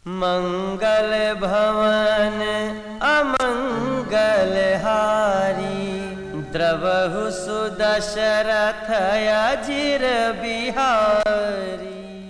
मंगल भवन अमंगल हारी द्रवहु सुदशरथ अजिर बिहारी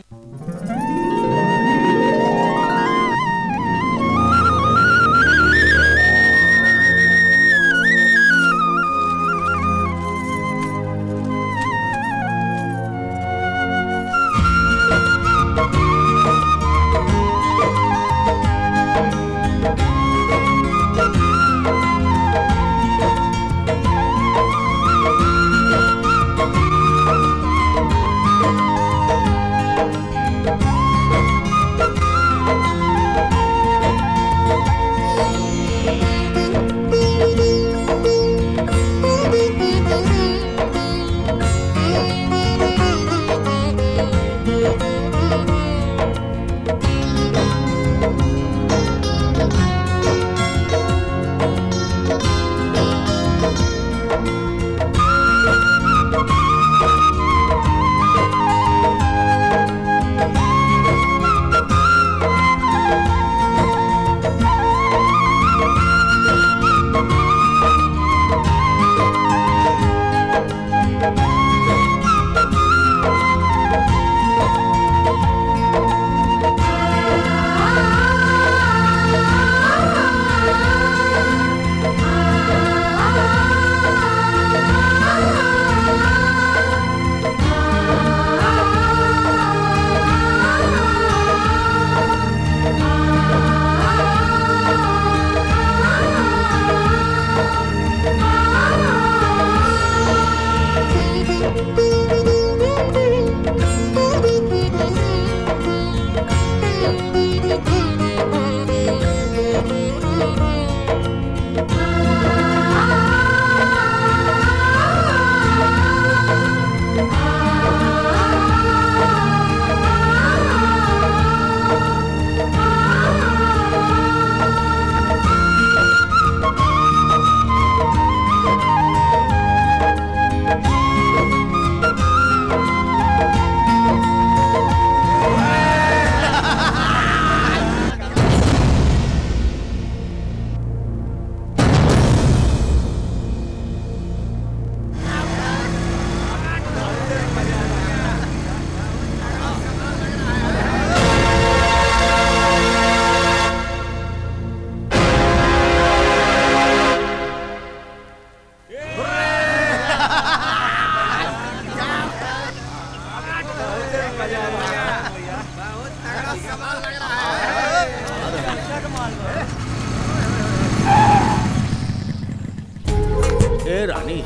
ए रानी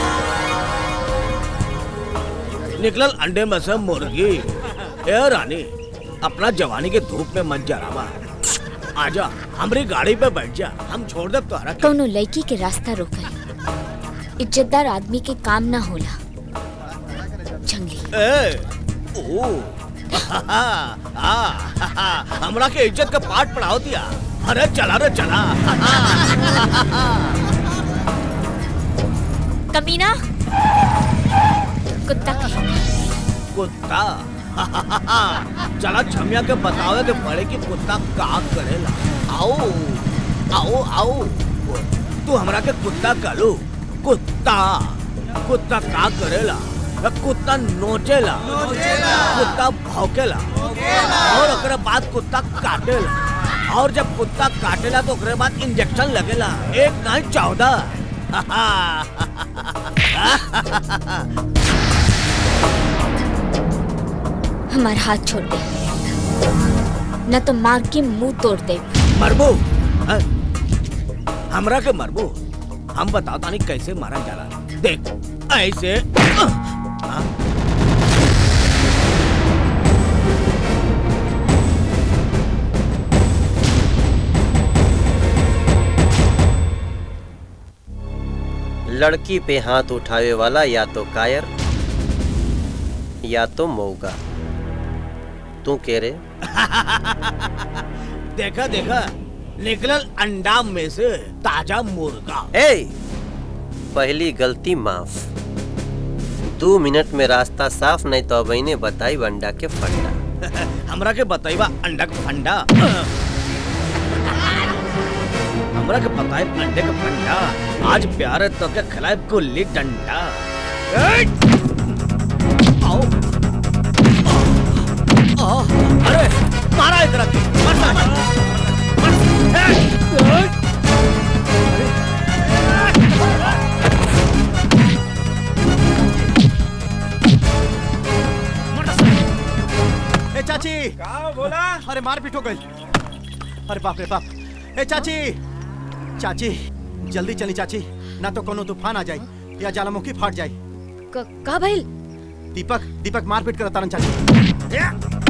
निकलल अंडे में से मुर्गी ए रानी अपना जवानी के धूप में मत जरावा आजा हमारी गाड़ी पे बैठ जा हम छोड़ दे तोहरा के। कौनो लड़की के रास्ता रोकल इज्जतदार आदमी के काम ना होला जंगली ए ओ आ, आ, आ, हमरा के इज्जत का पाठ पढ़ाओ दिया अरे चला रे चला कमीना कुत्ता कहीं कुत्ता चला छमिया के बतावे के पड़े कि कुत्ता का करेला आओ आओ आओ तू हमरा के कुत्ता कहलू कुत्ता कुत्ता का करेला कुत्ता नोचेला कुत्ता भौंकेला और ओकरे बाद कुत्ता काटेला और जब कुत्ता काटेला तो ओकरे बाद इंजेक्शन लगेला एक नहीं चौदह हमारा हाथ छोड़ दे न तो मार के मुंह तोड़ दे मरबू हैं? हमरा के मरबू हम बताता नहीं कैसे मारा जाला देख ऐसे हाँ? लड़की पे हाथ उठावे वाला या तो कायर या तो मौगा तू कह रे देखा देखा निकलल अंडा में से ताजा मुर्गा ए पहली गलती माफ दो मिनट में रास्ता साफ नहीं तो अब इन्हें बताई अंडा के फंडा हमरा के बताइबा अंडा का फंडा हमरा के बताए अंडे का फंडा आज प्यार तो के खिलाए गुल्ली डंडा आओ आ, अरे मारा इधर आके मरता मर ए चाची का बोला अरे मार पीट हो गई अरे बाप रे बाप ए चाची चाची जल्दी चली चाची ना तो कोनो तूफान आ जाए या ज्वालामुखी फाट जाए क- का भइल दीपक दीपक मार पीट कर तारन चाची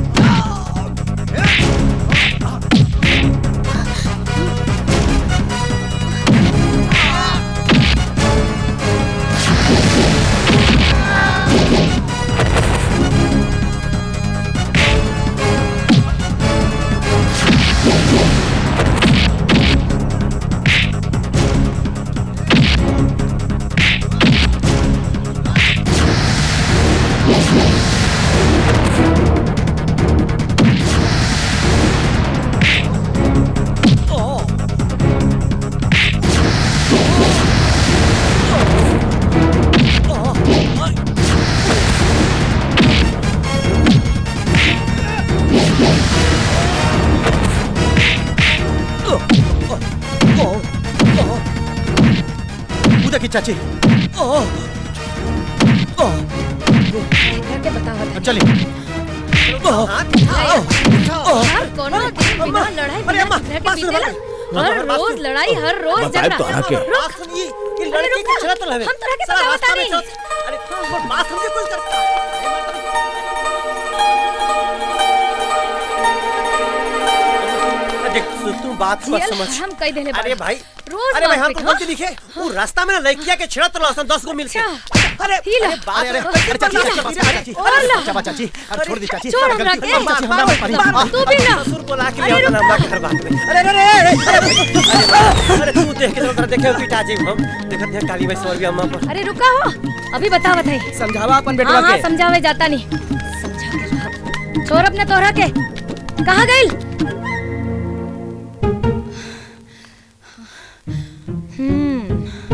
वो देखी चाची करके बताओ अब चली यार कोनो दिन बिना लड़ाई बिना झगड़े के बीतेला हर रोज लड़ाई हर रोज बताए झगड़ा तोहरा के। रुक अरे रुक हम तोरा के पता बता नहीं देख तू- तू बात मत जियल समझ हम कह देले अरे भाई रोज अरे भाई हम मारपीट, तो हाँ? गलती दिखे वो रास्ता में ना लड़किया के छेड़ा तो लसन दस को मिल के अच्छा। अरे ही ला। अरे बात अरे अरे रे, अरे चाची चाची चाची चाची और ला। चाची चाची अरे छोड़ दी चाची छोड़ अरे हमरा गलती- के। अरे चाची हमरा मत मारी मार, तू भी ना ससुर को ला के अरे ले रुक हमरा घर बात में अरे अरे अरे अरे अरे तू देख के तो देखे पिटा जी हम देखत है काली भाई सौरवी अम्मा पर अरे रुका हो अभी बतावत है समझावा अपन हाँ हाँ समझावे जाता नहीं समझा के रहा छोड़ अपने तोहरा के कहाँ गइल हम्म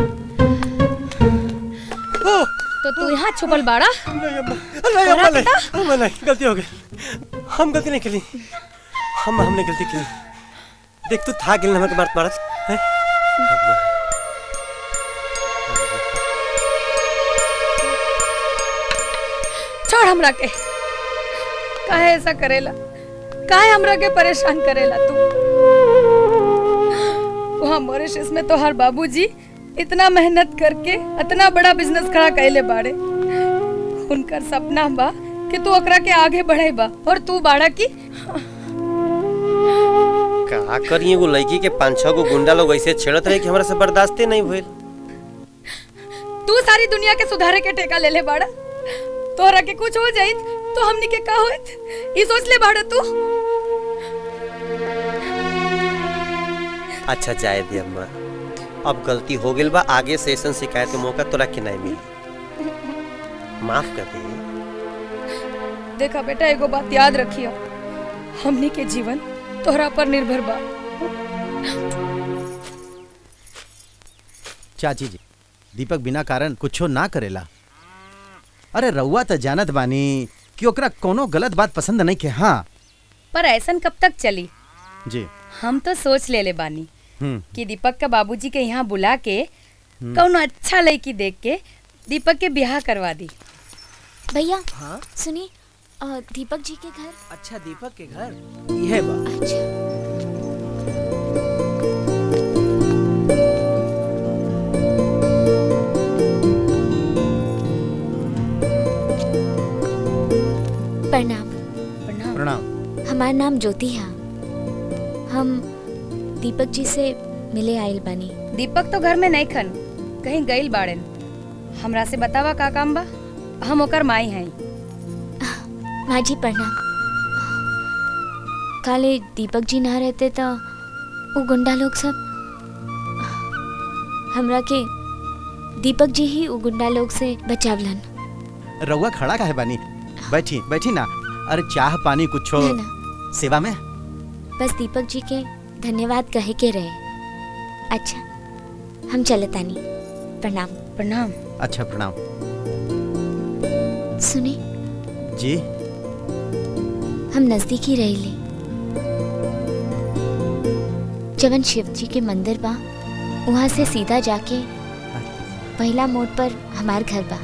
तो तू यहाँ छुपल बाड़ा नहीं अम्मा नहीं अम्मा नहीं अम्मा नहीं गलती हो गई हम गलती नहीं करी हम हमने गलती की देख तू था गिल नमक मारत मारत हैं अम्मा छोड़ हमरा के काहे ऐसा करेला काहे हमरा के परेशान करेला तू वहाँ मॉरिशस में तो हर बाबूजी इतना मेहनत करके इतना बड़ा बिजनेस खड़ा कैले बाड़े उनकर सपना बा कि तू ओकरा के आगे बढ़ेबा और तू बाड़ा की का करी एगो लड़की के पांच छह गो गुंडा लोग ऐसे छेड़त रहे कि हमरा से बर्दाश्ते नहीं भइल तू सारी दुनिया के सुधारे के टेका ले ले बाड़ा तोहरा के कुछ हो जाइत तो हमनी के का होइत ई सोच ले बाड़ा तू अच्छा जाए दे अम्मा अब गलती हो गई बा आगे से ऐसा शिकायत के मौका तोरा के नहीं मिली माफ कर दे देखा बेटा एगो बात याद रखियो हमनी के जीवन तोहरा पर निर्भर बा चाची जी दीपक बिना कारण कुछो ना करेला अरे रउआ त जानत बानी कि ओकरा कोनो गलत बात पसंद नहीं के हाँ पर ऐसन कब तक चली जी हम तो सोच ले ले बानी हम्म कि दीपक का बाबूजी के यहाँ बुला के कौनो अच्छा लड़की देख के दीपक के ब्याह करवा दी भैया हाँ सुनिए अ, दीपक जी के घर अच्छा दीपक के घर यह बा अच्छा प्रणाम प्रणाम प्रणाम हमार नाम ज्योति है हम दीपक जी से मिले आयल बानी दीपक तो घर में नहीं खन कहीं गइल बाड़न हमरा से बतावा का काम बा हम ओकर माई हैं माँ जी प्रणाम काले दीपक जी ना रहते तो वो गुंडा लोग सब हमरा के दीपक जी ही वो गुंडा लोग से बचावलन रउआ खड़ा काहे बानी बैठी बैठी ना अरे चाह पानी कुछ ना ना सेवा में बस दीपक जी के धन्यवाद कहे के रहे अच्छा हम चले तानी प्रणाम प्रणाम अच्छा प्रणाम सुने जी हम नजदीक ही रही जवन शिव जी के मंदिर बा वहाँ से सीधा जाके पहला मोड़ पर हमार घर बा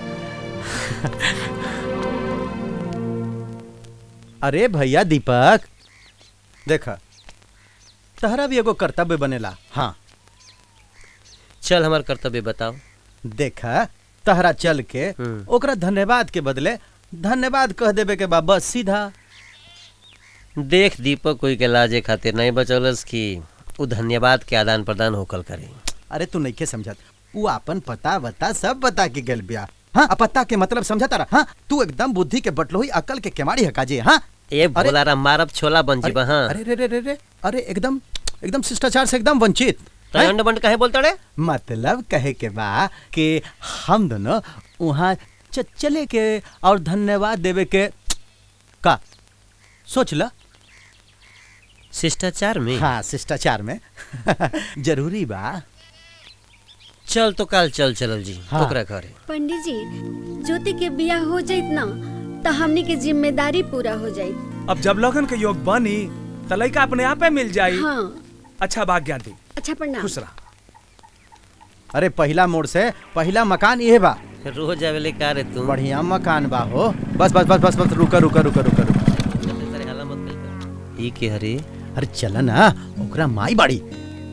अरे भैया दीपक देखा तहरा भी एगो कर्तव्य बनेला हाँ चल हमार कर्तव्य बताओ देखा तहरा चल के हम्म। ओकरा धन्यवाद के बदले धन्यवाद कह देवे के बा बस सीधा देख दीपक कोई के लाजे खातिर नहीं बचौलस कि उ धन्यवाद के आदान प्रदान होकल करे अरे तू नहीं के समझत वो अपन पता बता सब बता के गल बिया हाँ आ पता के मतलब समझा तारा हाँ तू एकदम बुद्धि के बटलोही अकल के केमाड़ी हका जे हाँ ए भोलारा मारब छोला बन जीबा हाँ अरे रे रे रे रे अरे एकदम एकदम शिष्टाचार से एकदम वंचित तो हैं? अंड बंड काहे बोलता रे मतलब कहे के बा कि हम दोनों वहाँ च- चले के और धन्यवाद देवे के का सोच ला शिष्टाचार में हाँ शिष्टाचार में जरूरी बा चल तो काल चल चलल जी हाँ। ओकरा घरे पंडित जी ज्योति के बियाह हो जाइत ना तो हमनी के जिम्मेदारी पूरा हो जाइत अब जब लगन के योग बनी त लइका अपने आपे मिल जाई हाँ अच्छा भाग्य दी अच्छा प्रणाम खुश रह अरे पहला मोड़ से पहला मकान ये बा रोज आवेले का रे तू बढ़िया मकान बा हो बस बस बस बस बस रुका रुका रुका रुका रुका सारे हाला मत कइल कर। ई के हरे अरे चल ना ओकरा माई बाड़ी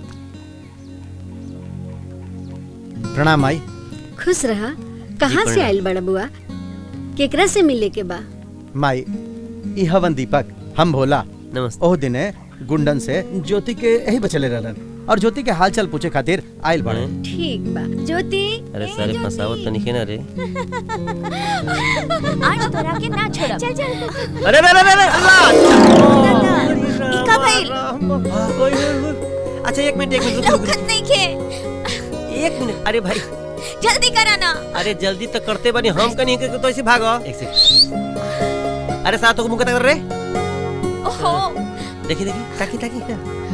प्रणाम माई खुश रहा कहाँ से प्रणाम। आयल बड़ा बुआ केकरा से मिले के बा माई ई हवन दीपक हम भोला नमस्ते ओह दिने गुंडन से ज्योति के यही बचले रहलन और ज्योति के हाल चाल पूछे खातिर आयल बाड़े हैं? ठीक बा ज्योति अरे ए, सारे ज्योति। फसावत तो नहीं ना रे आज तोरा के ना छोड़ब चल चल अरे रे रे रे रे अल्लाह ई का भइल ओए, ओए, ओए। अच्छा एक मिनट एक मिनट रुक, रुक, लौकत नहीं खे रुक। एक मिनट अरे भाई जल्दी करा ना अरे जल्दी तो करते बनी हम कहीं के तो ऐसे भागो एक सेकंड अरे सातों को मुंह कर रे ओहो देखी देखी ताकी ताकी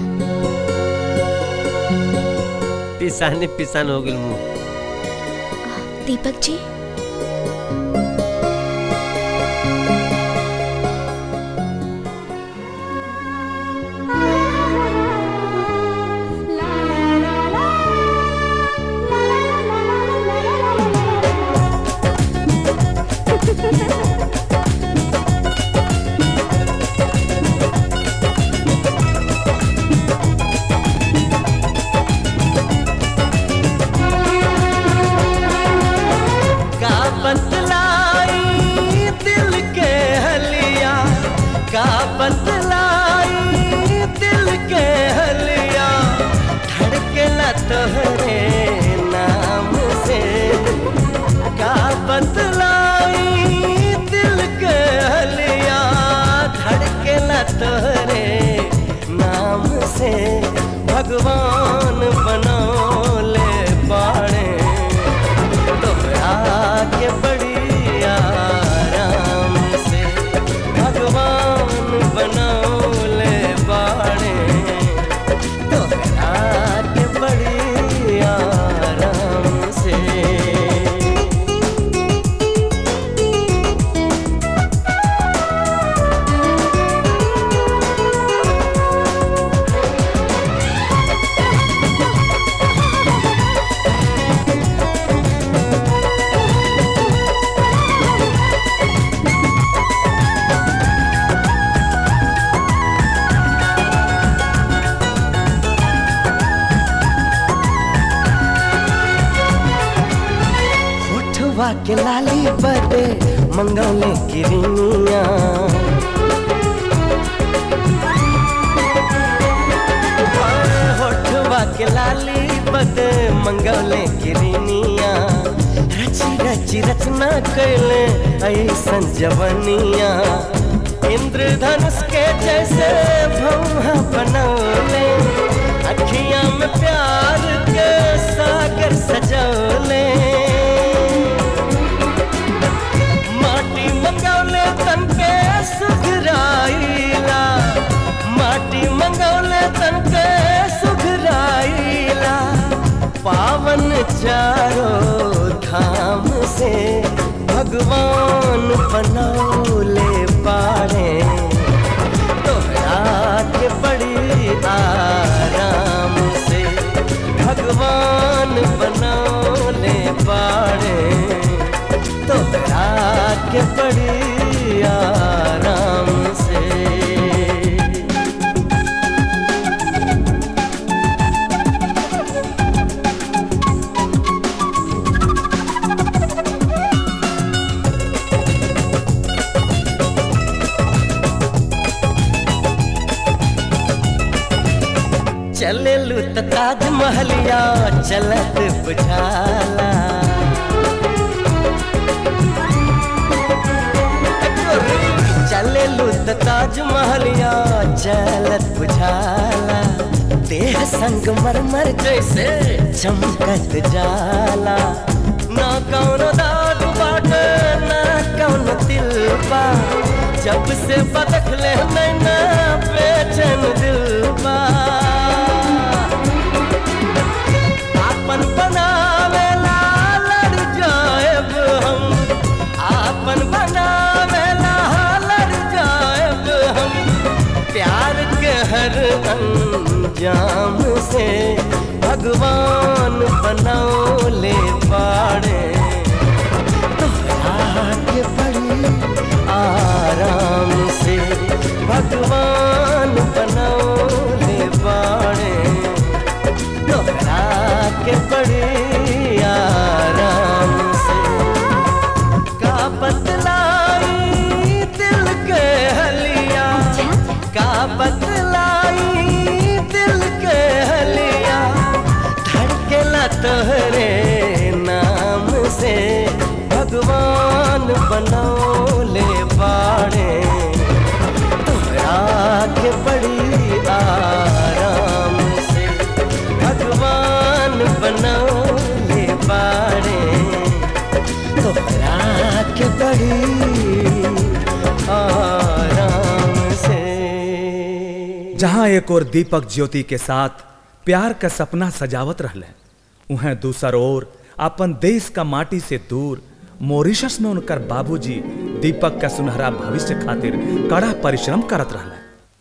पिसाने पिसान हो गेल मुंह दीपक जी का बतलाई दिल के हलिया का बतलाई दिल के हलिया धड़कना तोहरे नाम से का बतलाई दिल के हलिया धड़कना तोहरे नाम से भगवान बनौले बाड़े तोहरा के बड़ी आराम से भगवान बनौले बाड़े तोहरा के बड़ी आराम से होठवा के लाली बदे मंगौले किरनिया होठवा के लाली बदे मंगौले किरनिया रची रची रचना कैले ऐसन जवनिया इंद्रधनुष के जैसे भौहा बनौले अखियां में प्यार के सागर सजौले माटी मकौले तन के चारों धाम से भगवान बनौले पारे तोहरा के बड़ी आराम से भगवान बनौले पारे तोहरा के बड़ी आराम से चले लू त ताजमहलिया चलत बुझाला चले लू त ताजमहलिया चलत बुझाला देह संग मरमर जैसे चमकत जाला ना कौनो दाग बाटे ना कौनो दिल बा जब से बदख ले नैना बेचैन दिल बा आपन बनावेला लड़ जाएब हम आपन बनावेला लड़ जाएब हम प्यार के हर अंजाम से भगवान बनौले पाड़े तोहरा के बड़ी आराम से भगवान बनौले पाड़े तोहरा के बड़ी आराम से का बतलाई दिल के हलिया का बतलाई दिल के हलिया धड़केला तोहरे नाम से भगवान बनौले बाड़े तोहरा के बड़ी आराम से भगवान बनौले बाड़े तोहरा के बड़ी आराम से जहाँ एक और दीपक ज्योति के साथ प्यार का सपना सजावत रहले उहें दूसर ओर अपन देश का माटी से दूर मॉरिशस में उनकर बाबूजी दीपक का सुनहरा भविष्य खातिर कड़ा परिश्रम करत रहले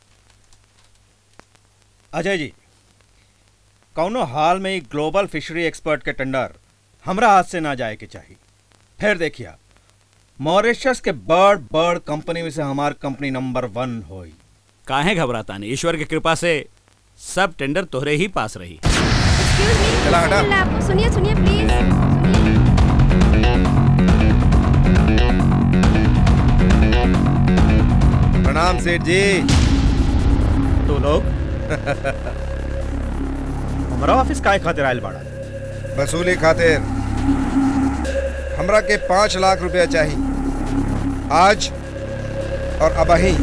अजय जी कौनो हाल में ही ग्लोबल फिशरी एक्सपर्ट के टेंडर हमरा हाथ से ना जाए के चाहिए फिर देखिए मॉरिशस के बर्ड बर्ड कंपनी में से हमार कंपनी नंबर वन होई काहे घबराता नहीं ईश्वर की कृपा से सब टेंडर तोहरे ही पास रही चला हटा सुनिए सुनिए प्लीज प्रणाम सेठ जी तू लोग हमारा ऑफिस काय खातिर आयल बाड़ा वसूली खातिर हमरा के पाँच लाख रुपया चाहिए आज और अबही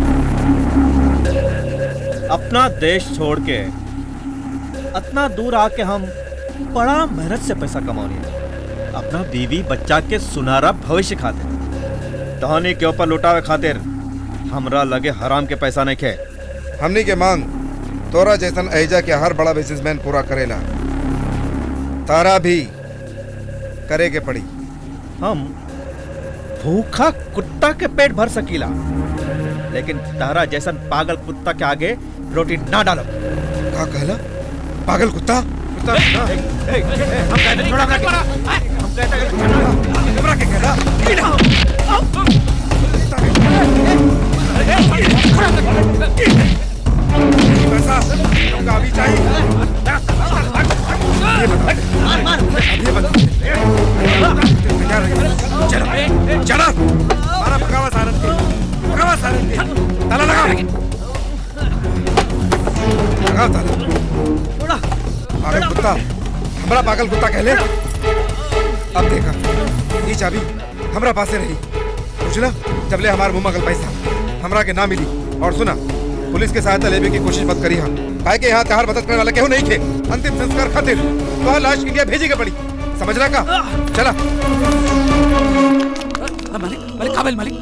अपना देश छोड़ के इतना दूर आके हम बड़ा मेहनत से पैसा कमाने अपना बीवी बच्चा के सुनहरा भविष्य खातिर तहनी के ऊपर लुटावे खातिर हमरा लगे हराम के पैसा नहीं खे हमनी के मांग तोरा जैसन एजा के हर बड़ा बिजनेसमैन पूरा करेला तारा भी करे के पड़ी हम भूखा कुत्ता के पेट भर सकीला लेकिन तारा जैसन पागल कुत्ता के आगे रोटी ना डालो का कहला पागल कुत्ता कुत्ता ना। हम कहते नहीं छोड़ा हम कहते हैं हमरा के कहला ये पैसा तुमको अभी चाहिए ये बता अब ये बता तैयार रहिए चलो चलो मारा पकावा सारन के पकावा सारन के ताला लगाओ लगाओ ताला पागल कुत्ता हमरा पागल कुत्ता कहले अब देखा ये चाबी हमरा पासे रही बुझला जबले हमार मुंह मगल पैसा हमरा के ना मिली और सुना पुलिस के सहायता लेवे की कोशिश मत करी हम काहे के यहाँ तहार मदद करने वाला केहू नहीं थे अंतिम संस्कार खातिर तो लाश इंडिया भेजी के पड़ी समझला का चला मालिक मालिक काबिल मालिक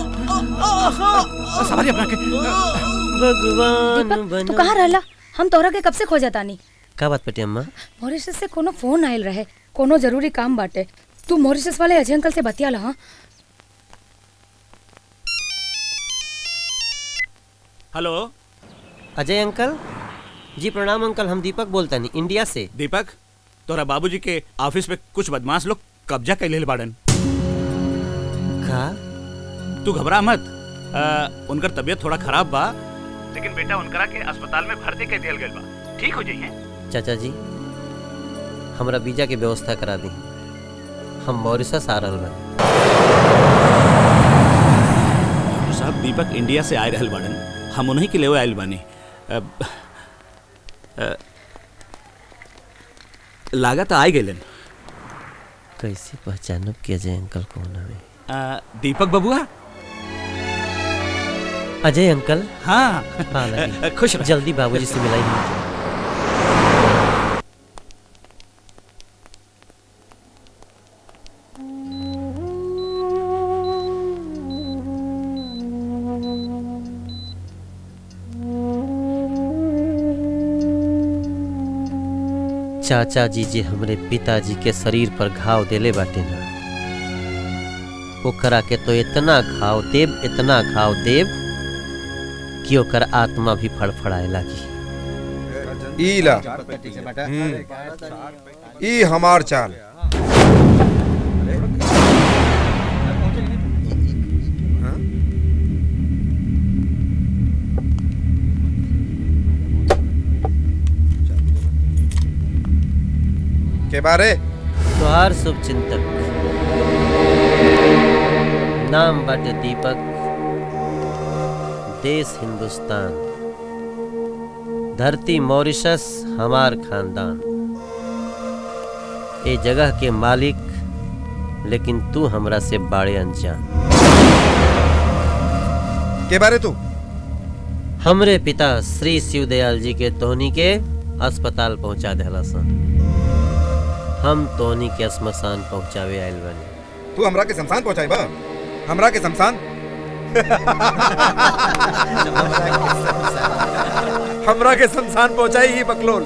सवारी अपना के भगवान दीपक तू कहाँ रहला हम तोहरा के कब से खोजा तानी का बात बेटी अम्मा मॉरिशस से कोनो फोन आयल रहे कोनो जरूरी काम बाटे तू मॉरिशस वाले अजय अंकल से बतिया ला हाँ हेलो अजय अंकल जी प्रणाम अंकल हम दीपक बोलता नहीं इंडिया से दीपक तोरा बाबूजी के ऑफिस पे कुछ बदमाश लोग कब्जा कर ले बाड़न का तू घबरा मत आ, उनकर तबीयत थोड़ा खराब बा लेकिन बेटा उनकरा के अस्पताल में भर्ती कर दिया गया बा ठीक हो जाइए चाचा जी हमरा वीजा के व्यवस्था करा दी हम मॉरिशस आ रहल बानी साहब दीपक इंडिया से आए रहल बाड़न हम उन्हीं के लेवे आयल बानी अब, अ, लागत आई गइलन कैसे पहचानब कि अजय अंकल कौन हवे अ, दीपक बबुआ अजय अंकल हाँ हाँ लगी। खुश रह। जल्दी बाबूजी से मिलाई चाचा जी जे हमरे पिताजी के शरीर पर घाव देले बाटे ना ओकरा के तो इतना घाव देव इतना घाव देव कि ओकर आत्मा भी फड़फड़ाए लागी ई ला हम्म। ई हमार चाल हाँ? के बारे तुहार शुभ चिंतक नाम बाटे दीपक देश हिंदुस्तान धरती मॉरिशस हमार खानदान ए जगह के मालिक लेकिन तू हमरा से बाड़े अनजान के बारे तू हमरे पिता श्री शिवदयाल जी के तोहनी के अस्पताल पहुंचा देला सन हम तोहनी के श्मशान पहुंचावे आयल बानी तू हमरा के शमशान पहुंचाई बा हमरा के शमशान हमरा के शमशान पहुंचाई ही बकलोल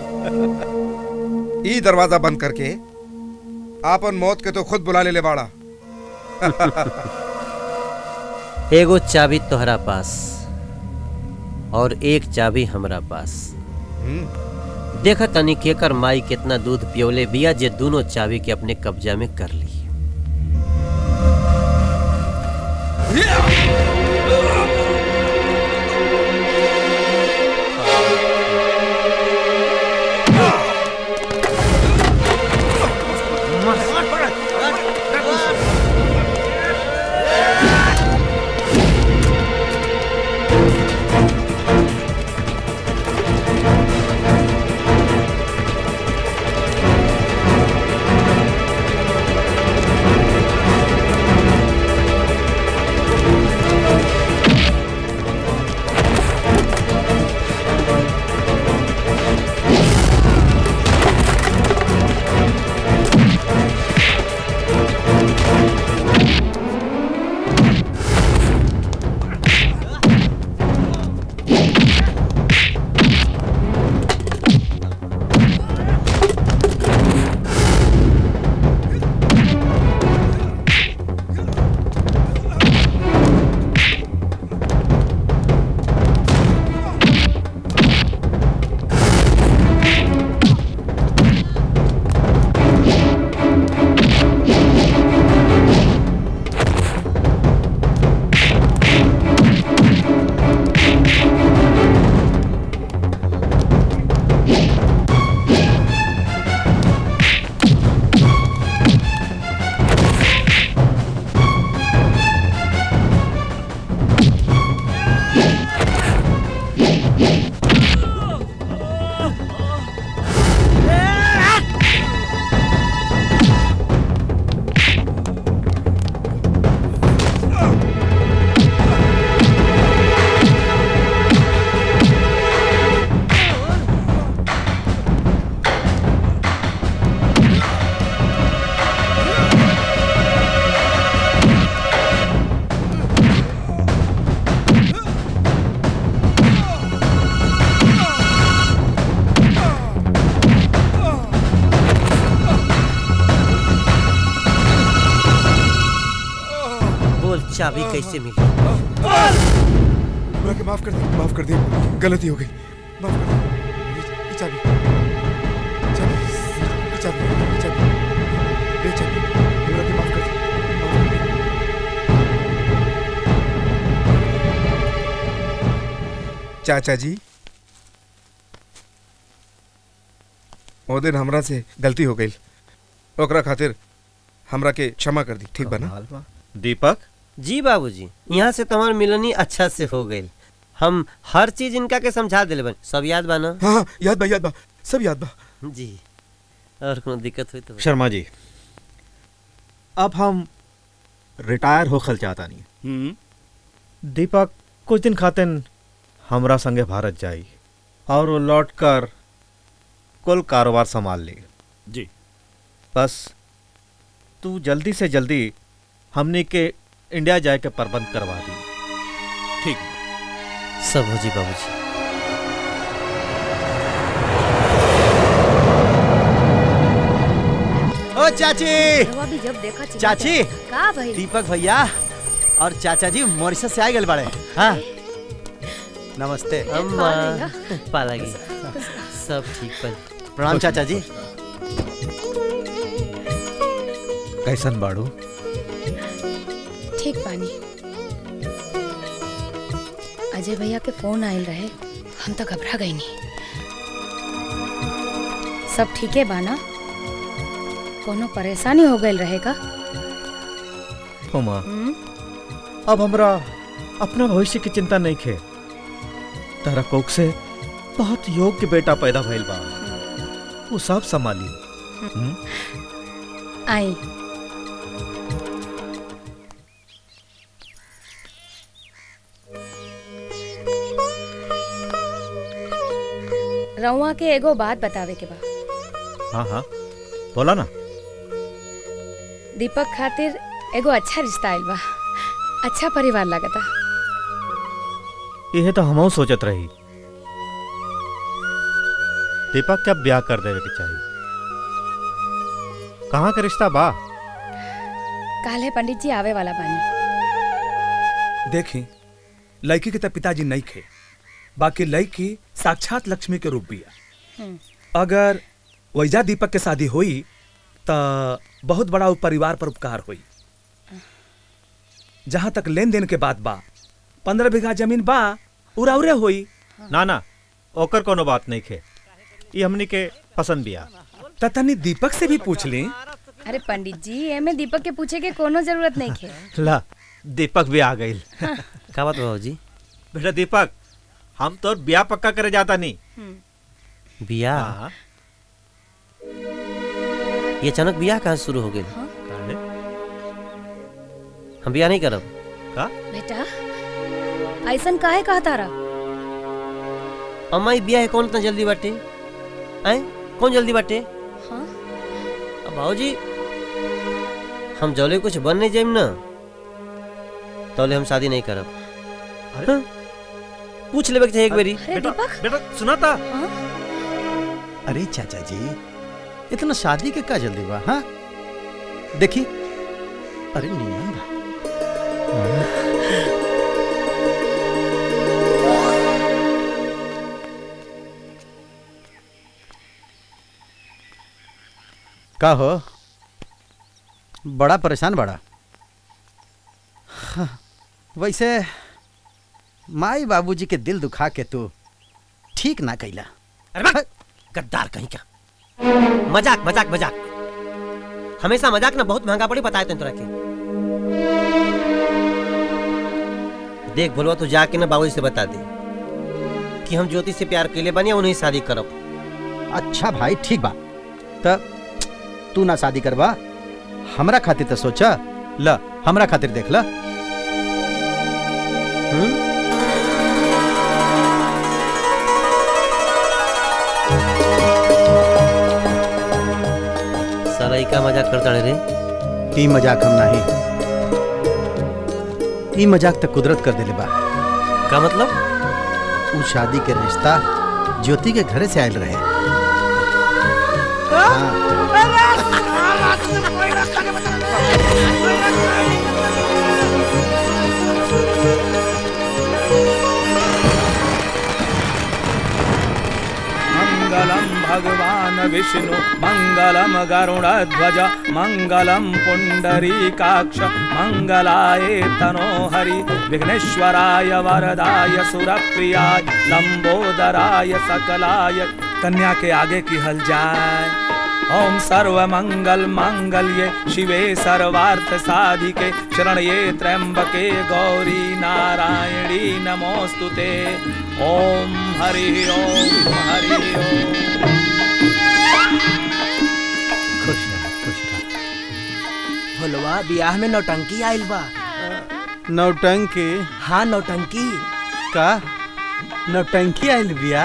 ई दरवाजा बंद करके आपन मौत के तो खुद बुला ले ले बाड़ा एगो चाबी तोहरा पास और एक चाबी हमरा पास देखा तनी केकर माई कितना दूध पियोले बिया जे दोनों चाबी के अपने कब्जा में कर ली Thank चाबी कैसे मिली हमरा के माफ कर दे माफ कर दे गलती हो गई माफ कर दे ये- ये चाबी चाबी ये चाबी ये चाबी ले चाबी हमरा के माफ कर दे माफ कर दे चाचा जी ओ दिन हमरा से गलती हो गई ओकरा खातिर हमरा के क्षमा कर दी ठीक बा ना दीपक जी बाबूजी यहाँ से तुम्हार मिलनी अच्छा से हो गई हम हर चीज इनका के समझा दिले बन सब याद बा ना हाँ हाँ याद बा याद बा सब याद बा जी और कोनो दिक्कत हुई तो शर्मा जी अब हम रिटायर होखल चाहता नहीं दीपक कुछ दिन खातिन हमरा संगे भारत जाई और वो लौट कर कुल कारोबार संभाल ली जी बस तू जल्दी से जल्दी हमने के इंडिया जाए के प्रबंध करवा दी ठीक सब हो जी बाबूजी ओ चाची रवा भी जब देखा चिल्ला चाची जाए। का भाई दीपक भैया और चाचा जी मॉरिशस से आ गए बड़े हाँ नमस्ते अम्मा पालागी सब ठीक पर प्रणाम चाचा जी कैसन बाड़ू ठीक पानी अजय भैया के फोन आयल रहे हम तो घबरा गई नहीं सब ठीक है बाना कोनो परेशानी हो गई रहेगा उमा हम्म? अब हमरा अपना भविष्य की चिंता नहीं खे तारा कोक से बहुत योग्य बेटा पैदा भइल बा वो सब संभाली हम्म? आई रउआ के एगो बात बतावे के बा हाँ हाँ बोला ना दीपक खातिर एगो अच्छा रिश्ता आइल बा अच्छा परिवार लगता यह तो हमहू सोचत रही दीपक क्या ब्याह कर देवे के चाहिए कहाँ का रिश्ता बा काले पंडित जी आवे वाला बानी देखी लड़की के तो पिताजी नहीं खे बाकी लड़की साक्षात लक्ष्मी के रूप बिया हम्म। अगर वैजा दीपक के शादी हुई तो बहुत बड़ा उ परिवार पर उपकार हुई जहां तक लेन देन के बात बा पंद्रह बीघा जमीन बा उराउरे हुई ना ना ओकर कोनो बात नहीं खे ये हमनी के पसंद बिया तनी दीपक से भी पूछ ली अरे पंडित जी एमे दीपक के पूछे के कोनो जरूरत नहीं खे ला दीपक भी आ गई का बात बाबू जी बेटा दीपक हम तो ब्याह पक्का करे जाता नहीं बिया हाँ ये अचानक बियाह कहाँ से शुरू हो गई हम बियाह नहीं करब का बेटा ऐसन काहे कहा तारा अम्मा ये बियाह है कौन इतना जल्दी बाटे आए कौन जल्दी बाटे हाँ अब भाजी हम जौले कुछ बन नहीं जाइम ना तौले हम शादी नहीं करब हाँ? पूछ लेबे के चाहिए एक बारी अरे दीपक बेटा सुना था अरे चाचा जी इतना शादी के का जल्दी बा हाँ देखी अरे नीमन बा का हो बड़ा परेशान बड़ा हाँ, वैसे माई बाबूजी के दिल दुखा के तू ठीक ना कैला अरे बा, गद्दार कहीं का मजाक मजाक मजाक हमेशा मजाक ना बहुत महंगा पड़ी बताए तोरा के देख बोलवा तू जाके ना बाबूजी से बता दे कि हम ज्योति से प्यार कैले बनी उन्हीं से शादी करब अच्छा भाई ठीक बा त तू ना शादी करबा हमरा खातिर तो सोचा ल हमरा खातिर देख ल साला ई का मजाक करता रे ई मजाक हम नहीं ई मजाक तो कुदरत कर देले बा का मतलब उ शादी के रिश्ता ज्योति के घरे से आयल रहे हाँ। भगवान विष्णु मंगलम गरुड़ध्वज मंगलम पुंडरीकाक्ष मंगलाय तनोहरि विघ्नेश्वराय वरदाय सुरप्रियाय लंबोदराय सकलाय कन्या के आगे की हल जाए ओम सर्व मंगल मांगल्ये शिवे सर्वार्थ साधिके शरण्ये त्र्यंबके गौरी नारायणी नमोस्तुते ओम हरि ओम हरि ओम खुश रह खुश रह भोलवा बियाह में नौटंकी आइल बा नौटंकी हाँ नौटंकी का नौटंकी आइल बिया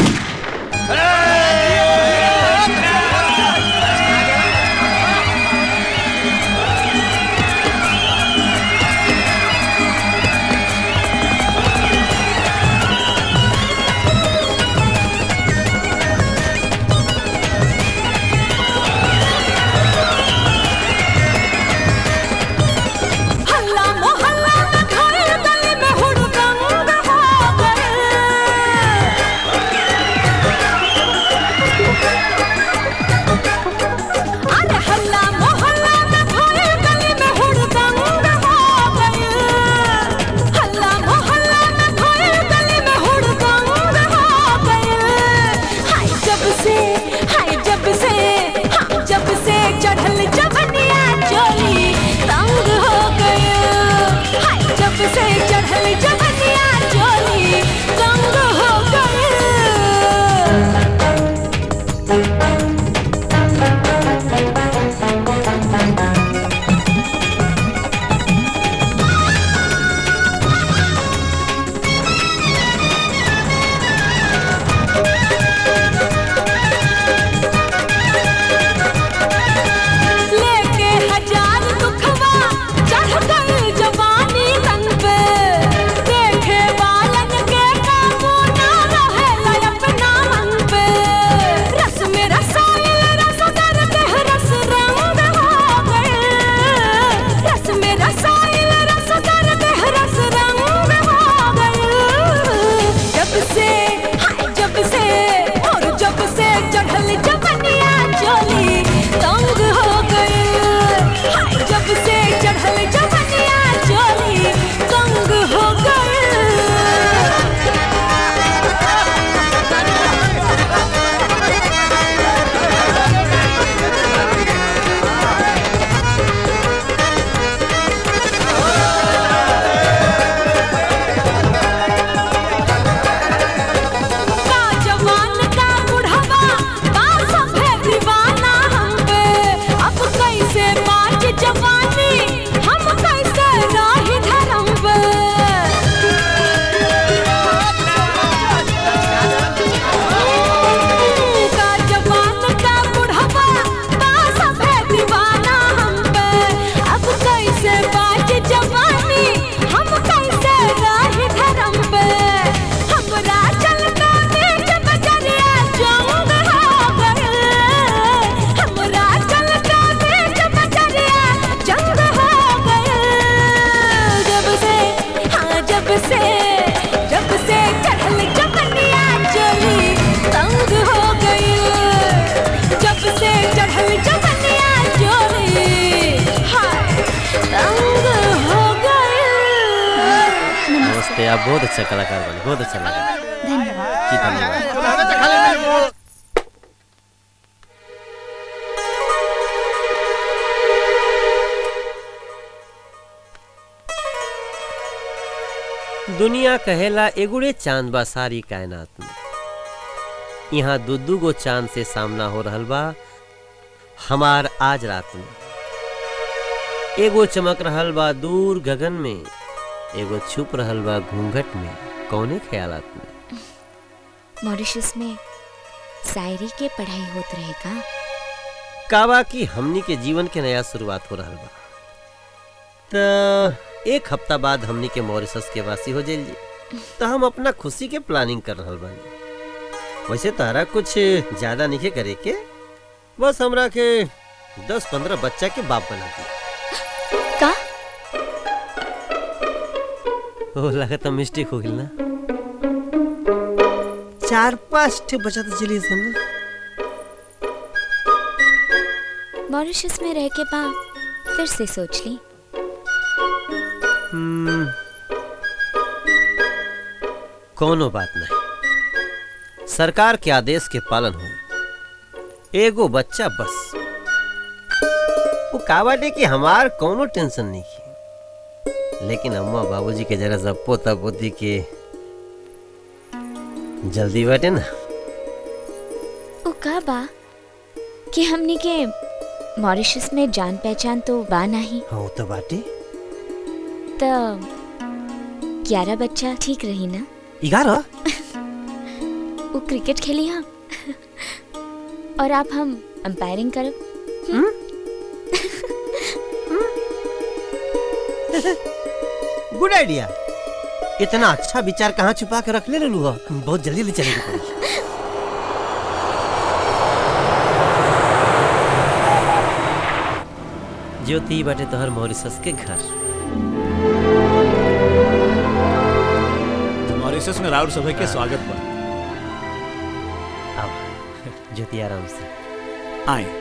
हल्ला मोहल्ला में घर गली में हुड़दंग हो गए अरे हल्ला मोहल्ला में घर गली में हुड़दंग हो गए हल्ला मोहल्ला में घर गली में हुड़दंग हो गए हाय जब से हाय जब से हाँ जब से चढ़ल जवनिया चोली तंग हो गए हाय जब से चढ़ल जवनिया चोली तंग हो गए लेके हजार दुखवा चढ़ गई जवानी तन पे देखे वालन के काबू ना रहे अपना मन पे रस में रसायल रस करते हैं रस रंग हो गए रस में रसायल रस करते हैं रस रंग हो गए जब से हाय जब से और जब से चढ़ल जवनिया चोली तंग हो गए हाय जब से चढ़ल जवनिया चोली तंग हो गए का जवान का बुढ़वा का सभे दीवाना हम पे अब कैसे बात जवानी हम कैसे राही धर्म पे का जवान का बुढ़वा का सभे दीवाना हम पे अब कैसे बात जवानी हम कैसे राही धर्म पे हमरा चलता बीच बजरिया जंग हो गए हमरा चलता बीच बजरिया जंग हो गए जब से हाँ जब से जब से चढ़ल जवनिया चली तंग हो गई जब से चढ़ल जवनिया चली हाय तंग हो गई नमस्ते आप बहुत अच्छा कलाकार बने बहुत अच्छा लगा जी धन्यवाद दुनिया कहेला एगुड़े चांद बा सारी कायनात में यहाँ दू दू गो चांद से सामना हो रहल बा हमार आज रात में एगो चमक रहल बा दूर गगन में एगो छुप रहल बा घूंघट में कौने ख्यालात में मॉरिशस में शायरी के पढ़ाई होत रहेगा काबा की हमनी के जीवन के नया शुरुआत हो रहल बा त एक हफ्ता बाद हमनी के मॉरिशस के वासी हो जाइल जी तो हम अपना खुशी के प्लानिंग कर रहल बानी वैसे तारा कुछ ज्यादा नहीं करे के बस हमरा के दस पंद्रह बच्चा के बाप बना दिया का ओ लगता मिस्टेक हो गई ना चार पांच ठे बचा तो चलिए सन ना मॉरिशस में रह के पा फिर से सोच ली हम्म, कोनो बात नहीं सरकार के आदेश के पालन हुई एगो बच्चा बस वो का बाटे कि हमार कोनो टेंशन नहीं की लेकिन अम्मा बाबूजी के जरा सा पोता पोती के जल्दी बाटे ना ओ का बा कि हमनी के मॉरिशस में जान पहचान तो बा नहीं हाँ तो बाटे तो ग्यारह बच्चा ठीक रही ना ग्यारह वो क्रिकेट खेली हम और आप हम अंपायरिंग करब गुड आइडिया इतना अच्छा विचार कहाँ छुपा के रख ले लू हो बहुत जल्दी ले चलेगी पड़ी ज्योति बाटे तोहर मॉरिसस के घर मॉरिशस में राउर सभा के स्वागत बा आओ ज्योति आराम से आए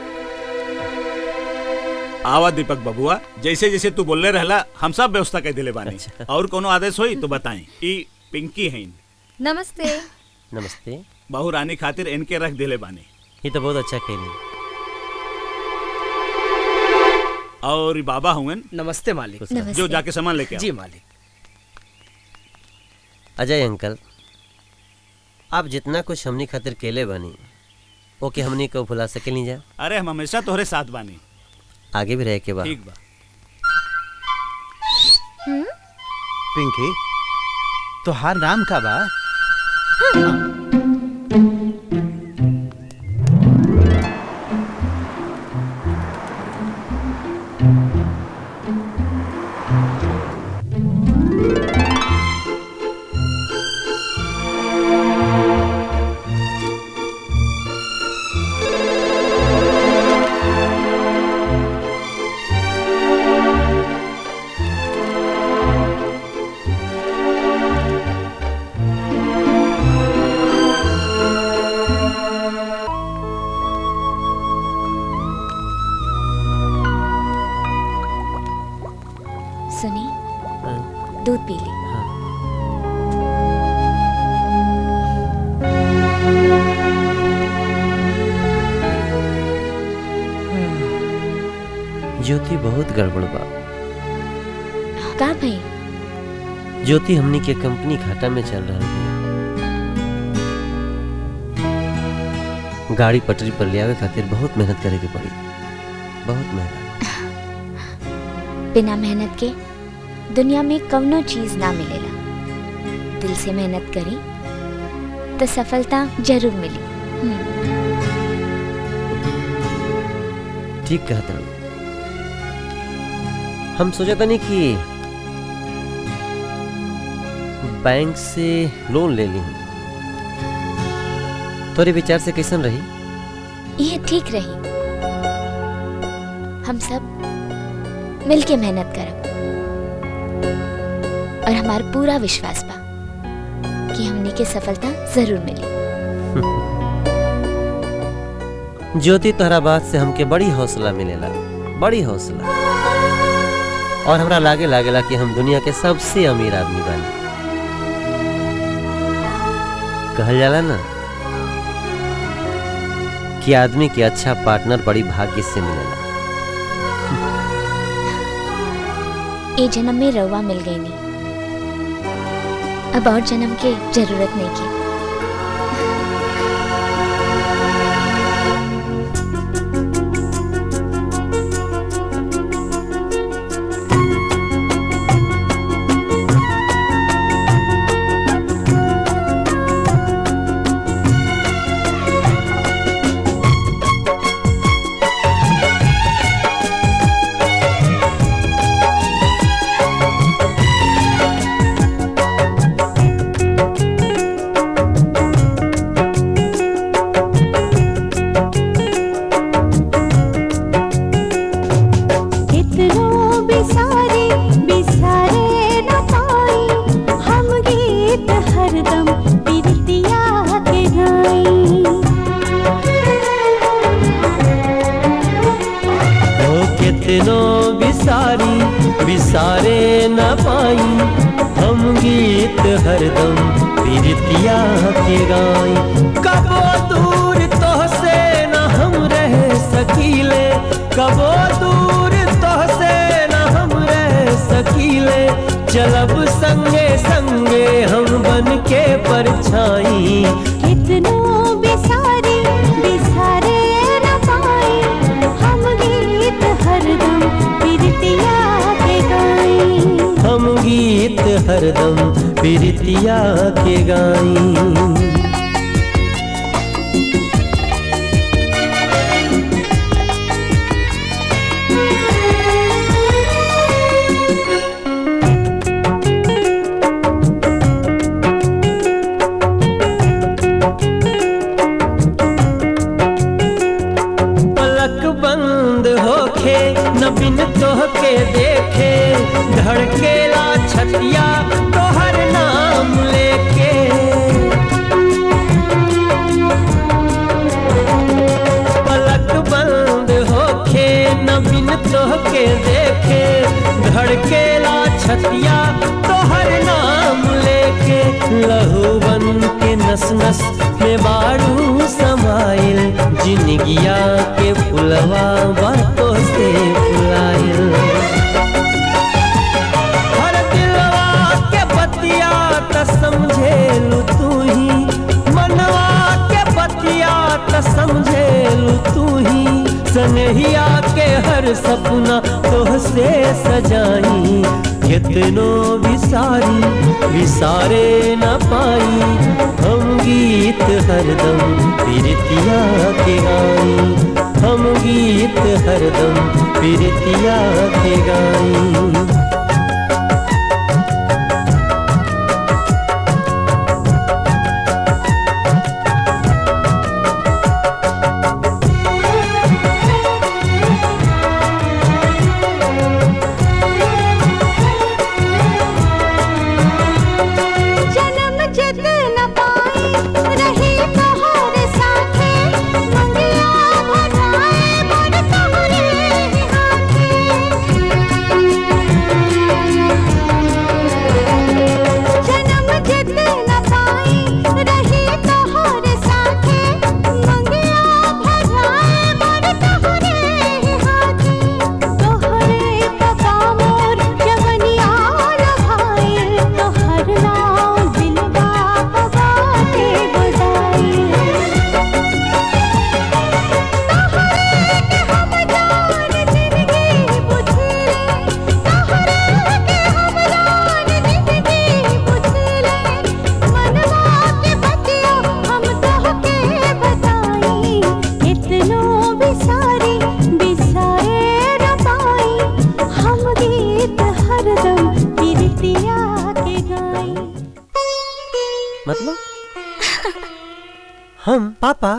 आवा दीपक बबुआ जैसे जैसे तू बोलले रहला हम सब व्यवस्था कर दिले बानी और कोनो आदेश होई तो बताएं ई पिंकी है नमस्ते नमस्ते बहू रानी खातिर इनके रख दिले बानी ये तो बहुत अच्छा खेली और ई बाबा हुए नमस्ते मालिक जो जाके सामान लेके आओ जी मालिक अजय अंकल आप जितना कुछ हमनी खातिर केले बनी ओके हमनी को भुला सके नहीं जा अरे हम हमेशा तोहरे साथ बानी आगे भी रहे के बाद ठीक बा पिंकी तोहार नाम का बा सुनी दूध पी ली ज्योति बहुत गड़बड़ बा का भाई ज्योति हमनी के कंपनी घाटा में चल रहा है गाड़ी पटरी पर ले आवे खातिर बहुत मेहनत करे के पड़ी बहुत मेहनत बिना मेहनत के दुनिया में कवनो चीज ना मिलेला दिल से मेहनत करी तो सफलता जरूर मिली हम्म, ठीक कहता हूँ हम सोचा था नहीं कि बैंक से लोन ले ली तोरे विचार से कैसन रही ये ठीक रही हम सब मिलके मेहनत करब और हमार पूरा विश्वास बा कि हमनी के सफलता जरूर मिली ज्योति तोहरा बात से हमके बड़ी हौसला मिलेला बड़ी हौसला और हमरा लागे लागेला कि हम दुनिया के सबसे अमीर आदमी बानी कहल जाला ना कि आदमी के अच्छा पार्टनर बड़ी भाग्य से मिलेला ए जन्म में रवा मिल गई नहीं अब और जन्म के जरूरत नहीं की कितनो बिसारे बिसारे न पाई हम गीत हरदम बिरतिया के गाई विसारे न पाई हम गीत हरदम पीरतिया के गाई कबो दूर तो से न हम रह सकीले कबो दूर तो से न हम रह सकीले चलब संगे संगे हम बन के परछाई कितनो बिसारी बिसारे न पाई हम गीत हरदम पीरतिया के गाई हम गीत हरदम पीरतिया के गाई पलक बंद होखे न बिन तोहके देखे धड़केला छतिया तोहर नाम लेके पलक बंद होखे न बिन तोहके देखे धड़केला छतिया तोहर नाम लेके लहू बन के नस नस में बारू समाइल जिनगिया के फुलवा बातों से फुलाइल हर दिलवा के बतिया त समझेलू तू ही मनवा के बतिया त समझेलू तू ही सनहिया के हर सपना तोहसे सजाई कितनो विसारी विसारे न पाई हम गीत हरदम पीरतिया के गाई हम गीत हरदम पीरतिया के गाई जन्म जित न पाई रही तोहर साथे मंगिया भराए मोर तोहरे हाथे जन्म जित न पाई रही तोहर साथे मंगिया भराए मोर तोहरे हाथे तोहरे पका मोर जवनिया रहाइल तोहर नाम दिलवा हवा के बुझाइल कितनो बिसारी बिसारे न पाई हम गीत हरदम पीरतिया के गाई मतलब हम पापा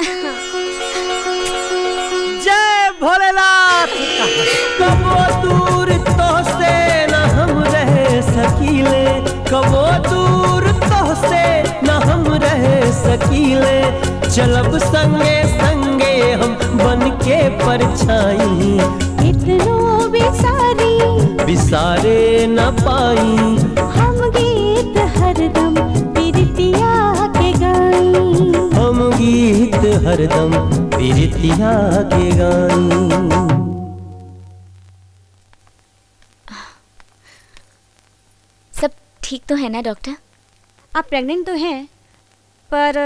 जय भोलेनाथ कबो दूर तो से न हम रह सकीले कबो दूर तो से न हम रह सकीले चलब संगे संगे हम बन के परछाई कितनो बिसारी विसारे न पाई हम गीत हरदम पीरतिया के गाई हम गीत हरदम पीरतिया के गाई सब ठीक तो है ना डॉक्टर आप प्रेग्नेंट तो हैं पर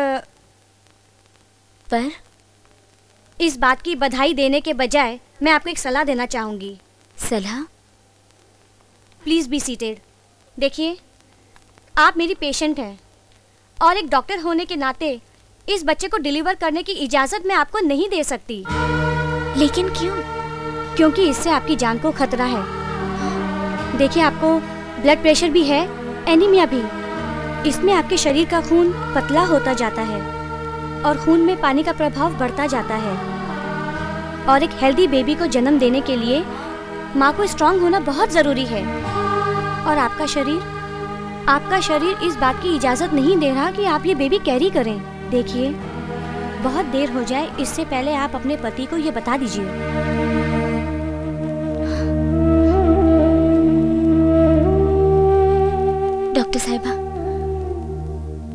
पर इस बात की बधाई देने के बजाय मैं आपको एक सलाह देना चाहूँगी सलाह प्लीज़ बी सीटेड देखिए आप मेरी पेशेंट हैं और एक डॉक्टर होने के नाते इस बच्चे को डिलीवर करने की इजाज़त मैं आपको नहीं दे सकती लेकिन क्यों क्योंकि इससे आपकी जान को खतरा है देखिए आपको ब्लड प्रेशर भी है एनीमिया भी इसमें आपके शरीर का खून पतला होता जाता है और खून में पानी का प्रभाव बढ़ता जाता है और एक हेल्दी बेबी को जन्म देने के लिए माँ को स्ट्रांग होना बहुत ज़रूरी है और आपका शरीर आपका शरीर इस बात की इजाज़त नहीं दे रहा कि आप ये बेबी कैरी करें देखिए बहुत देर हो जाए इससे पहले आप अपने पति को ये बता दीजिए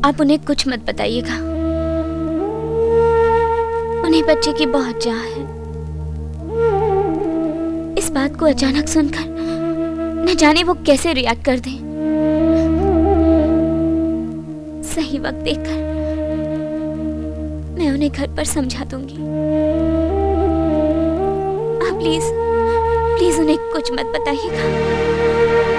आप उन्हें कुछ मत बताइएगा उन्हें बच्चे की बहुत चाह है इस बात को अचानक सुनकर न जाने वो कैसे रिएक्ट कर दें सही वक्त देखकर मैं उन्हें घर पर समझा दूंगी आप प्लीज प्लीज उन्हें कुछ मत बताइएगा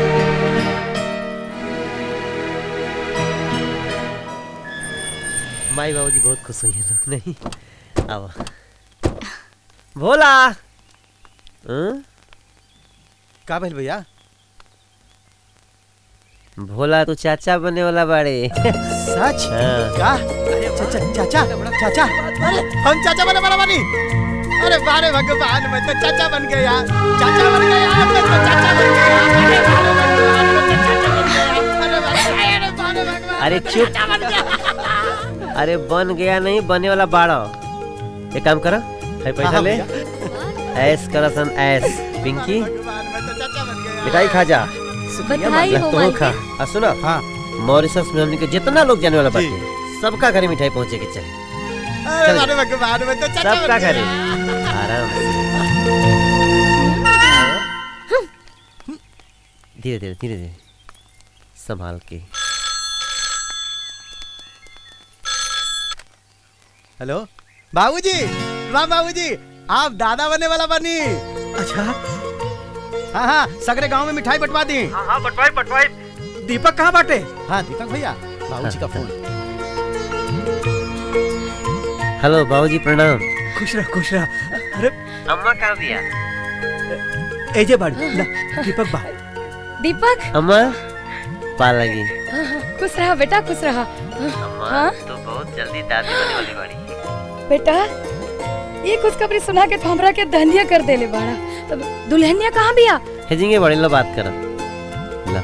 माई बाबूजी बहुत खुश हुई हैं लोग नहीं आओ भोला हं? का भइल भैया भोला तू चाचा बने वाला बाड़े सच हाँ। का अरे चाचा चाचा चाचा अरे हम चाचा बने वाला बानी अरे बारे भगवान मैं तो चाचा बन गया चाचा बन गया मैं तो चाचा बन गया अरे बारे भगवान मैं तो चाचा बन गया अरे बारे अरे बारे भगवान अरे मैं तो चुप। चाचा बन गया अरे बन गया नहीं बने वाला बाड़ा एक काम करो है पैसा हाँ, ले ऐस करा सन ऐस पिंकी मिठाई खा जा बधाई हो तो मालिक। खा आ सुनो हाँ मॉरिशस में हमने के जितना लोग जाने वाला बाटे सबका घरे मिठाई पहुंचे के चाहिए अरे चल। बारे भगवान मैं तो चाचा सबका बन घरे गया आराम से धीरे धीरे धीरे धीरे संभाल के हेलो बाबूजी वाह बाबूजी आप दादा बनने वाला बनी अच्छा हाँ हाँ सगरे गांव में मिठाई बंटवा दी हाँ हाँ बटवाई बटवाई दीपक कहाँ बाटे हाँ दीपक भैया बाबूजी का फोन हेलो बाबूजी प्रणाम खुश रह खुश रह अरे अम्मा कहाँ दिया एजे बाड़ी ला, दीपक बा दीपक अम्मा पा लगी हाँ, हाँ, खुश रहा बेटा खुश रहा हाँ तो बहुत जल्दी दादी बनने वाली बाड़ी बेटा ये खुशखबरी सुना के तो हमरा के धनिया कर देले बाड़ा अब दुल्हनिया कहाँ बिया हेजिंगे बड़ी लो बात करा ला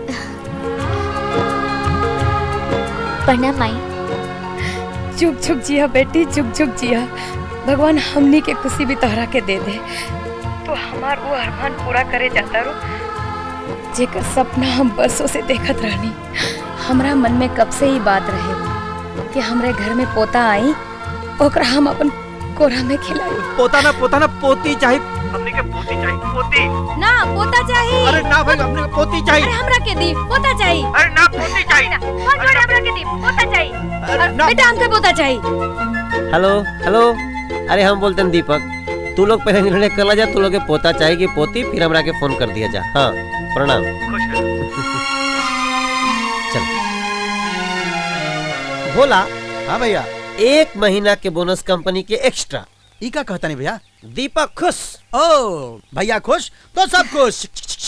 प्रणाम माई चुप चुप जिया बेटी चुप चुप जिया भगवान हमनी के खुशी भी तोहरा के दे दे तो हमार वो अरमान पूरा करे जाता रो जेकर सपना हम बरसों से देखत रहनी हमरा मन में कब से ही बात रहे कि हमरे घर में पोता आई ओकरा हम अपन कोरा में खिलाई पोता ना पोता ना पोती चाहिए हमने के पोती चाहिए पोती ना पोता चाहिए अरे ना भाई हमने के पोती चाहिए अरे हमरा के दी पोता चाहिए अरे ना पोती चाहिए फोन जोड़े हमरा के दी पोता चाहिए अरे ना बेटा हमके पोता चाहिए हेलो हेलो अरे हम बोलते हैं दीपक तू लोग पहले निर्णय कर ला जा तू लोग के पोता चाहिए कि पोती फिर हमरा के फोन कर दिया जा हाँ प्रणाम चल भोला हाँ भैया एक महीना के बोनस कंपनी के एक्स्ट्रा ई का कहता नहीं भैया दीपक खुश ओ भैया खुश तो सब खुश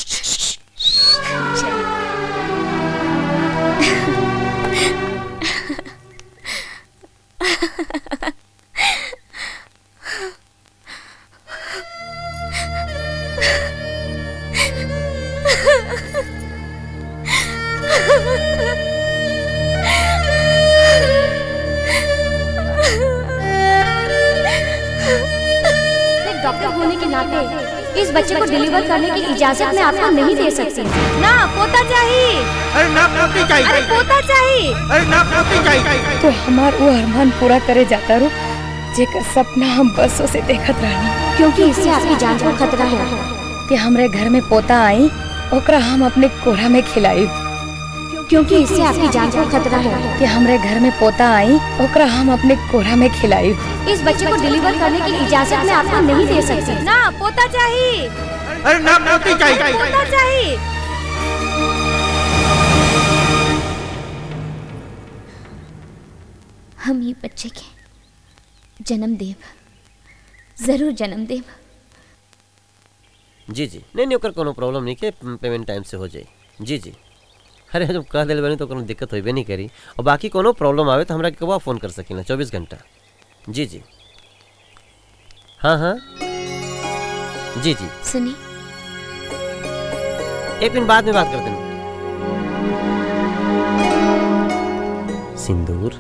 एक डॉक्टर होने के नाते इस बच्चे को डिलीवर करने की इजाजत मैं आपको नहीं दे सकती ना पोता चाहिए अरे ना पोती चाहिए अरे पोता चाहिए अरे ना पोती चाहिए तो हमार वो अरमान पूरा करे जाता रो जेकर सपना हम बरसों से देखत रहनी क्योंकि इससे आपकी जान को खतरा है कि हमरे घर में पोता आई ओकरा हम अपने कोरा में खिलाई क्योंकि इससे आपकी जान को खतरा है कि हमरे घर में पोता आई ओकरा हम अपने कोरा में खिलाई इस बच्चे को डिलीवर करने की इजाजत मैं आपको नहीं दे सकती ना पोता चाहिए अरे ना पोती चाहिए पोता चाहिए हम ये बच्चे के जन्म देव जरूर जन्म देव जी जी नहीं नहीं ओकर कोनो प्रॉब्लम नहीं के पेमेंट टाइम से हो जाए जी जी अरे जब कह दिल बनी तो कोनो दिक्कत होबे नहीं करी और बाकी कोनो प्रॉब्लम आवे तो हमरा के कबा फ़ोन कर सकिला चौबीस घंटा जी जी हाँ हाँ जी जी सुनी एक मिनट बाद में बात करते हैं सिंदूर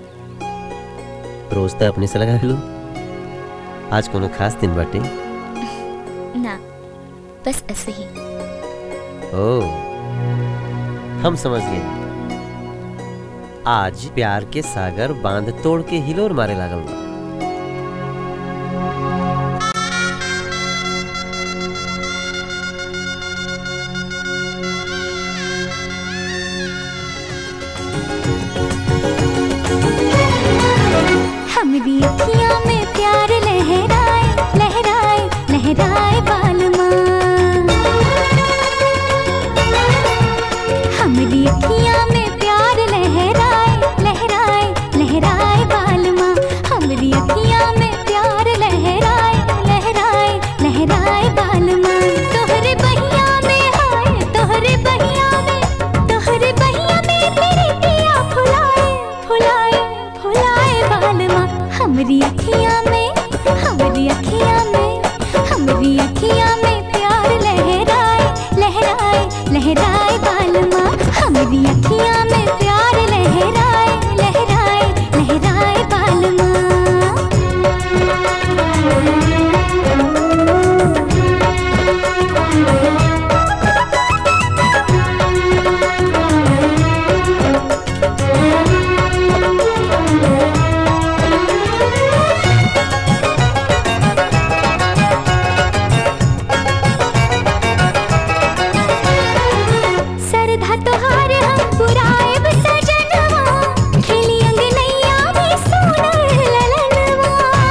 रोज तो अपने से लगा लो आज कोनो खास दिन बाटे ना बस ऐसे ही ओ हम समझ गए आज प्यार के सागर बांध तोड़ के हिलोर मारे लागल बा हमरी अखियां में प्यार लहराए लहराए लहराए बालमा हमरी अखियां में प्यार लहराए लहराए लहराए बालमा हमरी अखियां में प्यार लहराए लहराए लहराए बालमा तोहरे बहिया में हाय तोहरे बहिया में तोहरे बहिया में तेरे पिया फुलाए फुलाए फुलाए बालमा हमरी अखियां में हमरी अखियां में हमरी अखियां में प्यार लहराए लहराए लहराए बालमा हमरी अखियां में प्यार लहराए लहराए लहराए बालमा सरधा तोहार हम पुराएब सजनवा खेली अंगनैया में सोनर ललनवा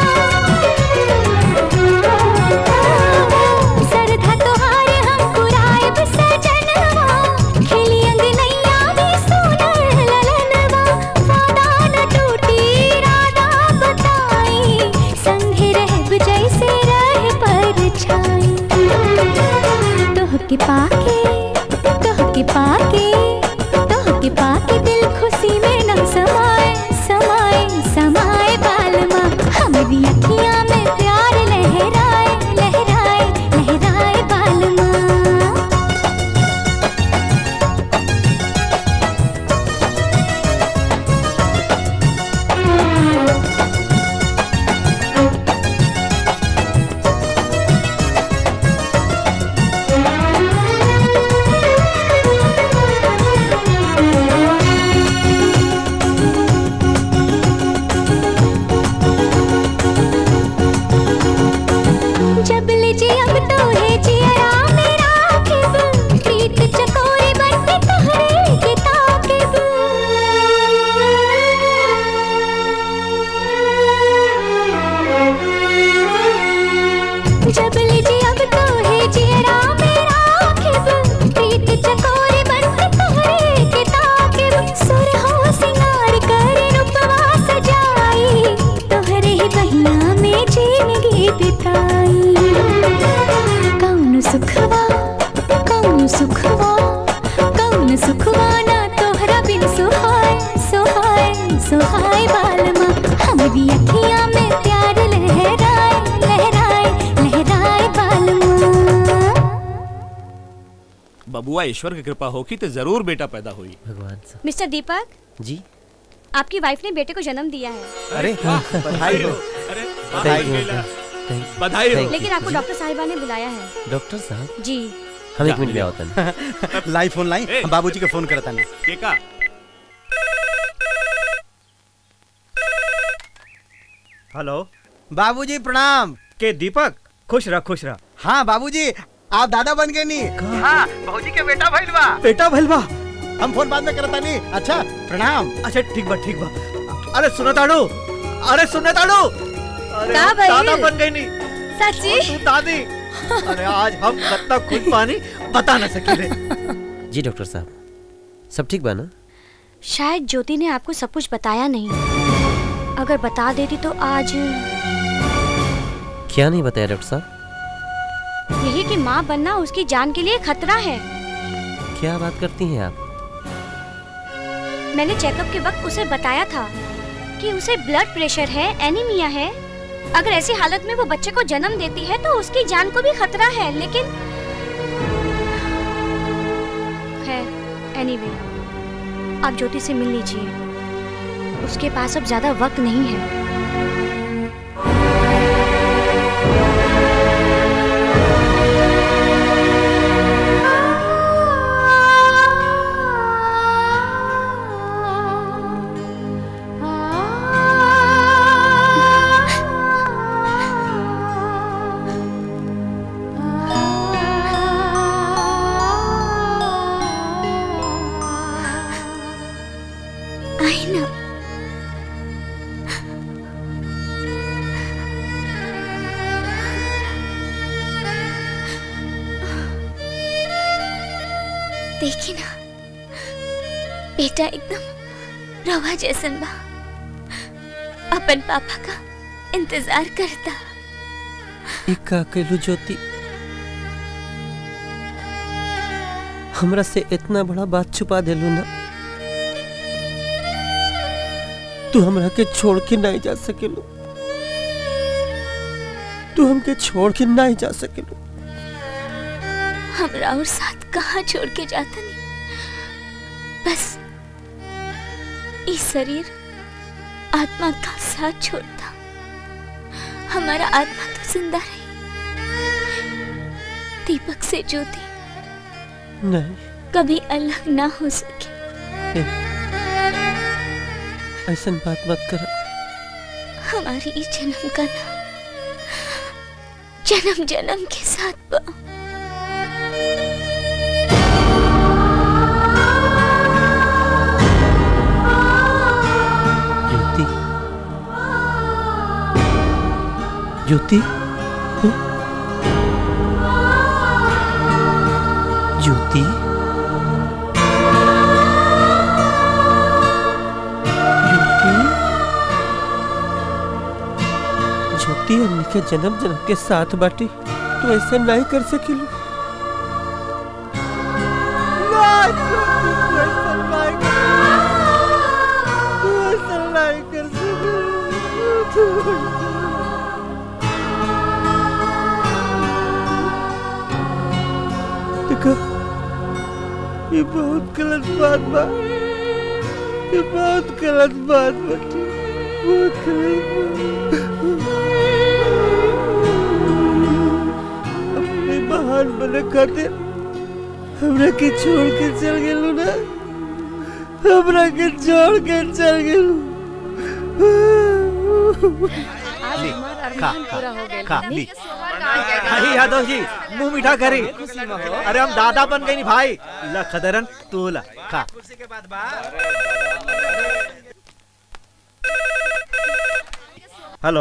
सरधा तोहार हम पुराएब सजनवा खेली अंगनैया में सोनर ललनवा वादा न टूटी राधा बताई संगे रहब जैसे रहे परछाई तोहके पाके तोहके पाके तोहके पाके दिल खुशी में न समाए समाए समाए बालमा हमरी अखियां में प्यार लहराए लहराए लहराए बालमा जब ले जी अब तो है जिया मेरा खिब प्रीत चकोरे बन के तोहरे के ताकिब जब ले जी अब तो है जिया मेरा खिब प्रीत चकोरे बन के तोहरे के ताकिब सुर हो सिंगार कर रूपवा सजाई तोहरे ही बहिया में जिंदगी बिताई कौन सुखवा कौन सुखवा कौन सुखवा ना तोहरा बिन सुहाय सुहाय सुहाय बालमा हमरी अखियां में प्यार लहराए लहराए लहराए बालमा बबुआ ईश्वर की कृपा होगी तो जरूर बेटा पैदा हुई भगवान मिस्टर दीपक जी आपकी वाइफ ने बेटे को जन्म दिया है अरे बधाई हो। अरे Thank you, बधाई thank you. बधाई हो लेकिन आपको डॉक्टर साहिबा ने बुलाया है डॉक्टर साहब जी हम एक मिनट में आवतन लाई फोन लाई हम बाबूजी के फोन करता नहीं के का हेलो बाबूजी प्रणाम के दीपक खुश रह खुश रह हाँ बाबूजी आप दादा बन गए नहीं हाँ बाबूजी के बेटा भइल बा बेटा भइल बा हम फोन बाद में करता नहीं अच्छा प्रणाम अच्छा ठीक बा ठीक बा अरे सुनो ताड़ू अरे सुनो ताड़ू अरे का हम भइल? दादा बन गई नहीं सच्ची और तू दादी अरे आज हम कितना खुश पानी बता ना सके रे जी डॉक्टर साहब सब ठीक बा ना शायद ज्योति ने आपको सब कुछ बताया नहीं अगर बता देती तो आज क्या नहीं बताया डॉक्टर साहब यही कि माँ बनना उसकी जान के लिए खतरा है क्या बात करती हैं आप मैंने चेकअप के वक्त उसे बताया था कि उसे ब्लड प्रेशर है एनीमिया है अगर ऐसी हालत में वो बच्चे को जन्म देती है तो उसकी जान को भी खतरा है लेकिन खैर एनीवे आप ज्योति से मिल लीजिए उसके पास अब ज्यादा वक्त नहीं है देखी ना बेटा एकदम रवा जैसन बा अपन पापा का इंतजार करता एक का कैलू ज्योति हमरा से इतना बड़ा बात छुपा देलू ना तू हमरा के छोड़ के नहीं जा सकेलू तू हमके छोड़ के नहीं जा सकेलू हमरा और साथ कहाँ छोड़ के जाता नहीं बस इस शरीर आत्मा का साथ छोड़ता हमारा आत्मा तो जिंदा रही दीपक से ज्योति नहीं कभी अलग ना हो सके ऐसा बात मत कर हमारी इस जन्म का नाम जन्म जन्म के साथ बा ज्योति ज्योति हं? ज्योति ज्योति ज्योति हमने के जन्म जन्म के साथ बाटी तू ऐसा नहीं कर सकेलू देखो ये बहुत गलत बात बा ये बहुत गलत बात बाटी बहुत गलत बात अपने महान बने खातिर हमरा के छोड़ के चल गेलू ना हमरा के छोड़ के चल गेलू ली, खा खा खा ली नहीं यादव जी मुंह मीठा करी अरे हम दादा बन गई नी भाई ला खदरन तू ला खा हेलो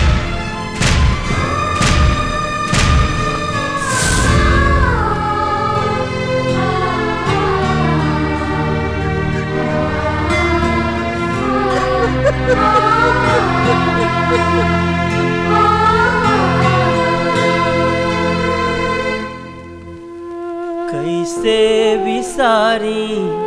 कैसे विसारी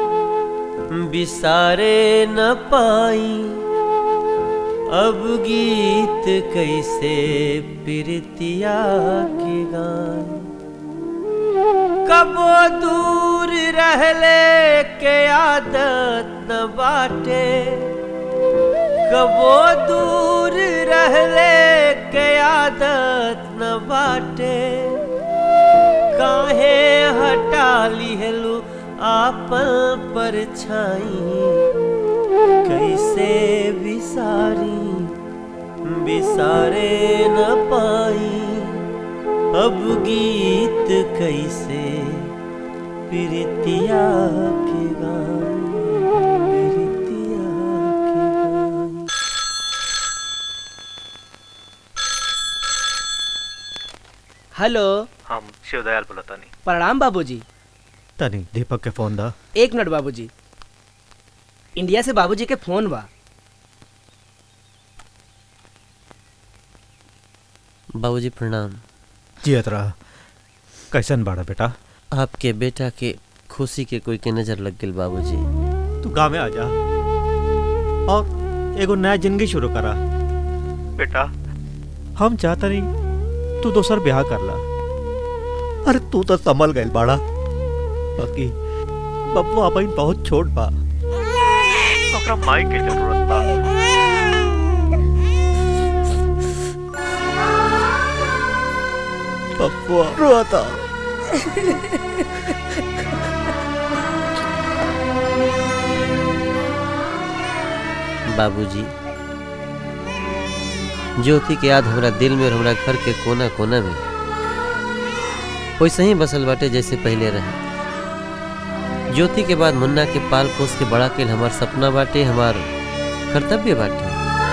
विसारे न पाई अब गीत कैसे प्रीतिया के गाय कबो दूर रहले के आदत न बाटे कबो दूर रहले के आदत न बाटे काहे हटा लिहलू आपन परछाई कैसे विसारी विसारे न पाई अब गीत कैसे प्रीतिया के गाए प्रीतिया के गाए हेलो हम शिवदयाल बोलतानी प्रणाम बाबूजी तनी दीपक के फोन दा एक मिनट बाबूजी इंडिया से बाबूजी के फोन बा बाबूजी प्रणाम जियत रहा कैसन बाड़ा बेटा आपके बेटा के खुशी के कोई के नजर लग गई बाबूजी तू गाँव में आ जा और एगो नया जिंदगी शुरू करा बेटा हम चाहता नहीं तू दोसर ब्याह कर ला अरे तू तो संभल गई बाड़ा बाकी बब्बू अपन बहुत छोट बा ओकरा माई के जरूरत बा बब्बू रोता बाबूजी ज्योति के याद हमरा दिल में और हमरा घर के कोना कोना में वैसे ही बसल बाटे जैसे पहले रहे ज्योति के बाद मुन्ना के पाल पोस के बड़ा केल हमार सपना बाटे हमार कर्तव्य बाटे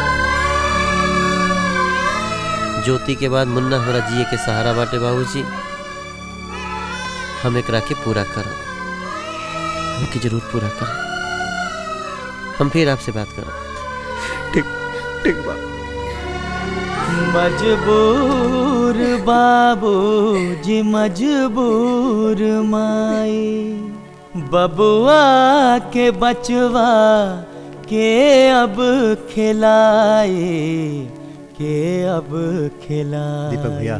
ज्योति के बाद मुन्ना हमरा जिए के सहारा बाटे बाबूजी हम एकरा के पूरा करब चाव की जरूर पूरा करें हम फिर आपसे बात करें ठीक ठीक बा मजबूर बाबू जी मजबूर माई बबुआ के बचवा के अब खिलाए के अब खिलाए दीपक भैया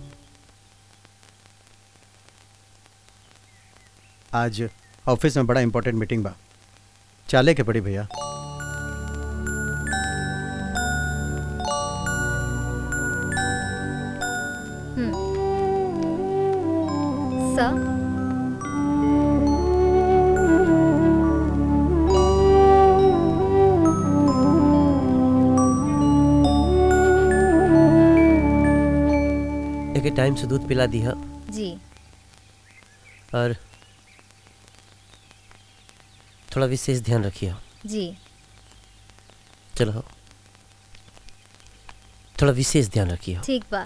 आज ऑफिस में बड़ा इंपॉर्टेंट मीटिंग बा चाले के पड़ी भैया सर एक टाइम से दूध पिला दिया जी और थोड़ा विशेष ध्यान रखिए जी चलो थोड़ा विशेष ध्यान रखिए ठीक बा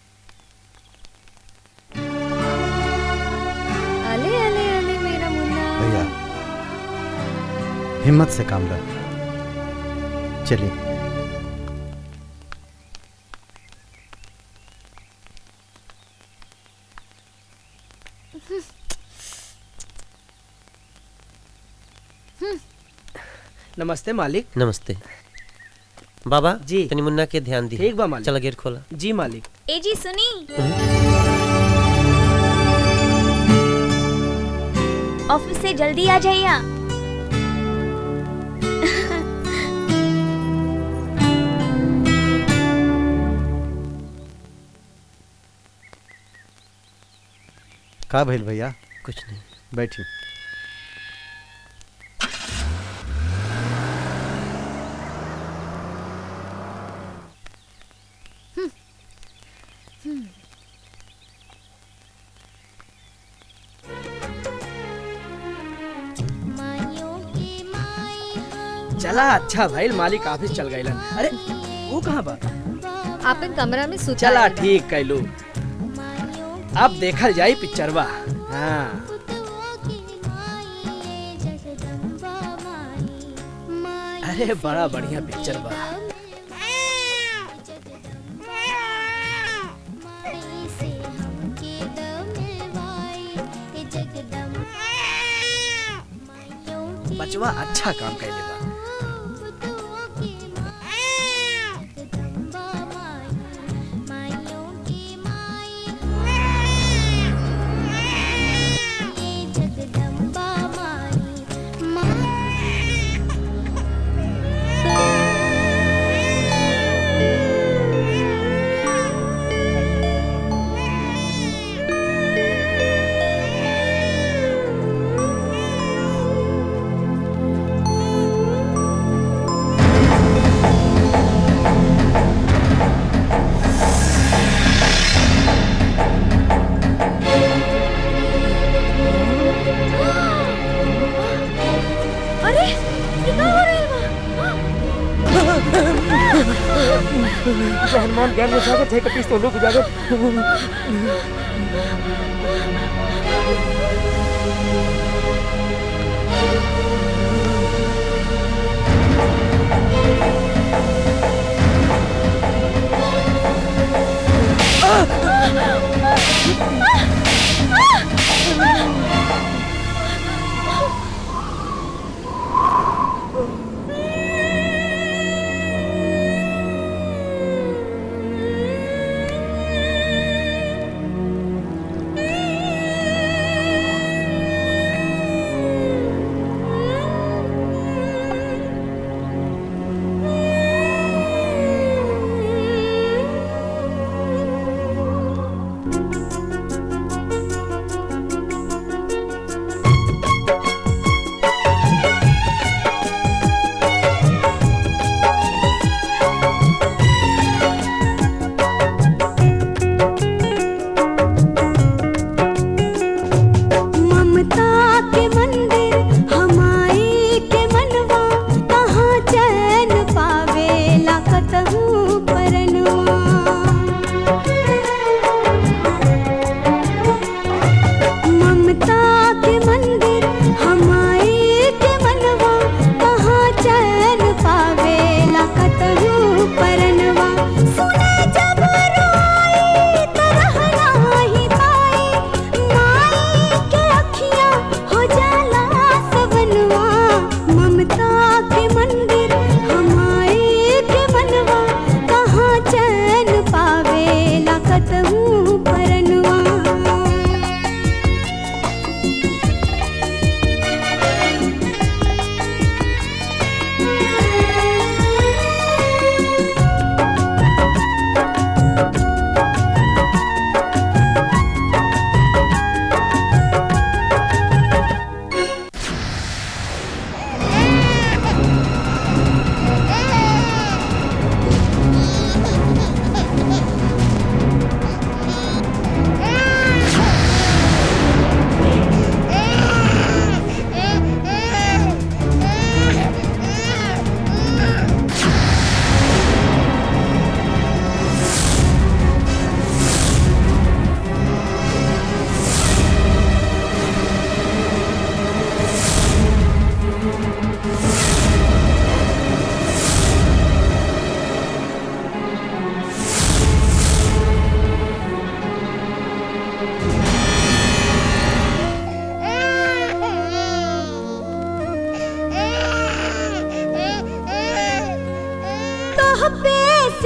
अले अले अले मेरा मुन्ना भैया हिम्मत से काम लो चलिए नमस्ते मालिक नमस्ते बाबा जी तनी मुन्ना के ध्यान दी ठीक बा मालिक चलो गेट खोला जी मालिक ए जी सुनी ऑफिस से जल्दी आ जाइए का भइल भैया कुछ नहीं बैठी चला अच्छा भाई मालिक ऑफिस चल गए अरे वो कहाँ बा आपन कमरा में सुता चला आइल बा। ठीक कैलू अब देखल जाई पिक्चरवा हाँ अरे बड़ा बढ़िया पिक्चर बा बचवा अच्छा काम कैले बा अरे ये का हो रहा हनुमान ज्ञान में जाकर थे कपीस तो लोग जाकर है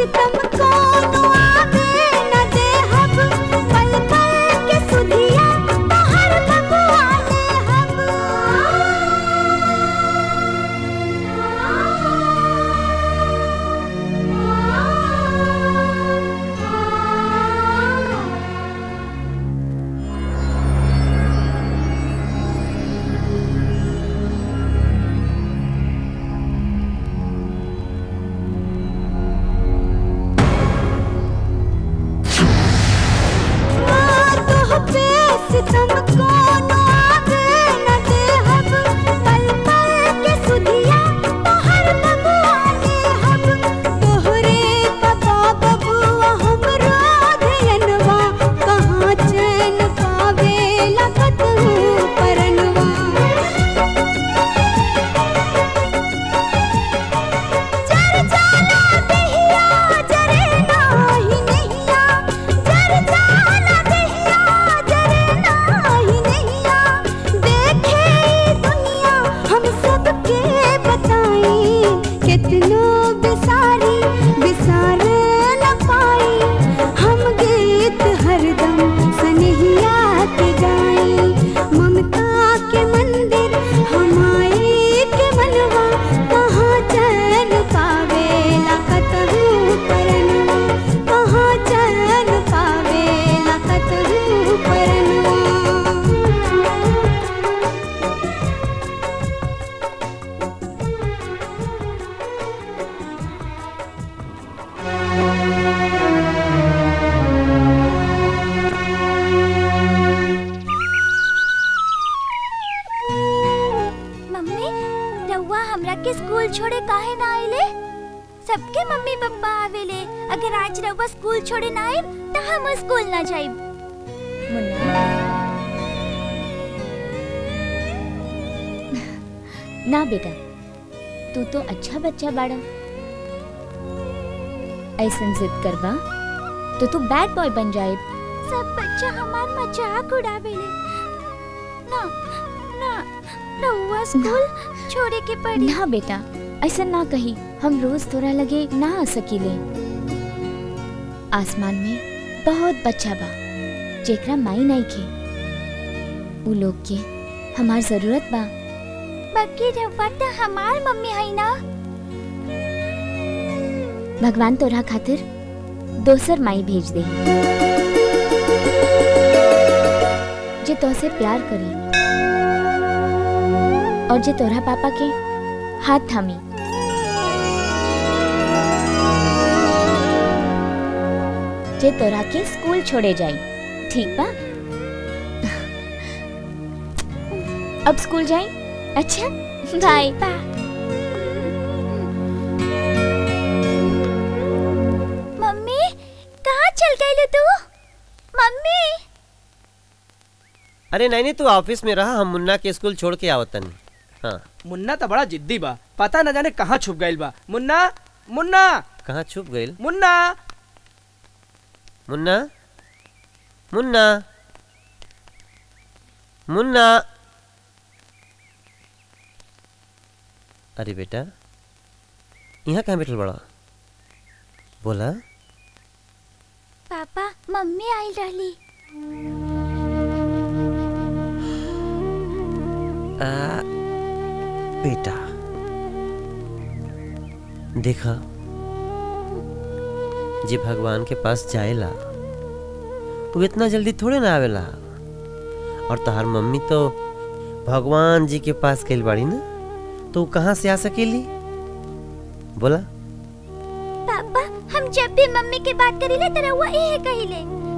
सितम कोनो आवे न देहब पल पल के सुधिया तोहर बबुआ लेहब तोह पे सितम कोनो आवे न देहब पल पल के सुधिया तोहर बबुआ लेहब तोहरे पता बबुआ हमरो धयनवा कहाँ चैन पावे लगत हूँ परनवा जर जाला दहिया जरे नाही नहिया जर जाला दहिया जरे नाही नहिया देखे ई दुनिया हम सबके बताई कितनो बिसारी बिसार न पाई हम गीत हरदम सनहिया के गाई ममता के मंदिर हमाई के मनवा कहाँ चैन पावे लखत हूँ परनवा कहाँ चैन पावे लखत हूँ परनवा मम्मी रउआ हमरा के स्कूल छोड़े काहे ना आइले सबके मम्मी पापा आवेले अगर आज रउआ स्कूल छोड़े ना आइब त हम स्कूल ना जाइब ना बेटा तू तो अच्छा बच्चा बाड़ा ऐसन जिद करबा तो तू बैड बॉय बन जाए सब बच्चा हमार मजाक उड़ावेले ना ना रउआ स्कूल छोड़े के पड़ी ना बेटा ऐसा ना कही हम रोज तोरा लगे ना आ सकीले आसमान में बहुत बच्चा बा जेकरा माई नहीं के उ लोग के हमार जरूरत बा बाकी रउआ त हमार मम्मी है ना भगवान तोरा खातिर दोसर माई भेज दे जे तोसे प्यार करी और जे तोरा पापा के हाथ थामी जे तोरा के स्कूल छोड़े जाई ठीक बा अब स्कूल जाई अच्छा बाय मम्मी कहाँ चल गई तू मम्मी अरे नहीं नहीं तू ऑफिस में रहा हम मुन्ना के स्कूल छोड़ के आवतन हाँ मुन्ना तो बड़ा जिद्दी बा पता न जाने कहाँ छुप गइल बा मुन्ना मुन्ना कहाँ छुप गई मुन्ना मुन्ना मुन्ना मुन्ना अरे बेटा यहाँ कहाँ बैठल बड़ा बोला पापा मम्मी आई रहली आ, बेटा देखा जे भगवान के पास जाएला वो इतना जल्दी थोड़े ना आवेला और तहार मम्मी तो भगवान जी के पास गई बाड़ी ना तो वो कहाँ से आ सकेली बोला पापा हम जब भी मम्मी के बात करीले त रउआ इहे कहिले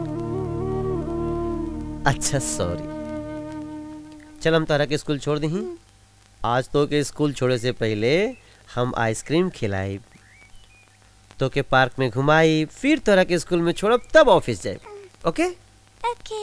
अच्छा सॉरी चल हम तारा के स्कूल छोड़ दी आज तो के स्कूल छोड़े से पहले हम आइसक्रीम खिलाई तो के पार्क में घुमाई फिर तोरा के स्कूल में छोड़ब तब ऑफिस जाए ओके ओके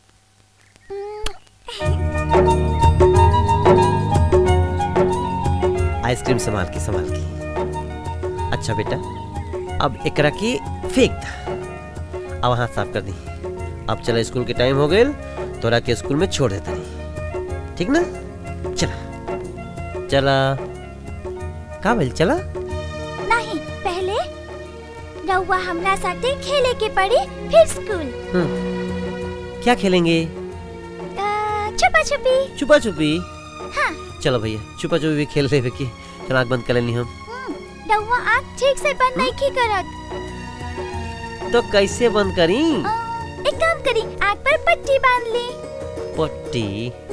आइसक्रीम संभाल के संभाल के अच्छा बेटा अब एकरा की फेंक दा अब हाथ साफ कर दी अब चला स्कूल के टाइम हो गए तोरा के स्कूल में छोड़ देता नहीं ठीक ना चला चला का बोल चला नहीं पहले रउआ हमरा साथे खेले के पड़ी फिर स्कूल हम्म, क्या खेलेंगे छुपा छुपी छुपा छुपी हाँ चलो भैया छुपा छुपी भी खेल रहे की चलो आँख बंद कर लेनी हम रउआ आँख ठीक से बंद नहीं की करत तो कैसे बंद करी एक काम करी आँख पर पट्टी बांध ली पट्टी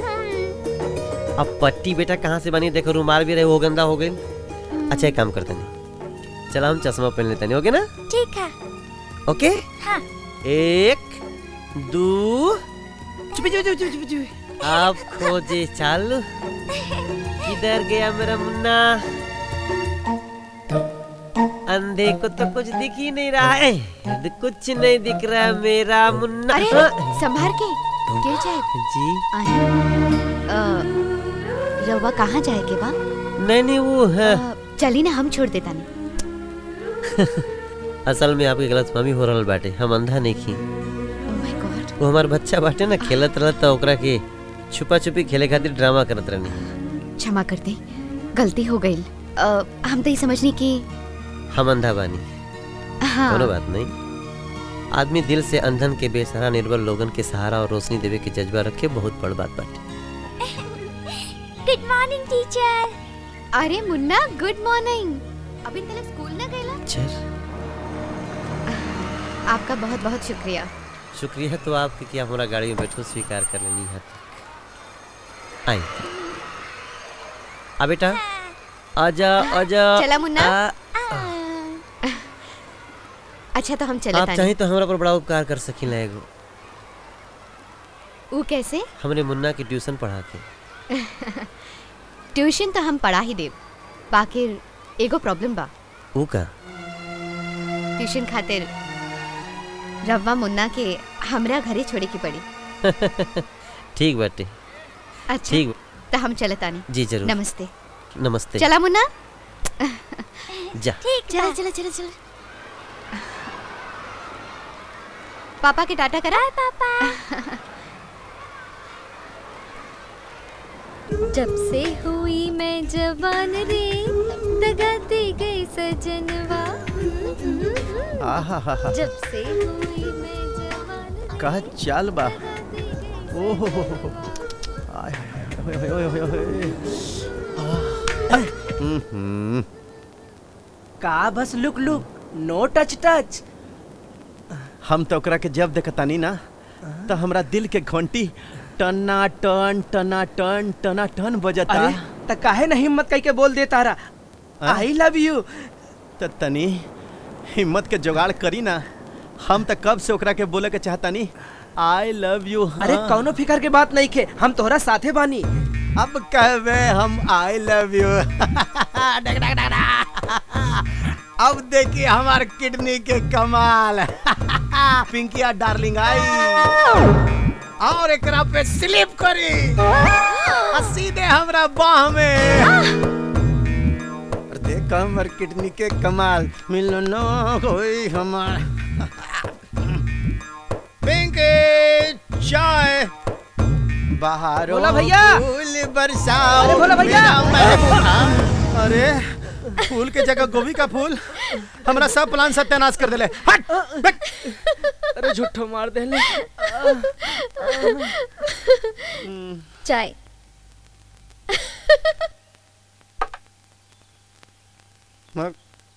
अब पट्टी बेटा कहाँ से बनी देखो रुमाल भी रहे वो गंदा हो गई अच्छा एक काम करते नहीं चलो हम चश्मा पहन लेते नहीं ओके ना ठीक है ओके हाँ एक दो चुपी चुपी चुपी चुपी चुपी आप खोजे चालू किधर गया मेरा मुन्ना अंधे को तो कुछ दिख ही नहीं रहा है द- कुछ नहीं दिख रहा है मेरा मुन्ना अरे हाँ। संभार के गिर जाए जी रवा कहाँ जाए के बा नहीं नहीं वो है चली ना हम छोड़ देता नहीं असल में आपके गलत फहमी हो रहल बाटे हम अंधा नहीं खी वो हमार बच्चा बाटे ना खेलत रहता ओकरा के छुपा छुपी खेले खातिर ड्रामा करत रहनी क्षमा कर दे गलती हो गई हम तो ये समझनी कि हम अंधा बानी हाँ कोनो बात नहीं आदमी दिल से अंधन के बेसहारा निर्बल लोगन के सहारा और रोशनी देवे के जज्बा रखे बहुत बड़ बात बाटे गुड मॉर्निंग टीचर अरे मुन्ना गुड मॉर्निंग अभी तक स्कूल ना गईला चल आपका बहुत बहुत शुक्रिया शुक्रिया तो आपके कि आप हमारा गाड़ी में बैठो स्वीकार कर लेनी है आई आ बेटा आजा आजा चला मुन्ना आ, अच्छा तो हम चले आप चाहे तो हमारा पर बड़ा उपकार कर सकिन एगो वो कैसे हमरे मुन्ना की ट्यूशन पढ़ा के ट्यूशन तो हम पढ़ा ही देव बाकी एगो प्रॉब्लम बा ऊ का ट्यूशन खातिर रवा मुन्ना के हमरा घरे छोड़े की पड़ी ठीक बाटे अच्छा ठीक तो हम चले तानी जी जरूर नमस्ते नमस्ते चला मुन्ना जा ठीक चला चला चला चला पापा के टाटा करा पापा जब से हुई मैं जवान रे दगाती गई सजनवा आहा जब से हुई मैं जवान कहा चाल बा ओहो हो हो हो। आय, ओए, ओए, ओए, ओए, ओए। आह, हम्म, का बस look look no touch touch हम तो ओकरा के जब देखतानी ना तो हमरा दिल के घंटी टना टन टना टन टना टन बजता अरे त काहे ना हिम्मत कई के बोल दे तारा आई लव यू तो तनी हिम्मत के जुगाड़ करी ना हम तो कब से ओकरा के बोले के चाहतानी आई लव यू अरे कौनो फिकर के बात नहीं खे हम तोहरा साथे बानी अब कहबे हम आई लव यू अब देखिए हमार किडनी के कमाल पिंकिया डार्लिंग आई और एकरा पे स्लिप करी आ सीधे हमरा बाह में और देख हमर किडनी के कमाल मिलनो कोई हमार पिंकी चाय बाहर भोला भैया! फूल बरसाओ अरे भोला भैया! मेरा महबूबा। अरे फूल के जगह गोभी का फूल हमरा सब प्लान सत्यानाश कर देले हट बैक। अरे झूठो मार देले चाय मग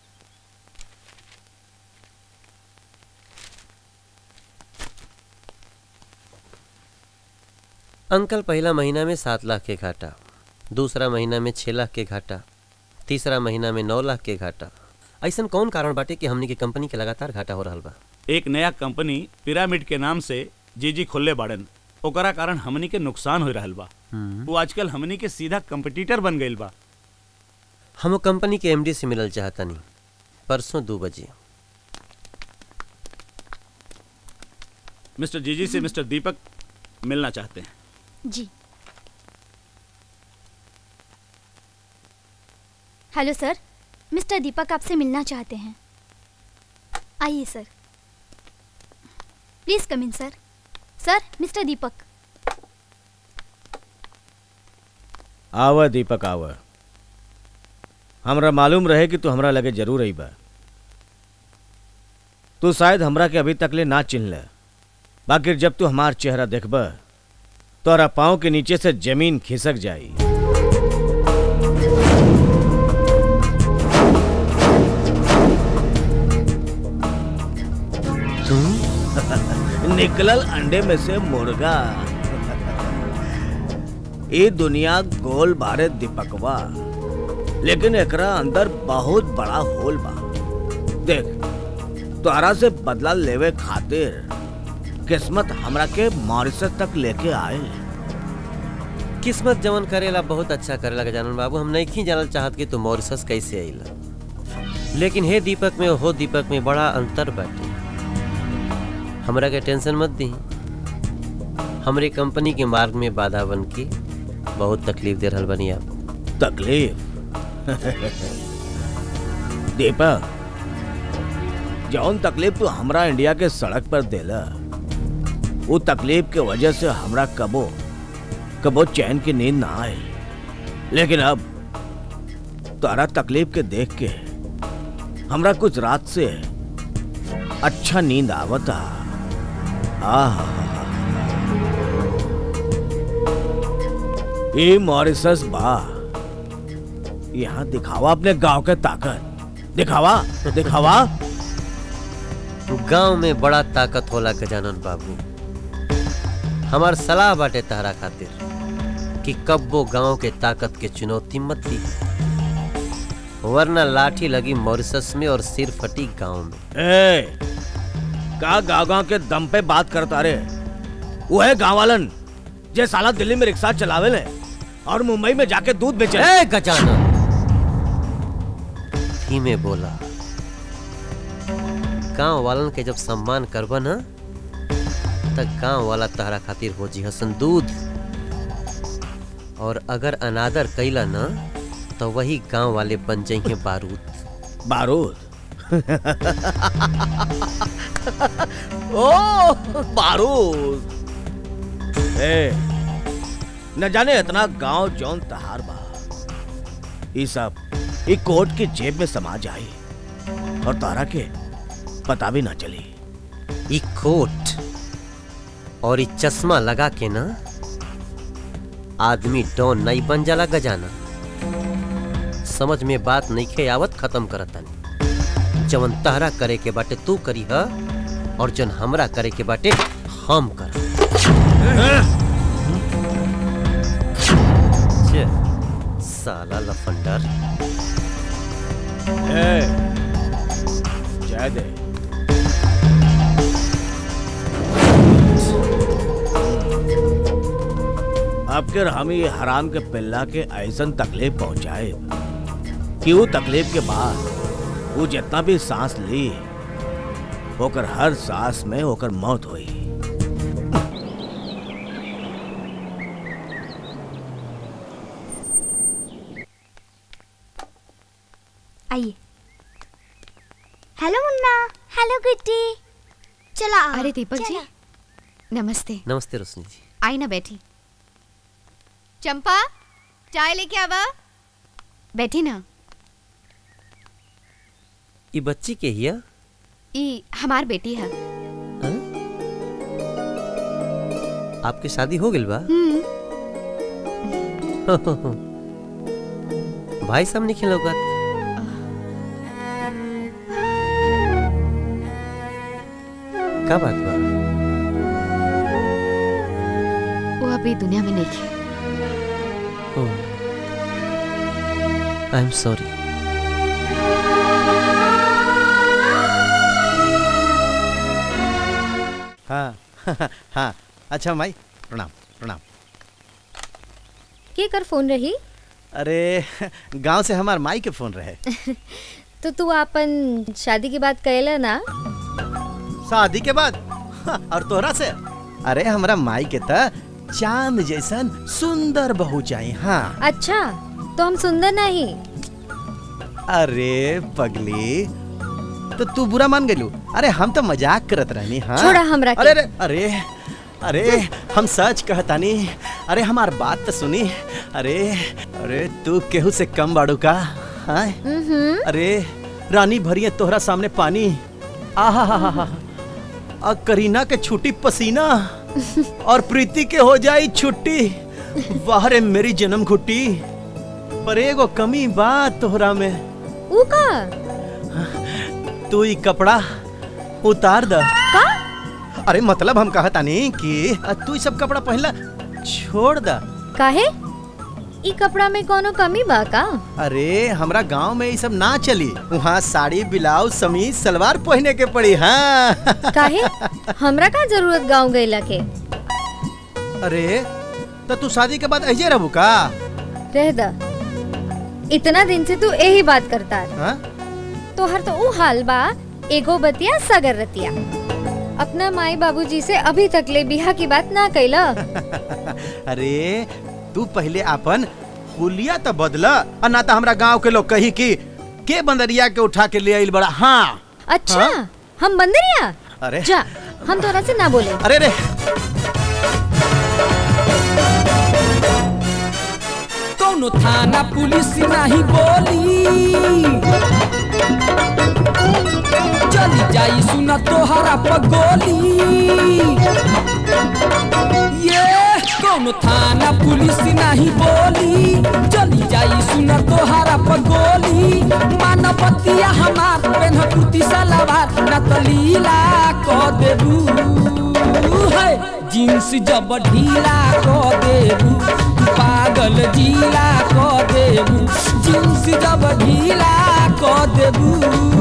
अंकल पहला महीना में सात लाख के घाटा दूसरा महीना में छह लाख के घाटा तीसरा महीना में नौ लाख के घाटा ऐसा कौन कारण बाटे कि हमनी के कंपनी के लगातार घाटा हो रहा बा एक नया कंपनी पिरामिड के नाम से जी जी खोलले बाड़न ओकरा कारण हमनी के नुकसान हो रहल बा हम्म। वो आजकल हमनी के सीधा कंपटीटर बन गइल बा हम कंपनी के एमडी से मिलल चाहतनी परसों दो बजे मिस्टर जीजी से मिस्टर दीपक मिलना चाहते हैं जी हेलो सर मिस्टर दीपक आपसे मिलना चाहते हैं आइए सर please come in sir sir mister दीपक आवा दीपक आवा हमरा मालूम रहे कि तू हमरा लगे जरूर आई बा तू शायद हमरा के अभी तक ले ना चिन्ह बाकी जब तू हमार चेहरा देखब तोरा पाँव के नीचे से जमीन खिसक जाई निकलल अंडे में से मुर्गा ये दुनिया गोल बारे दीपकवा लेकिन एकरा अंदर बहुत बड़ा होल बा देख तोहरा से बदला लेवे खातिर किस्मत हमरा के मॉरिशस तक लेके आए किस्मत जवन करेला बहुत अच्छा करेला गजानन बाबू हम नहीं जानल चाहत कि तू मॉरिशस कैसे आइला लेकिन हे दीपक में हो दीपक में बड़ा अंतर बाटे हमरा के टेंशन मत दी हमरे कंपनी के मार्ग में बाधा बन के बहुत तकलीफ दे रहल बनी आप तकलीफ दीपक जौन तकलीफ तू हमरा इंडिया के सड़क पर देला वो तकलीफ के वजह से हमरा कबो कबो चैन की नींद ना आए लेकिन अब तारा तकलीफ के देख के हमरा कुछ रात से अच्छा नींद आवता आह ये मॉरिसस बा यहाँ दिखावा अपने गांव के ताकत दिखावा दिखावा गांव में बड़ा ताकत होला गजानन बाबू हमार सलाह बाटे तहरा खातिर कि कब्बो गांव के ताकत के चुनौती मत दी वरना लाठी लगी मॉरिशस में और सिर फटी गांव में ए, का गाँव गाँव के दम पे बात करता रे वो है गाँव वालन जे साला दिल्ली में रिक्शा चलावे ले और मुंबई में जाके दूध बेचे ए गजानन धीमे बोला गांव वालन के जब सम्मान करबा ना तब गांव वाला तहरा खातिर हो जी हसन दूध और अगर अनादर कैला ना तो वही गांव वाले बन जाइए बारूद बारूद ओ बारूद ए, न जाने इतना गांव जौन तहार बा ई सब ई कोट के जेब में समा जाई और तारा के पता भी ना चली ई कोट और ई चश्मा लगा के ना आदमी डॉन नहीं बन जाला गजाना समझ में बात नहीं खे आवत खत्म करतानी जवन तहरा करे के बाटे तू करी ह और जन हमरा करे के बाटे हम कर साला लफंडर ए, जय दे अब के हम ये हराम के पिल्ला के ऐसन तकलीफ पहुंचाए कि वो तकलीफ के बाद वो जितना भी सांस ली होकर हर सांस में होकर मौत हुई आइए हेलो मुन्ना हेलो गुड्डी चला आओ, अरे दीपक जी चला। नमस्ते नमस्ते रोशनी जी आई ना बैठी चंपा चाय लेके आवा बैठी ना ई बच्ची के हिया ई हमार बेटी है आपके शादी हो गइल बा भाई साहब नहीं खिलौगत का बात बा वो अभी दुनिया में नहीं है आई एम सॉरी हाँ हाँ अच्छा माई प्रणाम प्रणाम के कर फोन रही अरे गांव से हमार माई के फोन रहे तो तू अपन शादी के बाद कहला ना शादी के बाद और तोहरा से अरे हमरा माई के त चांद जैसन सुंदर बहू चाहिए हाँ अच्छा तो हम सुंदर नहीं अरे पगली तो तू बुरा मान गलू अरे हम तो मजाक करत रहनी हाँ छोड़ा हमरा के। अरे अरे अरे अरे हम सच कहतानी अरे हमार बात तो सुनी अरे अरे तू केहू से कम बाड़ू का हाँ हम्म अरे रानी भरिए तोहरा सामने पानी आहा आ करीना के छुट्टी पसीना और प्रीति के हो जाई छुट्टी वाह रे मेरी जन्म घुट्टी पर एगो कमी बात तोहरा में ऊ का तू ई कपड़ा उतार द का अरे मतलब हम कहता नहीं कि आ, तू ई सब कपड़ा पहला छोड़ द काहे ई कपड़ा में कोनो कमी बा का अरे हमरा गांव में ये सब ना चली वहाँ साड़ी ब्लाउज समीज सलवार पहने के पड़ी हाँ काहे हमरा का जरूरत गांव गईला के अरे तो तू शादी के बाद ऐसे रहू का रह द इतना दिन से तू यही बात करता है हाँ? तोहर तो ऊ हाल बा एगो बतिया सगर रतिया अपना माई बाबूजी से अभी तक ले बिहा की बात ना कैला अरे तू पहले अपन हुलिया तो बदला और ना तो हमरा गांव के लोग कही कि के बंदरिया के उठा के ले आइल बड़ा हाँ अच्छा हाँ? हम बंदरिया अरे जा हम तोरा से ना बोले अरे रे कौनो थाना पुलिस नहीं बोली चली जाई सुना तोहरा पगोली ये कौनो थाना पुलिस नहीं बोली चली जाई सुना तोहरा पगोली मानवतिया हमार पेन कुर्ती सलवार न तो लीला को देबू है जींस जब ढीला को देबू पागल जीला को देबू जींस जब ढीला को देबू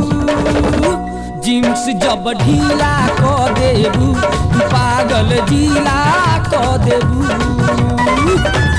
जींस जब ढीला को देबू पागल जीला को देबू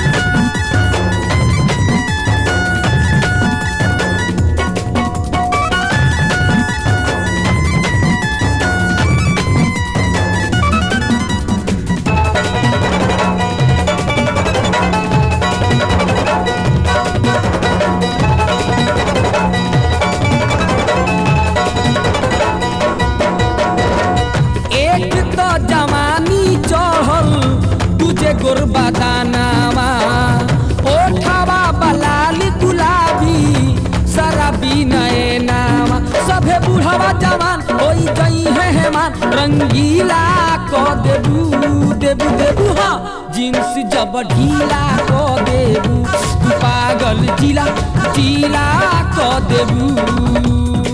एक तो जवानी चढ़ल तुझे गोरबा दानावा ओठावा बलाली गुलाबी शराबी नए नामा सभे बुढ़ावा जवान होई गई है हेमान रंगीला को देबू देबू देबू हाँ जींस जब ढीला को देबू पागल जिला जिला को देबू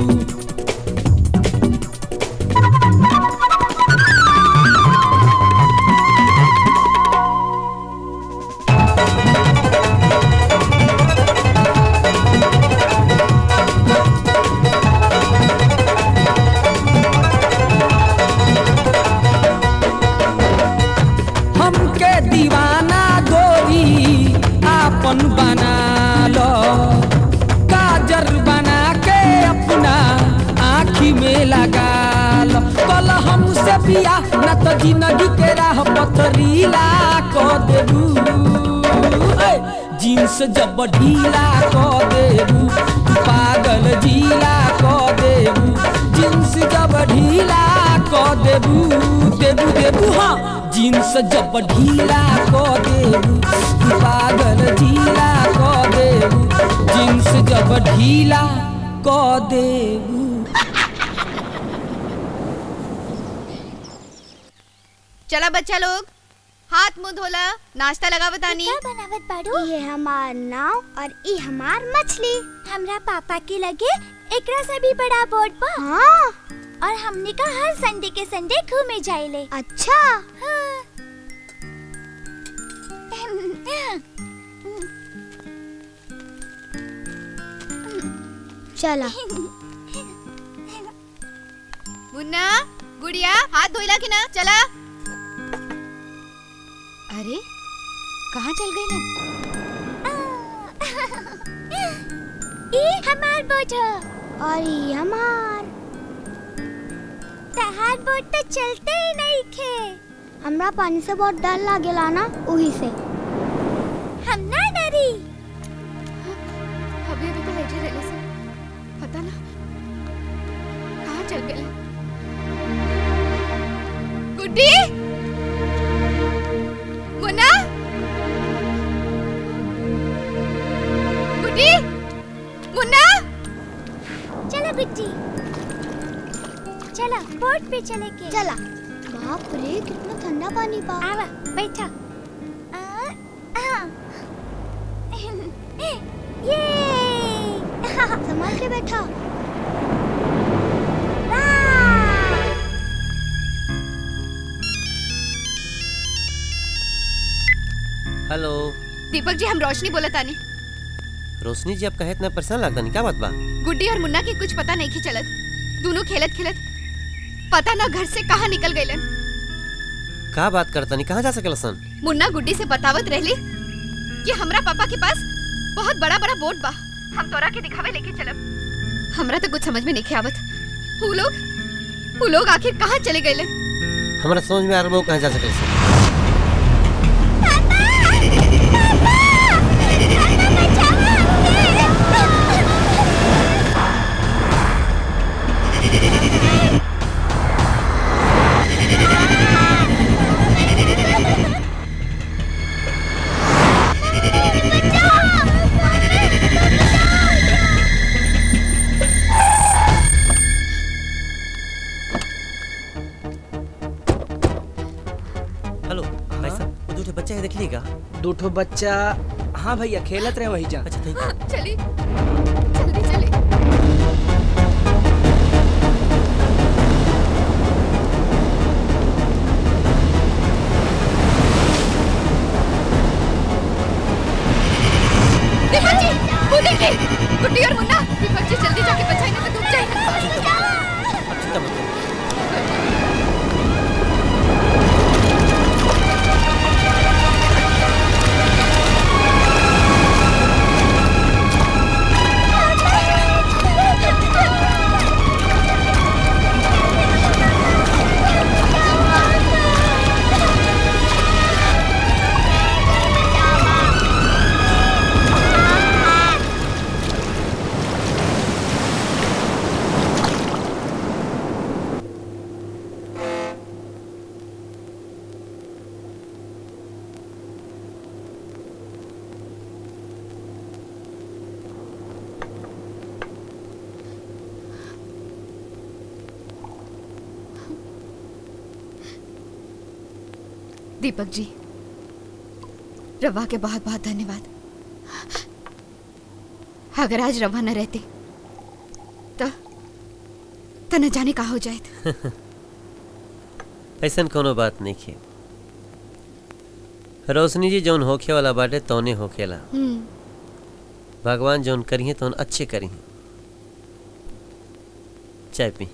हमके दीवाना गोरी आपन बना लो काजर बना के अपना आँखी में लगा लो कल हमसे पिया न तो जिंदगी के राह पथरीला को देबू ए, जींस जब ढीला को देबू पागल जीला को देबू जींस जब ढीला को देबू देबू देबू हाँ जींस जब ढीला को देबू पागल ढीला को देबू जींस जब ढीला को देबू चला बच्चा लोग हाथ मुंह धोला नाश्ता लगा बतानी बनावत बाड़ू ये हमार नाव और ई हमार मछली हमरा पापा के लगे एकरा से भी बड़ा बोर्ड पर हाँ और हमने का हर संडे के संडे घूमे जाइले अच्छा हाँ। चला मुन्ना गुड़िया हाथ धोइला कि ना चला अरे कहाँ चल गई ना ई हमार बोट ह और ई हमार तहार बोट तो चलते ही नहीं खे हमरा पानी से बहुत डर लागेला ना वही से हम ना डरी अभी अभी तो लेटे रहले से पता ना कहाँ चल गए गुड्डी मुन्ना गुड्डी मुन्ना चलो गुड्डी चला बोट पे चले के चला बाप रे कितना ठंडा पानी बा आवा बैठा आ, आ। ये संभाल के बैठा हेलो दीपक जी हम रोशनी बोला तानी रोशनी जी आप कहे इतना परेशान लगता नहीं क्या बात बा गुड्डी और मुन्ना की कुछ पता नहीं की चलत दोनों खेलत खेलत पता ना घर से कहाँ निकल गए का बात करता नहीं कहाँ जा सकेला सन मुन्ना गुड्डी से बतावत रहली कि हमरा पापा के पास बहुत बड़ा बड़ा बोट बा हम तोरा के दिखावे लेके चलब हमरा तो कुछ समझ में नहीं आवत वो लोग वो लोग आखिर कहाँ चले गए हमारा समझ में आ रहा है वो कहाँ जा सकेला सन हेलो भाई साहब वो दूठे बच्चे हैं देख लिएगा दो ठो बच्चा हाँ भैया खेलत रहे वही जा अच्छा थैंक चली जल्दी चली दीपक जी वो देखिए गुड्डी और मुन्ना दीपक जी जल्दी जाके बचाए ना तो डूब जाएगा दीपक जी रवा के बहुत बहुत धन्यवाद अगर आज रवा न रहती तो तो न जाने का हो जाए ऐसा कोनो बात नहीं की रोशनी जी जौन होखे वाला बाटे तौने होखेला भगवान जौन करिए तौन अच्छे करिए चाय पी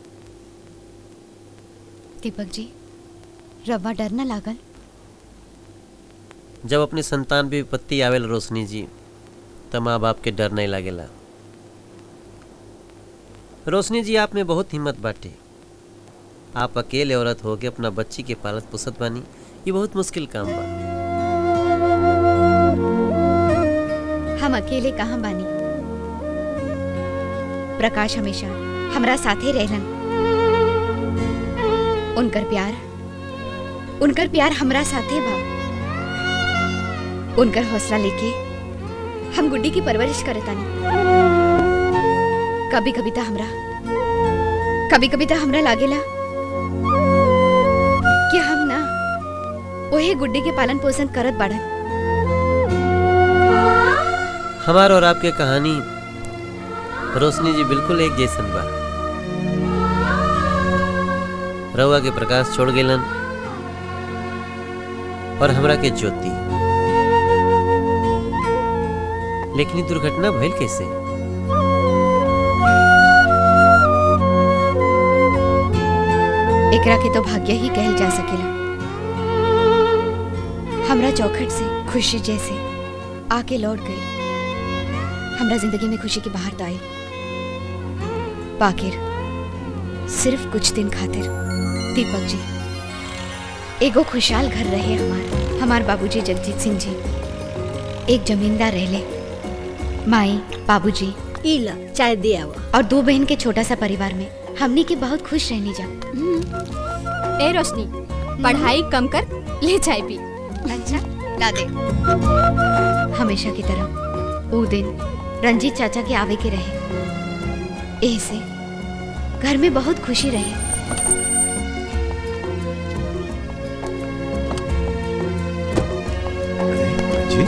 दीपक जी रवा डर न लागल जब अपनी संतान पे विपत्ति आवेल रोशनी जी तब माँ बाप के डर नहीं लागेला रोशनी जी आप में बहुत हिम्मत बाटे आप अकेले औरत होके अपना बच्ची के पालत पोसत बानी ये बहुत मुश्किल काम बा हम अकेले कहाँ बानी प्रकाश हमेशा हमरा साथे रहलन उनकर प्यार उनकर प्यार हमरा साथे बा उनकर हौसला लेके हम गुड्डी की परवरिश करतानी कभी कभी तो हमरा कभी कभी तो हमरा लागेला कि हम ना ओहे गुड्डी के पालन पोषण करत बाड़न हमार और आपके कहानी रोशनी जी बिल्कुल एक जैसन बा रउआ के प्रकाश छोड़ गेलन और हमरा के ज्योति लेकिन ई दुर्घटना भइल कैसे एकरा के तो भाग्य ही कहल जा सकेला हमरा चौखट से खुशी जैसे आके लौट गई हमरा जिंदगी में खुशी की बाहर आई बाकिर सिर्फ कुछ दिन खातिर दीपक जी एगो खुशहाल घर रहे हमार हमार बाबूजी जगजीत सिंह जी एक जमींदार रहले माई बाबूजी इला चाय दे आवा और दो बहन के छोटा सा परिवार में हमनी के बहुत खुश रहनी जा ए रोशनी पढ़ाई कम कर ले चाय पी अच्छा ला दे हमेशा की तरह वो दिन रंजीत चाचा के आवे के रहे ऐसे घर में बहुत खुशी रहे जी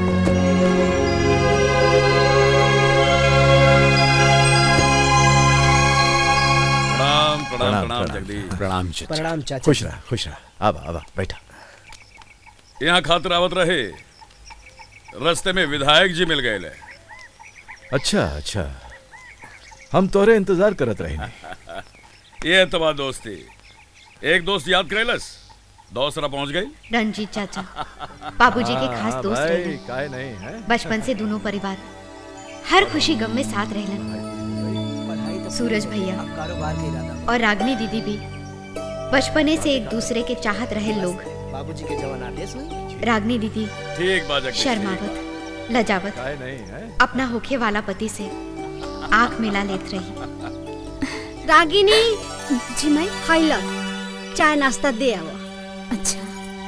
प्रणाम प्रणाम प्रणाम जगदीश प्रणाम चाचा प्रणाम चाचा। खुश रहा खुश रहा आवा आवा बैठा यहाँ खातिर आवत रहे रास्ते में विधायक जी मिल गए अच्छा अच्छा हम तोरे इंतजार करत रहे ये तबा दोस्ती एक दोस्त याद करेलस दूसरा पहुंच गई रंजीत चाचा बाबूजी के खास हाँ, दोस्त भाई, रहे काहे नहीं है बचपन से दोनों परिवार हर खुशी गम में साथ रहलन सूरज भैया कारोबार के इरादा और रागनी दीदी भी बचपने से एक दूसरे के चाहत रहे लोग बाबूजी के जवान आदेश हुई रागनी दीदी ठीक बात जगदीश शर्मावत लजावत काहे नहीं है अपना होखे वाला पति से आंख मिला लेत रही रागिनी जी मैं खाइला चाय नाश्ता दे आओ अच्छा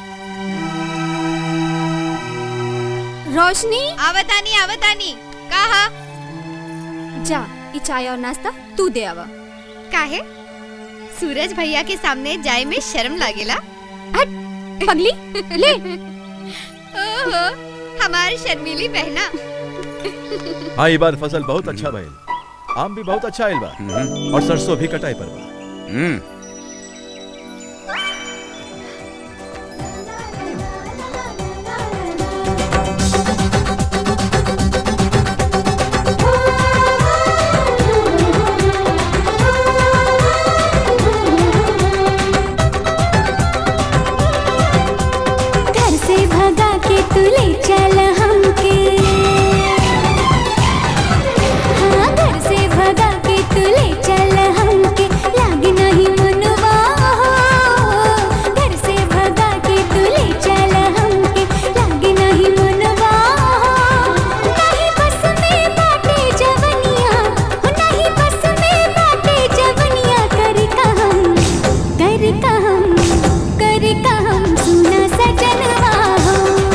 रोशनी आवतानी आवतानी कहा जा ई चाय और नाश्ता तू दे आवा काहे सूरज भैया के सामने जाए में शर्म लागेला हट पगली ले ओहो हमारी शर्मीली बहना हाँ ये बार फसल बहुत अच्छा भइल आम भी बहुत अच्छा आइल बा और सरसों भी कटाई पर बा घर से भगा के तू ले चल हमके हाँ घर से भगा के तू ले चल हमके लाग नहीं मनवा घर से भगा के तू ले चल हमके लाग नहीं मनवा नहीं बस में बाटे जवनिया हो नहीं बस में बाटे जवनिया कर कहम कर कहम कर कहम सुना सजनवा हो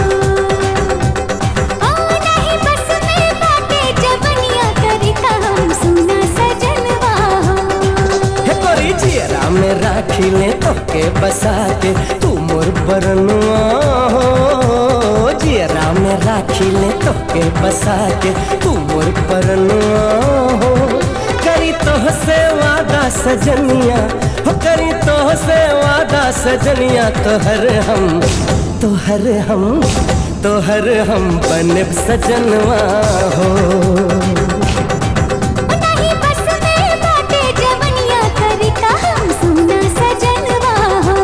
ओ नहीं बस में बाटे जवनिया कर कहम सुना सजनवा हो हे तोरी जियरा में राखी ले तोके बसा के तू मोर बरनुआ हो जियरा में राखी ले तोके बसा के तू मोर बरनुआ हो करी तोह से वादा सजनिया हो करी तोह से वादा सजनिया तोहर हम तोहर हम तोहर हम बनब सजनवा हो नहीं बस में बाटे जवनिया कर कहम सुना सजनवा हो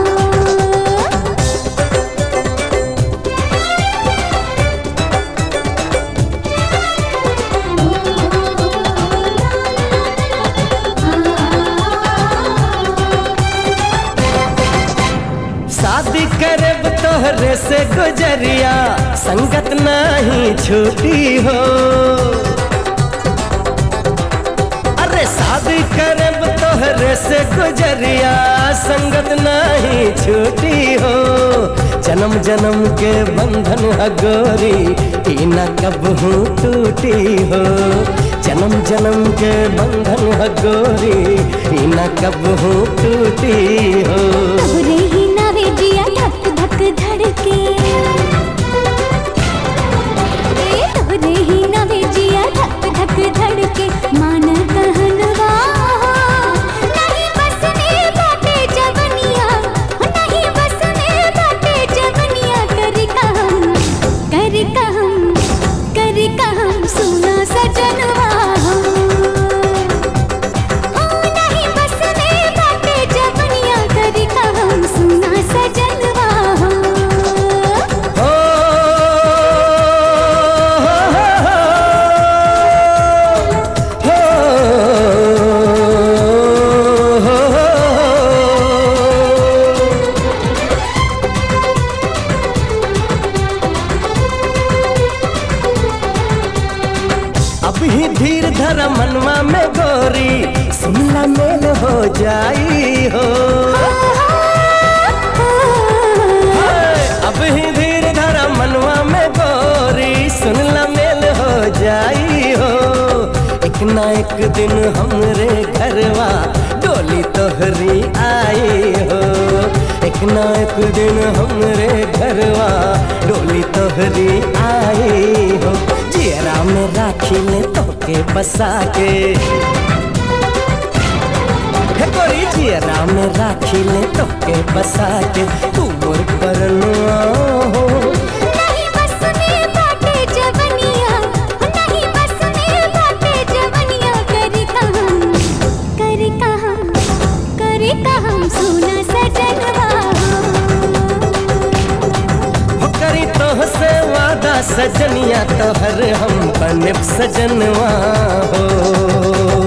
शादी करब तोहरे से गुजरिया संगत नहीं छूटी हो अरे शादी करब तोहरे से गुजरिया संगत नहीं छूटी हो जन्म जन्म के बंधन हगोरी ई न कबहू टूटी हो जन्म जन्म के बंधन हगोरी ई न कबहू टूटी हो तोरे ही नावे जिया धक धक धड़के ए तोरे ही नावे जिया धक धक धड़के मान कहनवा नहीं बस में बाटे जवनिया नहीं बस में बाटे जवनिया कर कहम कर कहम कर कहम सुना सजनवा हो ओ नहीं बस में बाटे जवनिया कर कहम सुना सजनवा हो हो अब ही धीर धर मनवा में गोरी शिमला मेल हो जाई हो हाय, अब ही धीर धर मनवा में गोरी सुनला मेल हो जाई हो एक ना एक दिन हमरे घरवा डोली तोहरी आई हो एक ना एक दिन हमरे घरवा डोली तोहरी आई हो जियरा में राखी ले तोके बसा के हे गोरी जियरा में राखी ले तोके बसा के तू मोर परनुआ हो नहीं बस में बाटे जवनिया नहीं बस में बाटे जवनिया करी कहम करी कहम करी कहम सुना सजनवा हो करी तोह से वादा सजनिया तोहर हम बनब सजनवा हो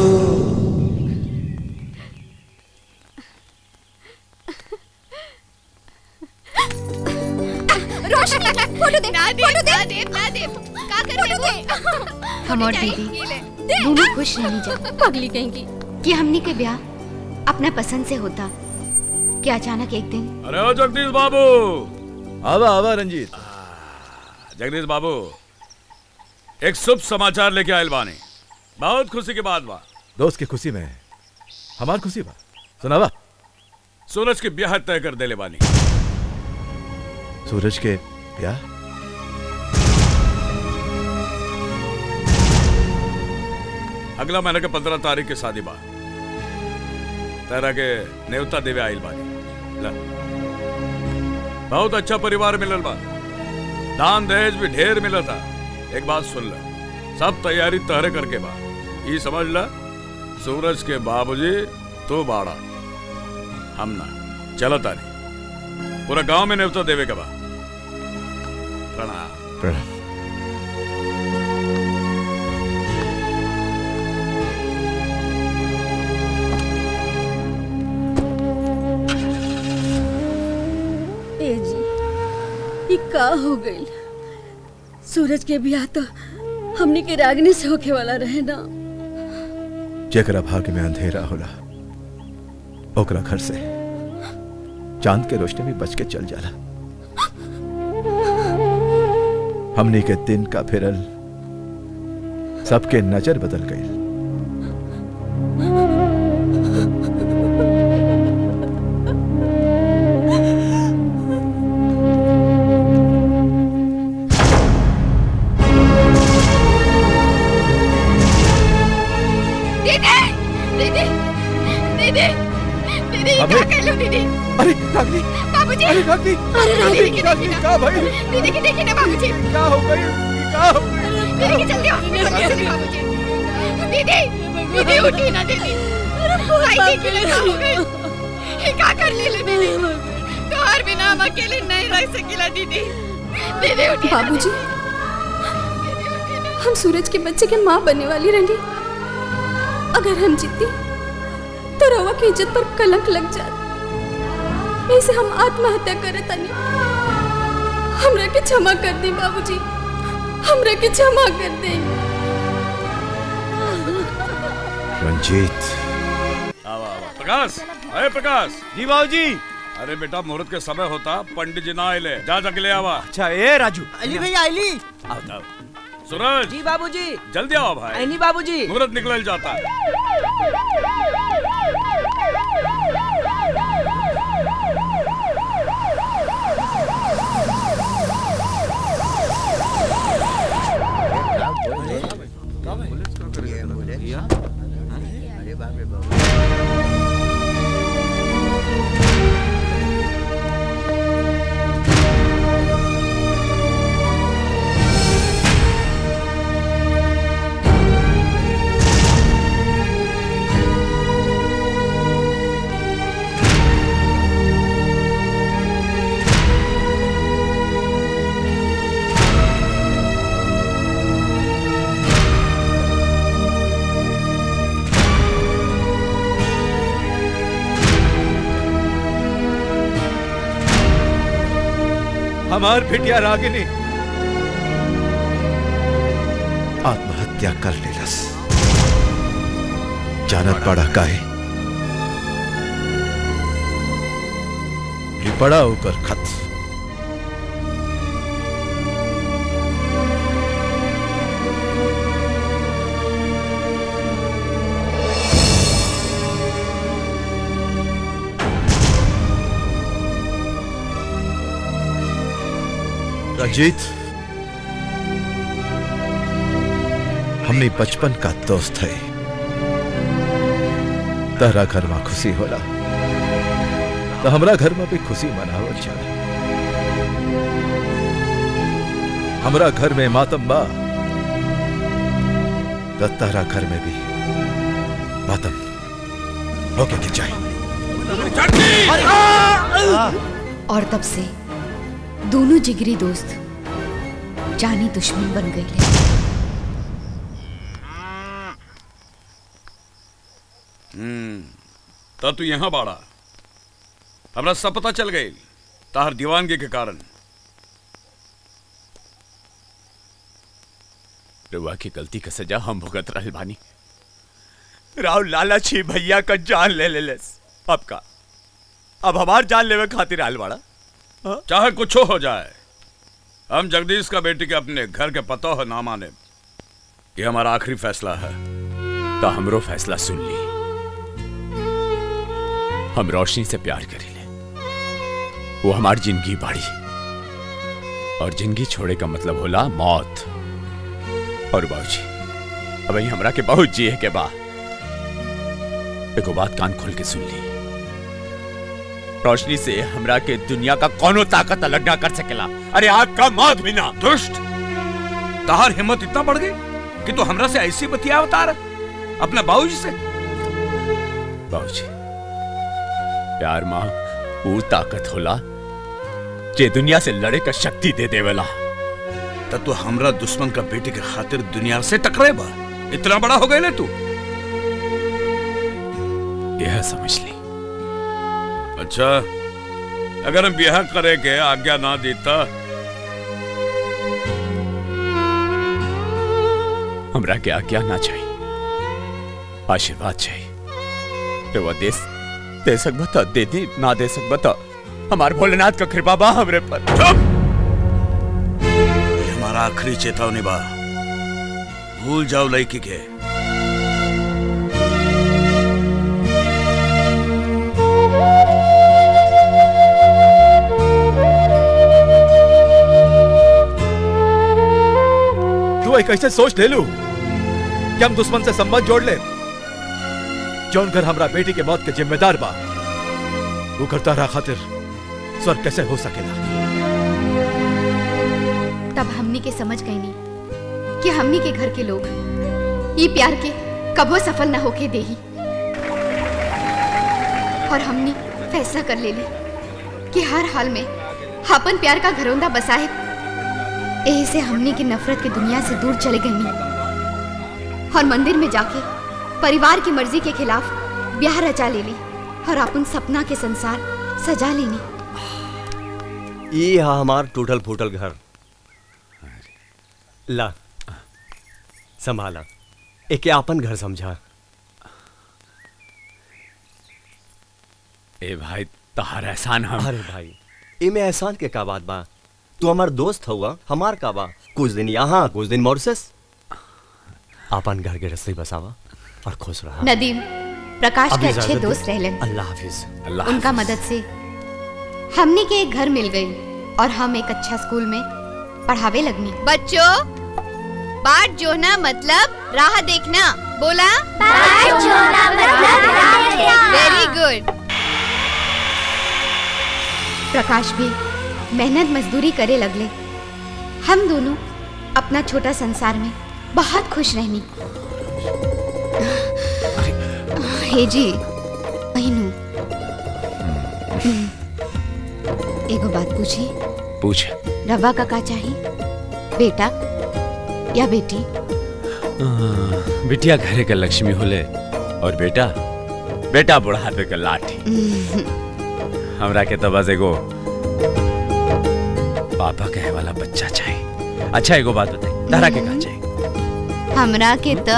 रोशन फोटो दे फोटो दे ना दे ना दे का कर दे हम और दीदी दोनों खुश रहनी जा पगली कहेंगी कि हमनी के ब्याह अपना पसंद से होता कि अचानक एक दिन अरे ओ जगदीश बाबू आवा आवा रंजीत जगदीश बाबू एक शुभ समाचार लेके आयल बानी बहुत खुशी की बात बा दोस्त की खुशी में हमार खुशी बा सुनावा सूरज की ब्याह तय कर देले बानी सूरज के ब्याह अगला महीने के पंद्रह तारीख के शादी बा तेरा के नेवता देवे आइल बानी ला। बहुत अच्छा परिवार मिलल बा दान दहेज भी ढेर मिला था एक बात सुन ल सब तैयारी तहरे करके बा ई समझ ल सूरज के बाबूजी तू बाड़ा हम ना चलो तारी पूरा गांव में नेवता देवे के बा प्रणाम प्रणाम ए जी ये का हो गई सूरज के ब्याह तो हमने के रागनी से होके वाला रहे ना जेकरा भाग्य में अंधेरा होला ओकरा घर से चांद के रोशनी में बच के चल जाला हमनी के दिन का फिरल सबके नजर बदल गई दीदी दीदी दीदी दीदी अबे! क्या कर लो दीदी अरे रागनी बाबूजी अरे रागनी अरे रागनी, दीदी की रागनी, देखी ना क्या भाई? दीदी की देखी ना बाबूजी क्या हो गई क्या हो गई दीदी की जल्दी हॉस्पिटल ले चलिए बाबूजी दीदी दीदी उठी ना दीदी भाई देखी ना क्या हो गई ये क्या कर ले ले दीदी तो और बिना हम अकेले नहीं रह सकीला दीदी दीदी उठी ना, बाबूजी हम सूरज के बच्चे के माँ बनने वाली रही अगर हम जीती तो रवा की इज्जत पर कलंक लग जात ऐसे हम आत्महत्या करे तनी हमरा के क्षमा कर दी बाबूजी हमरा के क्षमा कर दी रंजीत आवा आवा प्रकाश अरे प्रकाश जी बाबूजी अरे बेटा मुहूर्त के समय होता पंडित जी ना आइले जा जाके ले आवा अच्छा ए राजू अली भैया अली आओ आओ सूरज जी बाबूजी जल्दी आओ भाई अली बाबूजी मुहूर्त निकल जाता है हमार बिटिया रागिनी आत्महत्या कर लेलस जानत पड़ा काहे ये बड़ा ऊपर खत रंजीत हमने बचपन का दोस्त है तारा घर में खुशी होला तो हमरा घर में भी खुशी मनावल जाला हमरा घर में मातम बा तो तारा घर में भी मातम होके के चाहिए और तब से दोनों जिगरी दोस्त जानी दुश्मन बन गए हम्म तो तू यहाँ बाड़ा हमरा सब पता चल गई ताहर दीवानगी के कारण रुआ की गलती का सजा हम भुगत रहल बानी राव लालची भैया का जान ले ले लेस अब का अब हमार जान लेवे खातिर आल बाड़ा चाहे कुछ हो जाए हम जगदीश का बेटी के अपने घर के पता हो ना माने ये हमारा आखिरी फैसला है तो हमरो फैसला सुन ली हम रोशनी से प्यार करी ले वो हमारी जिंदगी बाड़ी और जिंदगी छोड़े का मतलब होला मौत और बाबूजी अब हमरा के बहुत जिए के बा एगो बात कान खोल के सुन ली रोशनी से हमरा के दुनिया का कोनो ताकत अलग ना कर सकेला अरे आग का मौत भी ना दुष्ट ताहर हिम्मत इतना बढ़ गई कि तू हमरा से ऐसी बतिया उतार अपने बाबूजी से बाबूजी प्यार माँ वो ताकत होला जे दुनिया से लड़े का शक्ति दे देवेला तब तू हमरा दुश्मन का बेटी के खातिर दुनिया से टकरे बा इतना बड़ा हो गए ना तू यह समझ ली अच्छा अगर हम ब्याह करे के आज्ञा ना देता हमरा के आज्ञा ना चाहिए आशीर्वाद चाहिए तो वह देश दे सक बता दे दे ना दे सक बता हमार भोलेनाथ का कृपा बा हमरे पर ये हमारा आखिरी चेतावनी बा भूल जाओ लड़की के तू एक ऐसे सोच ले लू कि हम दुश्मन से संबंध जोड़ ले जौन घर हमरा बेटी के मौत के जिम्मेदार बा वो करता रहा खातिर स्वर्ग कैसे हो सकेला तब हमनी के समझ गई नहीं कि हमनी के घर के लोग ये प्यार के कबो सफल न होके देही और हमनी फैसला कर ले ली कि हर हाल में अपन प्यार का घरौंदा बसाए यही से हमनी की नफरत की दुनिया से दूर चले गई और मंदिर में जाके परिवार की मर्जी के खिलाफ ब्याह रचा ले ली और अपन सपना के संसार सजा लेनी ये हा हमार टूटल फूटल घर ला संभाला एक आपन घर समझा ए भाई तहार एहसान हम अरे भाई इमे एहसान के का बात बा तू हमार दोस्त हुआ हमार का बा कुछ दिन यहाँ कुछ दिन मॉरिशस आपन घर के रस्ते बसावा और खुश रहा नदीम प्रकाश अब के इजाजत अच्छे दे। दोस्त रहलन अल्लाह हाफिज उनका मदद से हमने के एक घर मिल गई और हम एक अच्छा स्कूल में पढ़ावे लगनी बच्चों बाट जोना मतलब राह देखना बोला बाट जोना मतलब राह देखना। वेरी गुड प्रकाश भी मेहनत मजदूरी करे लगले हम दोनों अपना छोटा संसार में बहुत खुश रहनी हे जी बहनू एगो बात पूछी पूछ रवा का का चाहिए बेटा या बेटी बिटिया घरे का लक्ष्मी होले और बेटा बेटा बुढ़ापे का लाठी हमरा के तो बस एगो पापा कहे वाला बच्चा चाहिए अच्छा एगो बात बताई तारा के का चाहिए हमरा के तो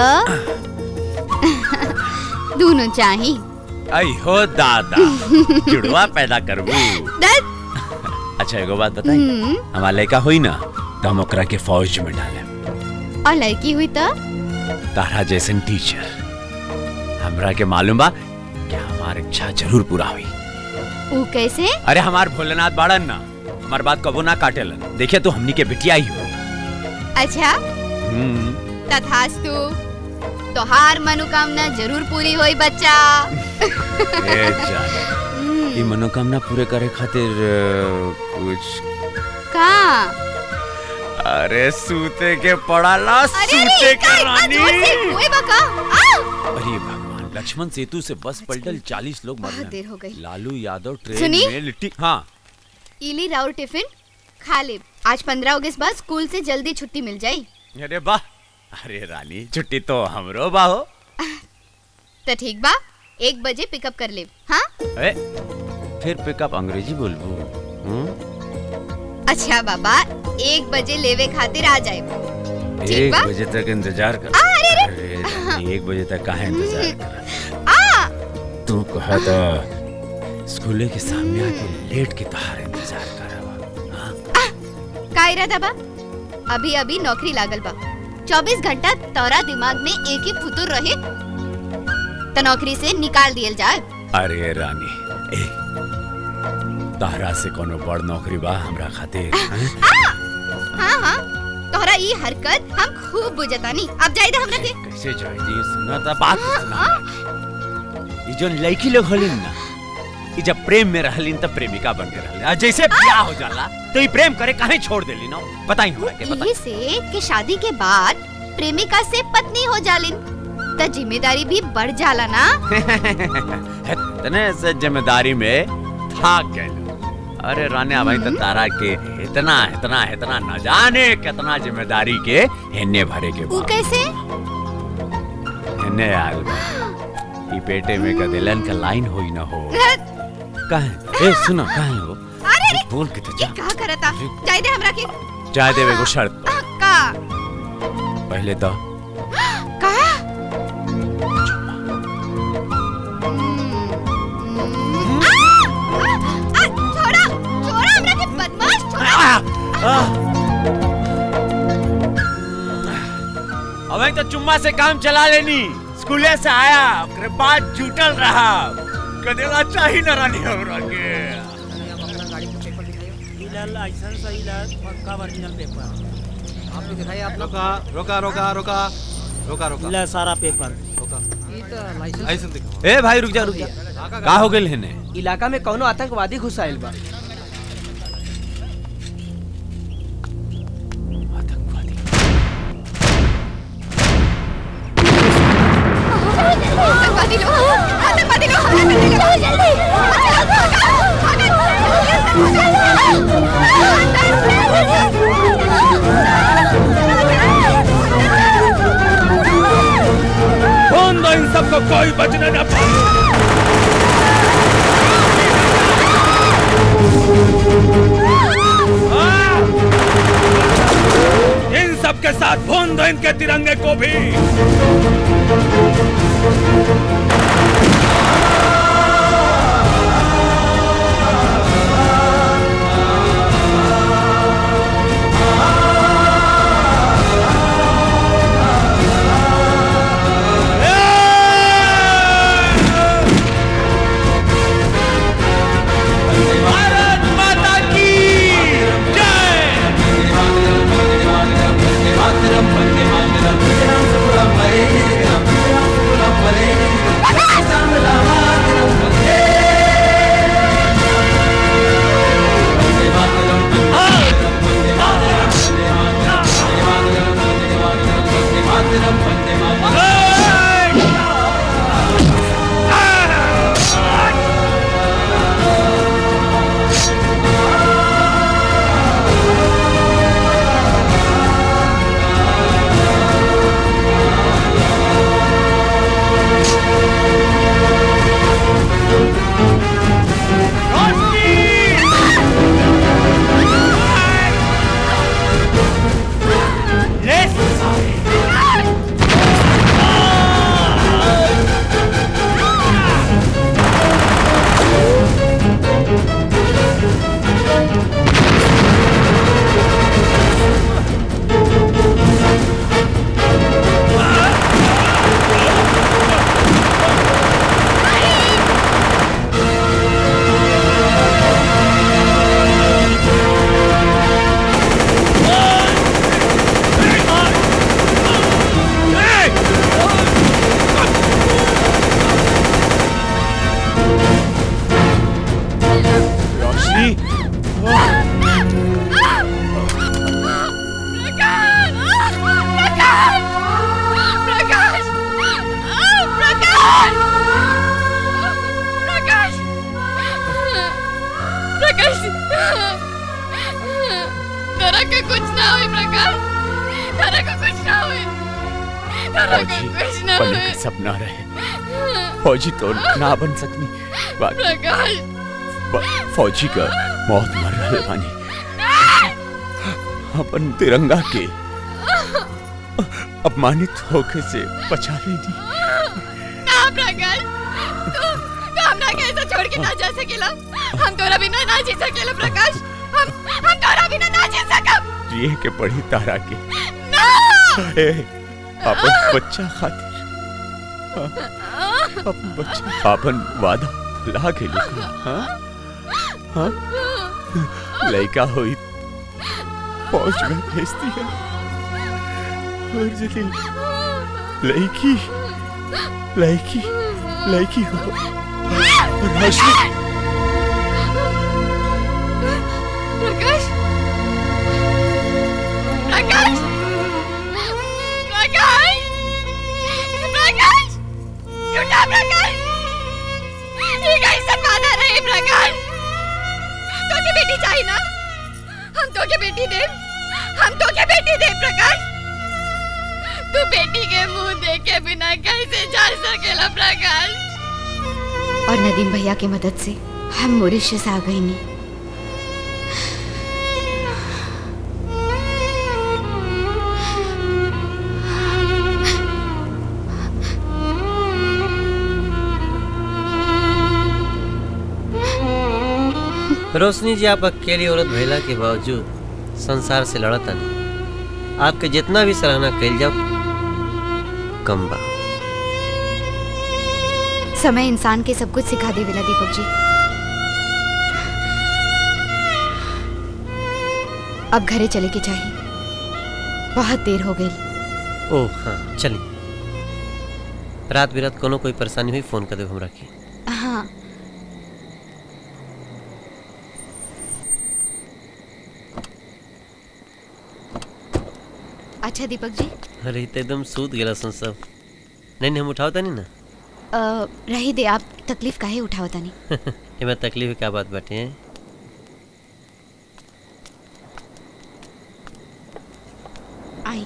दोनों चाहिए आई हो दादा जुड़वा पैदा करबू अच्छा एगो बात बताई हम्म, हमार लड़का होई ना तो हम ओकरा के फौज में डाले और लड़की हुई तो तारा जैसन टीचर हमरा के मालूम बा कि हमार इच्छा जरूर पूरा हुई वो कैसे अरे हमार भोलेनाथ बाड़न ना हमार बात कबो ना काटेलन देखिए तो हमनी के बिटिया ही हो अच्छा हम्म तथास्तु तोहार मनोकामना जरूर पूरी होई बच्चा ए जान ये मनोकामना पूरे करे खातिर अ, कुछ का अरे सूते के पड़ाला अरे सूते अरे के का इतना रानी जोर से हुए बका आ अरे भगवान लक्ष्मण सेतु से बस पलटल चालीस लोग मर बहुत देर हो गए गई। लालू यादव ट्रेन सुनी? में लिट्टी हाँ इली राउर टिफिन खा ले आज पंद्रह अगस्त बाद स्कूल से जल्दी छुट्टी मिल जाई अरे वाह अरे रानी छुट्टी तो हमरो बाहो तो ठीक बा एक बजे पिकअप कर ले हाँ ए, फिर पिकअप अंग्रेजी बोलबू हम्म? अच्छा बाबा एक बजे लेवे खातिर आ जाए ठीक एक बा बजे तक इंतजार कर आ, अरे, अरे। अरे रानी, एक बजे तक काहे इंतजार कर आ तू कहा था स्कूले के सामने आके लेट के तहार इंतजार करवा का इरादा बा अभी अभी नौकरी लागल बा चौबीस घंटा तोरा दिमाग में एक ही फुतुर रहे तो नौकरी से निकाल दियल जाए अरे रानी ए तारा से कोनो बड़ नौकरी बा हमरा खातिर हैं? हाँ हाँ तोहरा ई हरकत हम खूब बुझतानी अब जाए दे हमरा के कैसे जाई दी सुना था बात तो सुना ये जो लड़की लोग हलिन ना ये जब प्रेम में रहलिन तब प्रेमिका बन के रहलिन और जैसे ब्याह हो जाला तो ये प्रेम करे काहे छोड़ देली ना बताई हमरा के बताई यही से कि शादी के बाद प्रेमिका से पत्नी हो जालिन तो जिम्मेदारी भी बढ़ जाला ना इतने से जिम्मेदारी में थक गए अरे रानी भाई तो तारा के इतना इतना इतना न जाने कितना जिम्मेदारी के हिन्ने भरे के वो कैसे हिन्ने आल बा। ई पेटे में कदेलन का लाइन होई ना हो काहे ए सुनो काहे हो अरे अरे बोल के तो ये का करता जाए दे हमरा के चाय देवे को शर्त पर। का पहले तो का छोड़ा छोड़ा हमरा के बदमाश छोड़ा अबे तो चुम्मा से काम चला लेनी स्कूले से आया ओकरे बाद जुटल रहा कदेला चाही ना रानी हमरा के लाइसेंस पक्का ओरिजिनल पेपर आप लोग दिखाइए आप रोका रोका रोका रोका रोका रोका ले सारा पेपर लाइसेंस दिखा ए भाई रुक जा रुक जा का हो गेल हेने इलाका में कौनो आतंकवादी घुसाइल बा आतंकवादी लोग आतंकवादी लोग आतंकवादी लोग जल्दी कौन दो इन सबको कोई बचने न पाए हाँ! इन सबके साथ भून दो इनके तिरंगे को भी भारत माता की जय हुए तारा के फौजी कुछ ना बनने हुए का सपना रहे फौजी तो ना बन सकनी बाकी प्रकाश फ- फौजी का मौत मर रहे बानी अपन तिरंगा के अपमानित होके से बचा लेनी ना प्रकाश तू तू हमरा के ऐसे छोड़ के ना जा सकेला हम तोरा बिना ना जी सकेला प्रकाश हम हम तोरा बिना ना जी सकब जिए के पड़ी तारा के ना ए, अपन बच्चा खातिर अपन बच्चा अपन वादा ला के लिखा हाँ हाँ लड़का हुई फौज में भेजती है और यदि लड़की लड़की लड़की हो रोशनी प्रकाश प्रकाश प्रकाश प्रकाश झूठा प्रकाश ये कैसे वादा रहे प्रकाश तो के बेटी चाहिए ना हम तो के बेटी दे हम तो के बेटी दे प्रकाश तू बेटी के मुंह देखे बिना कैसे जा सकेला प्रकाश और नदीम भैया की मदद से हम मॉरिशस आ गए नहीं रोशनी जी आप अकेली औरत भैला के बावजूद संसार से लड़ता नहीं आपके जितना भी सराहना कैल जाओ कम बा समय इंसान के सब कुछ सिखा देवेला दीपक जी अब घरे चले के चाहिए बहुत देर हो गई ओह हाँ चलिए रात बिरात कोनो कोई परेशानी हुई फोन कर दो हमरा की हाँ अच्छा दीपक जी अरे ई तो एकदम सूत गेला सन सब नहीं नहीं हम उठावता नहीं ना अ, रही दे आप तकलीफ काहे उठाओ तनी एमे तकलीफ के क्या बात बाटे हैं आई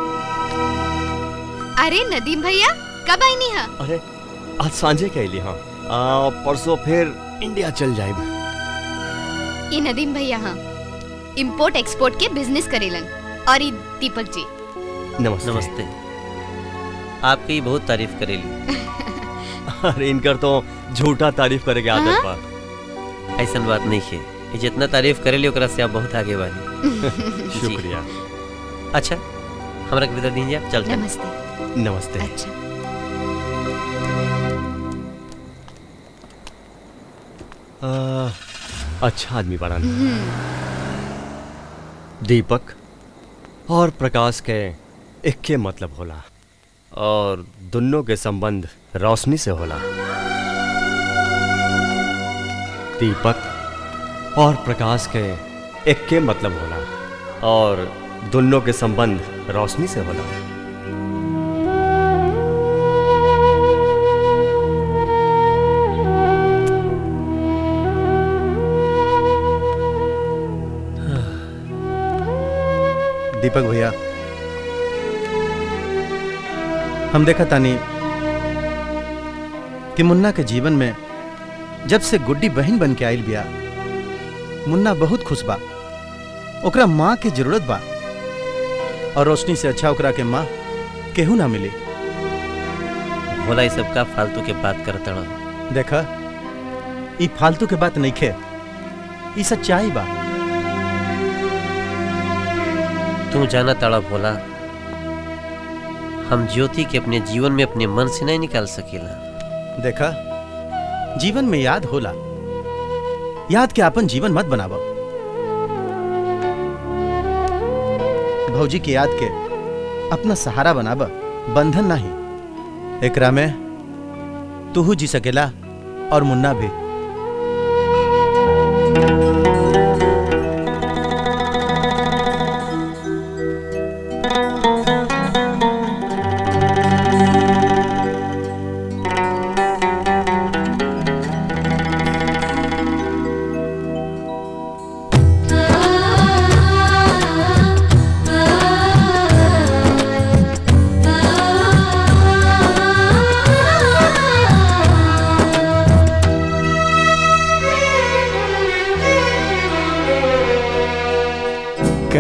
अरे नदीम भैया कब आई नहीं है अरे आज सांझे कहली हाँ आ, परसों फिर इंडिया चल जाए ये नदीम भैया हाँ इंपोर्ट एक्सपोर्ट के बिजनेस करेलन और ये दीपक जी नमस्ते नमस्ते आपकी बहुत तारीफ करेली अरे इनकर तो झूठा तारीफ करे के आदत बा ऐसा बात नहीं है ये जितना तारीफ करेली ओकरा से आप बहुत आगे बानी जी। शुक्रिया अच्छा हमरा के विदा दीजिए आप चलते हैं। नमस्ते नमस्ते अच्छा आ, अच्छा आदमी बड़ा दीपक और प्रकाश के एक के मतलब होला और दोनों के संबंध रोशनी से होला दीपक और प्रकाश के एक के मतलब होला और दोनों के संबंध रोशनी से होला दीपक भैया हम देखा तानी कि मुन्ना के जीवन में जब से गुड्डी बहन बन के आयल बिया मुन्ना बहुत खुश बा ओकरा माँ के जरूरत बा और रोशनी से अच्छा ओकरा के माँ केहू ना मिली भोला ये सब का फालतू के बात करता रहो देखा ई फालतू के बात नहीं खे ई सच्चाई बा तू जाना ताड़ा भोला हम ज्योति के अपने जीवन में अपने मन से नहीं निकाल सकेला देखा जीवन में याद होला याद के अपन जीवन मत बनावा भौजी की याद के अपना सहारा बनावा बंधन नहीं एकरा में तू जी सकेला और मुन्ना भी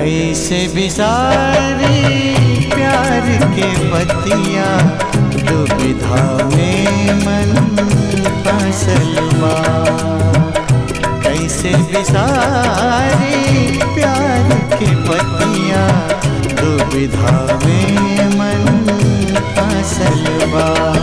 कैसे बिसारी प्यार के पतिया दुविधा में मन फसल बा कैसे बिसारी प्यार के पतिया दुविधा में मन फसल बा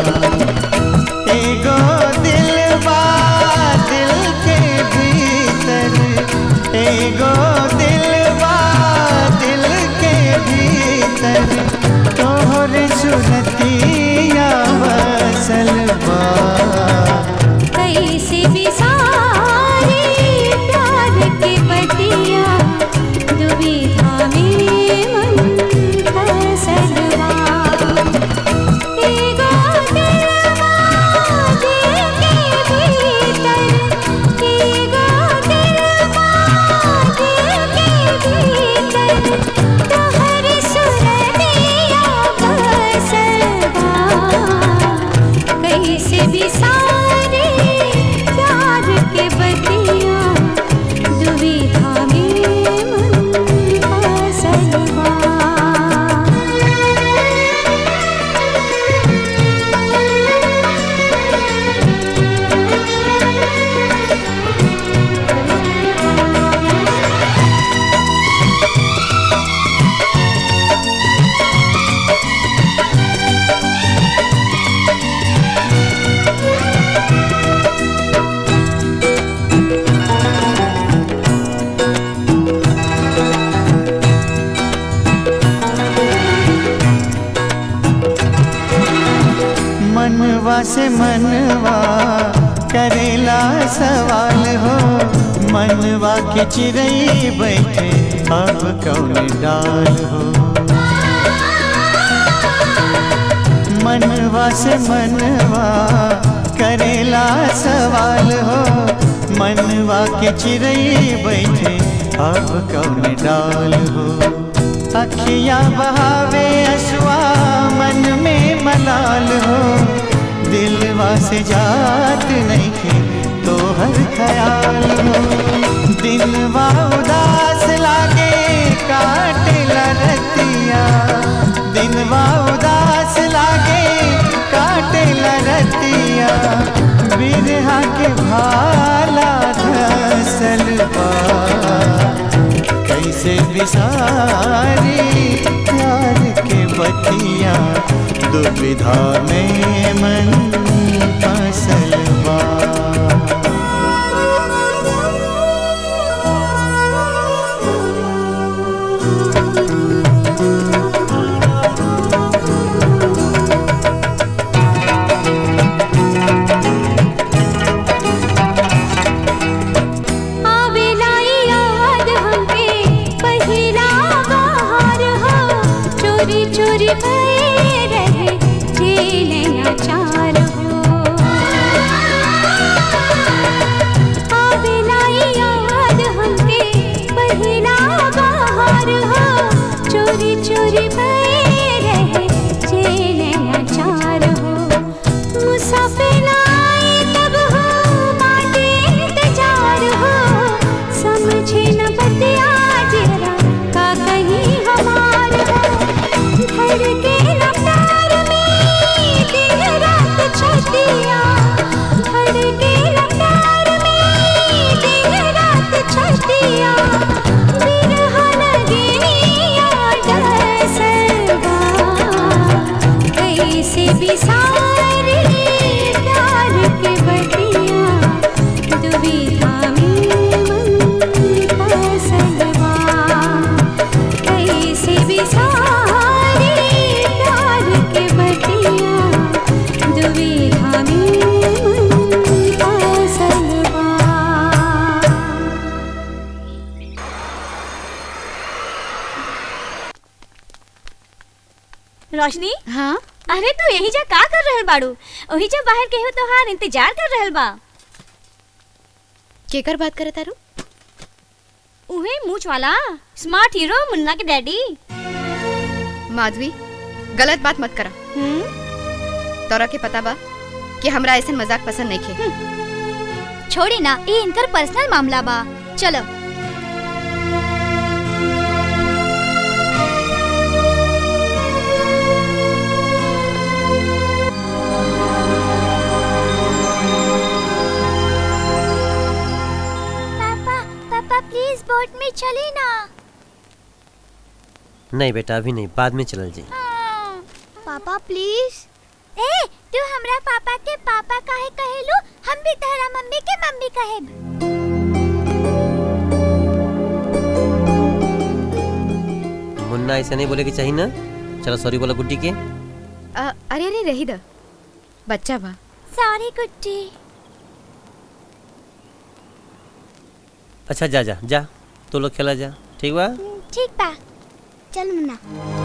एगो दिल बा दिल के भीतर एगो दिल बा दिल के भीतर तोहर सुरतिया बसल बा कैसे बिसारी प्यार के पतिया दुविधा में मन फसलवा एगो दिलवा दिल के भीतर एगो दिलवा दिल के भीतर तोहर सुरतिया बसलवा कैसे बिसारे प्यार के बतिया दुविधा में मन फसलवा मनवा से मनवा करेला सवाल हो मनवा के चिड़ई बैठे अब कौन डाल हो मनवा से मनवा करेला सवाल हो मनवा के चिड़ई बैठे अब कौन डाल हो अखियाँ बहावे असुआ मन में मलाल हो दिलवा से जात नहीं खे तो हर ख्याल हो दिलवा उदास लागे काट लरतिया दिलवा उदास लागे काट लरतिया बिरहा के भाला धसल बा कैसे बिसारी प्यार के बतिया दुविधा में मन फसल बा आवेला याद हमके पहिला बहार हो चोरी चोरी भये रहे जेले अचार हो आवेला याद हमके पहिला बहार हो चोरी चोरी भये रहे जेले अचार हो मुसाफिर आए तब हो बाटे इंतजार हो समझे न बतिया जरा का कहीं हमार हो धड़के न प्यार में दिन रात छतिया धड़के न प्यार में दिन रात छतिया बिरहा लगनिया डसलवा कैसे बिसारी प्यार के बतिया दुविधा में मन फसलवा कैसे बिसारी प्यार के बतिया दुविधा में मन फसलवा रोशनी हाँ अरे तू यही जा का कर रहल बाड़ू वही जा बाहर केहू तोहार इंतजार कर रहल बा केकर बात करे तारू उहे मूछ वाला स्मार्ट हीरो मुन्ना के डैडी माधवी गलत बात मत करा तोरा के पता बा कि हमरा ऐसा मजाक पसंद नहीं खे छोड़ी ना ये इनकर पर्सनल मामला बा चलो नहीं बेटा अभी नहीं बाद में चलल जी पापा प्लीज ए तू हमरा पापा के पापा काहे कहेलू हम भी तहरा मम्मी के मम्मी कहे मुन्ना ऐसे नहीं बोले कि चाहिए ना चलो सॉरी बोला गुड्डी के अ, अरे अरे रही द बच्चा बा सॉरी गुड्डी अच्छा जा जा जा तू लोग खेला जा ठीक बा ठीक बा चल Munna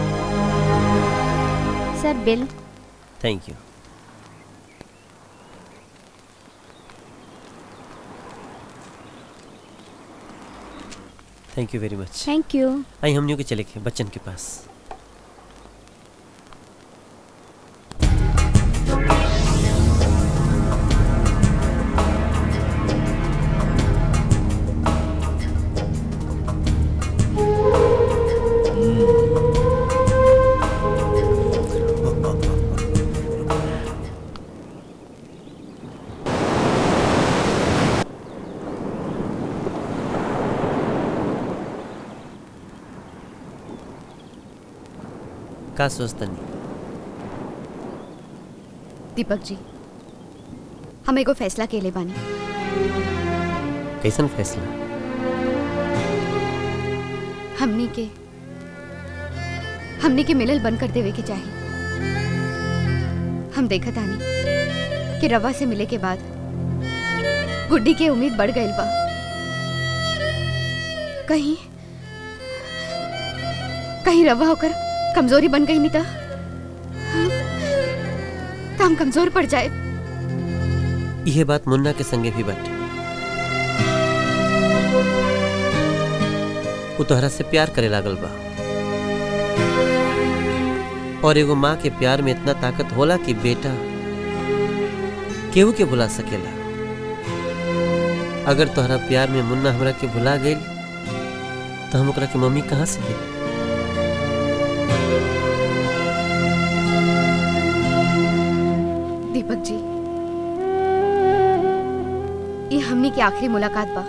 sir bill thank you thank you very much thank you आई हम के चले गए बच्चन के पास का सोचतनी दीपक जी हम एगो फैसला के ले बानी कैसन फैसला हमनी के हमनी के मिलल बंद कर देवे के चाहिए हम देखत आनी कि रवा से मिले के बाद गुड्डी के उम्मीद बढ़ गई बा कहीं कहीं रवा होकर कमजोरी बन गई नहीं तो तो हम कमजोर पड़ जाए यह बात मुन्ना के संगे भी बाटे वो तोहरा से प्यार करे लागल बा और एगो माँ के प्यार में इतना ताकत होला कि बेटा केहू के भुला सकेला अगर तोहरा प्यार में मुन्ना हमरा के भुला गई तो हम ओकरा के मम्मी कहाँ से दे दीपक जी ये हमनी की आखिरी मुलाकात बा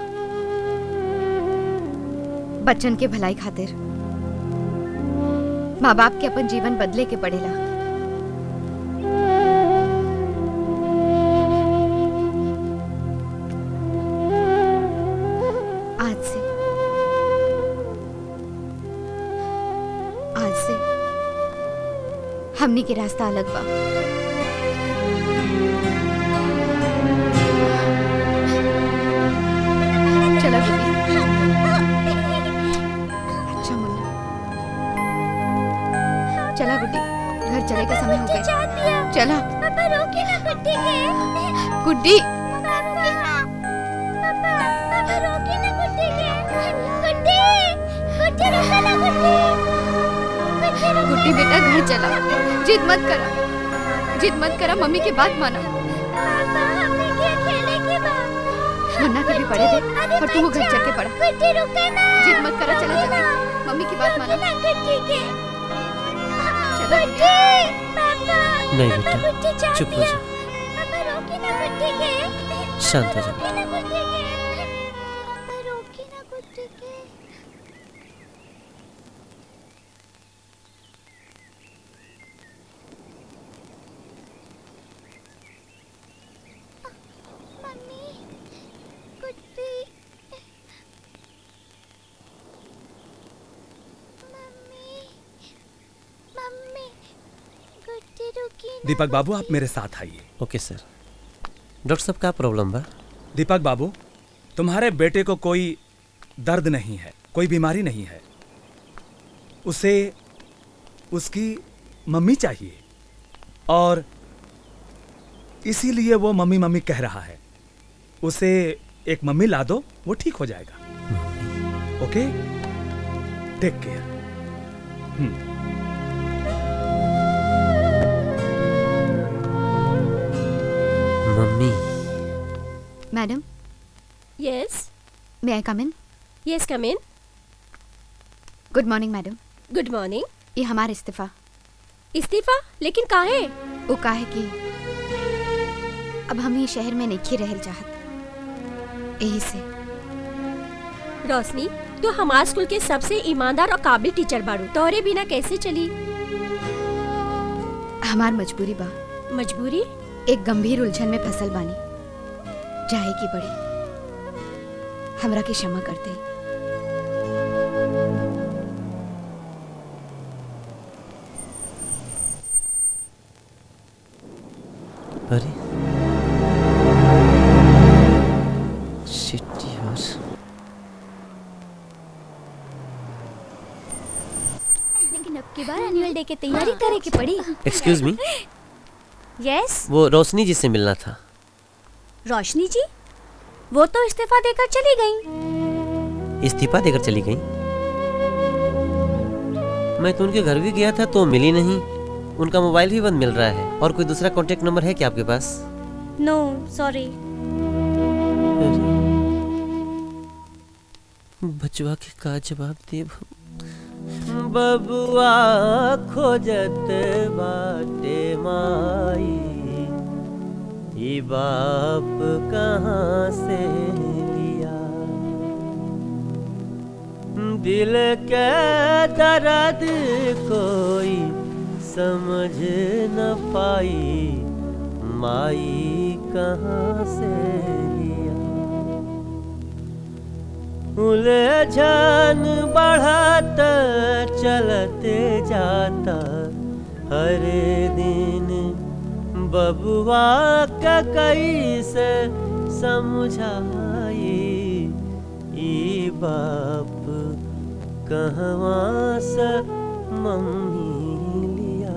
बच्चन के भलाई खातिर माँ बाप के अपन जीवन बदले के पड़ेला आज से आज से हमनी के रास्ता अलग बा चला गुड्डी अच्छा मुन्ना चला गुड्डी घर चले का समय हो गया चला पापा रोके ना गुड्डी के गुड्डी पापा पापा पापा रोके ना गुड्डी के गुड्डी गुड्डी रोके ना गुड्डी गुड्डी रोके गुड्डी बेटा घर चला जिद मत करा जिद मत करा मम्मी की बात माना पापा हमने क्या खेले के बा मुन्ना के भी पढ़े दे और तू घर चल के पढ़ा गुड्डी रुके ना जिद मत करा चला चला मम्मी की बात माना ना गुड्डी के चला गुड्डी पापा नहीं पापा बेटा गुड्डी चाह चुप हो दिया जा पापा रोके ना गुड्डी के शांत हो जा रोके ना गुड्डी के पापा रोके ना गुड्डी के मम्मी गुड्डी मम्मी मम्मी गुड्डी रुकी ना दीपक बाबू आप मेरे साथ आइए ओके सर डॉक्टर साहब का प्रॉब्लम बा दीपक बाबू तुम्हारे बेटे को कोई दर्द नहीं है कोई बीमारी नहीं है उसे उसकी मम्मी चाहिए और इसीलिए वो मम्मी मम्मी कह रहा है उसे एक मम्मी ला दो वो ठीक हो जाएगा okay take care mummy madam yes may I come in yes come in good morning madam good morning ये हमारा इस्तीफा इस्तीफा लेकिन काहे वो काहे कि अब हम ही शहर में नहीं रहल चाहत यही से रोशनी तू हमार स्कूल के सबसे ईमानदार और काबिल टीचर बाड़ू तोहरे बिना कैसे चली हमार मजबूरी बा मजबूरी एक गंभीर उलझन में फसल बानी जाए की बड़ी हमरा के क्षमा कर दे अरे शिट यार लेकिन अब की बार एनुअल डे की तैयारी करे की पड़ी एक्सक्यूज मी यस वो रोशनी जी से मिलना था रोशनी जी वो तो इस्तीफा देकर चली गई इस्तीफा देकर चली गई मैं तो उनके घर भी गया था तो मिली नहीं उनका मोबाइल भी बंद मिल रहा है और कोई दूसरा कांटेक्ट नंबर है क्या आपके पास नो सॉरी बचवा के का जवाब देब बबुआ खोजत बाटे माई ई बाप कहाँ से लिया दिल के दर्द कोई समझ न पाई माई कहाँ से लिया उलझन बढ़त चलते जाता हर दिन बबुआ का कैसे समझाई ई बाप कहवा से मम्मी लिया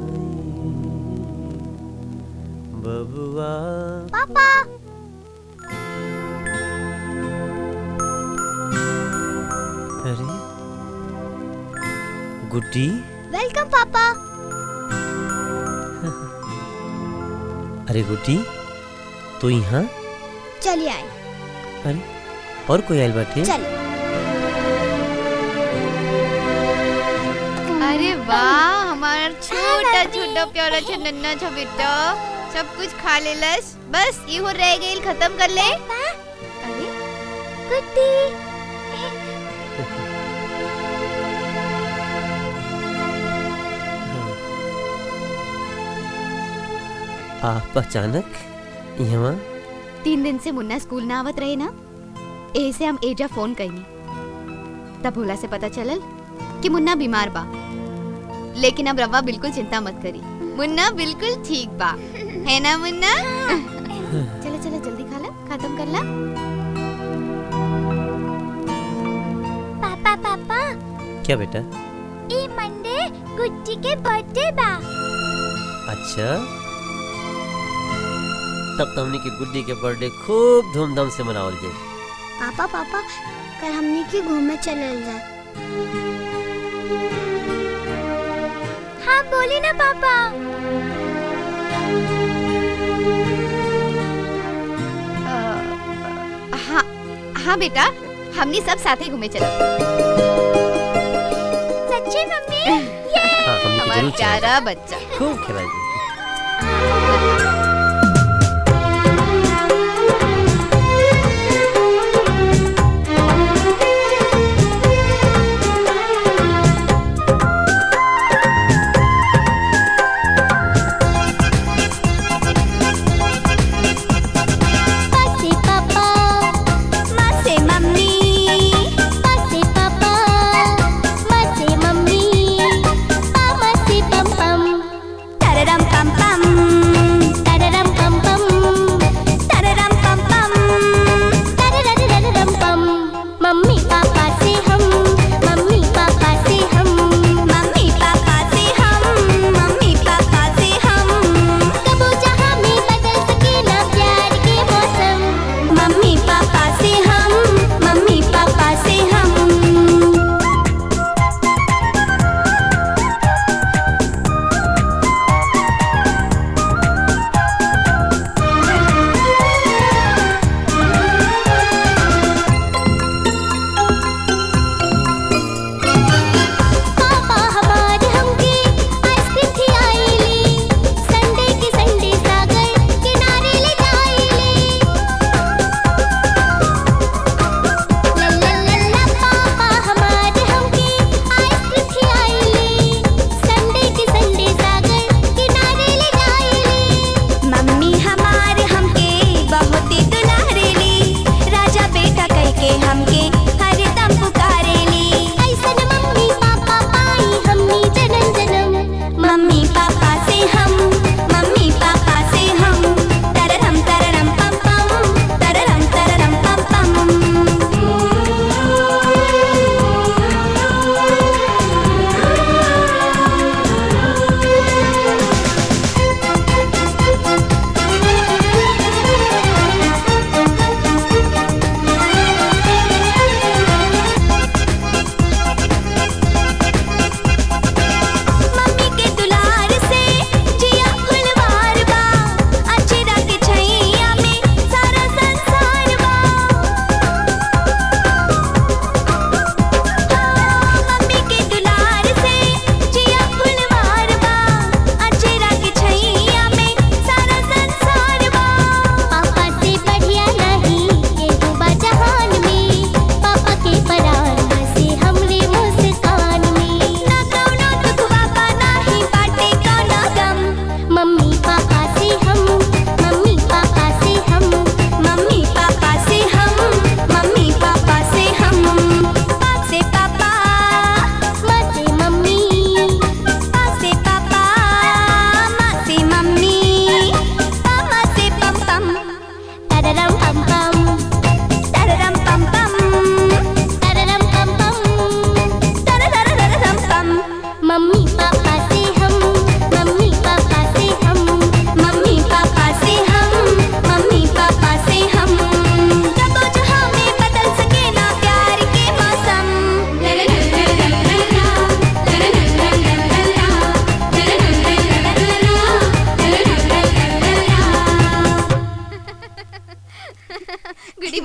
बबुआ पापा अरे गुड्डी वेलकम पापा अरे गुड्डी तू यहाँ चलिए आए अरे और कोई आयल बाटे चल अरे वाह हमारा छोटा छोटा प्यारा सा नन्ना सा बेटा सब कुछ खा लेलस बस इहो रह गइल खत्म कर ले अरे गुड्डी आप अचानक यहाँ तीन दिन से मुन्ना स्कूल ना आवत रहे ना एही से हम एजा फोन कईनी तब भोला से पता चलल कि मुन्ना बीमार बा लेकिन अब रवा बिल्कुल चिंता मत करी मुन्ना बिल्कुल ठीक बा है ना मुन्ना चलो चलो जल्दी खा ला खत्म कर ला पापा पापा क्या बेटा ई मंडे गुड्डी के बर्थडे बा अच्छा तब तो हमने की गुड्डी के बर्थडे खूब धूमधाम से मनावल जाए पापा पापा कल हमने की घूमे चलल जाए हाँ बोली ना पापा हाँ हाँ बेटा हमनी सब साथे घूमे चला सच्ची मम्मी हाँ हमने की हमारा जरूर चला प्यारा बच्चा खूब खेला जाए पासे पापा मासे मम्मी पासे पापा मासे मम्मी पामा से पम पम तररम पम पम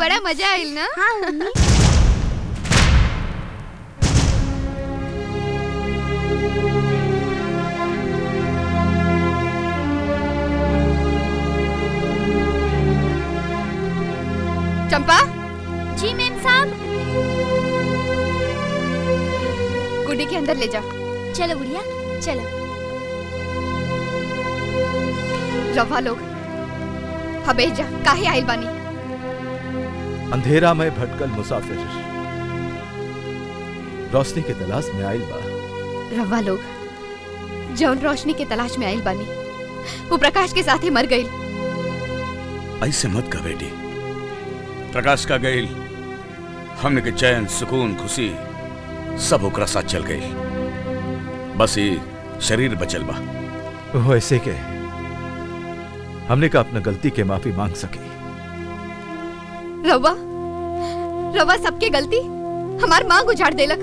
बड़ा मजा आइल ना हाँ मम्मी चंपा जी मैम साहब गुड्डी के अंदर ले जाओ चलो गुड़िया चलो रवा लोग हबे जा काहे आइल बानी अंधेरा में भटकल मुसाफिर रोशनी के तलाश में आइल बा रवा लोग जौन रोशनी के तलाश में आइल बानी वो प्रकाश के साथ ही मर गई ऐसे मत कह बेटी प्रकाश का गईल हमने के चैन सुकून खुशी सब ओकरा साथ चल गई बस ये शरीर बचल बा वो ऐसे के हमने का अपना गलती के माफी मांग सके रवा रवा सबके गलती हमार मांग उजाड़ देलक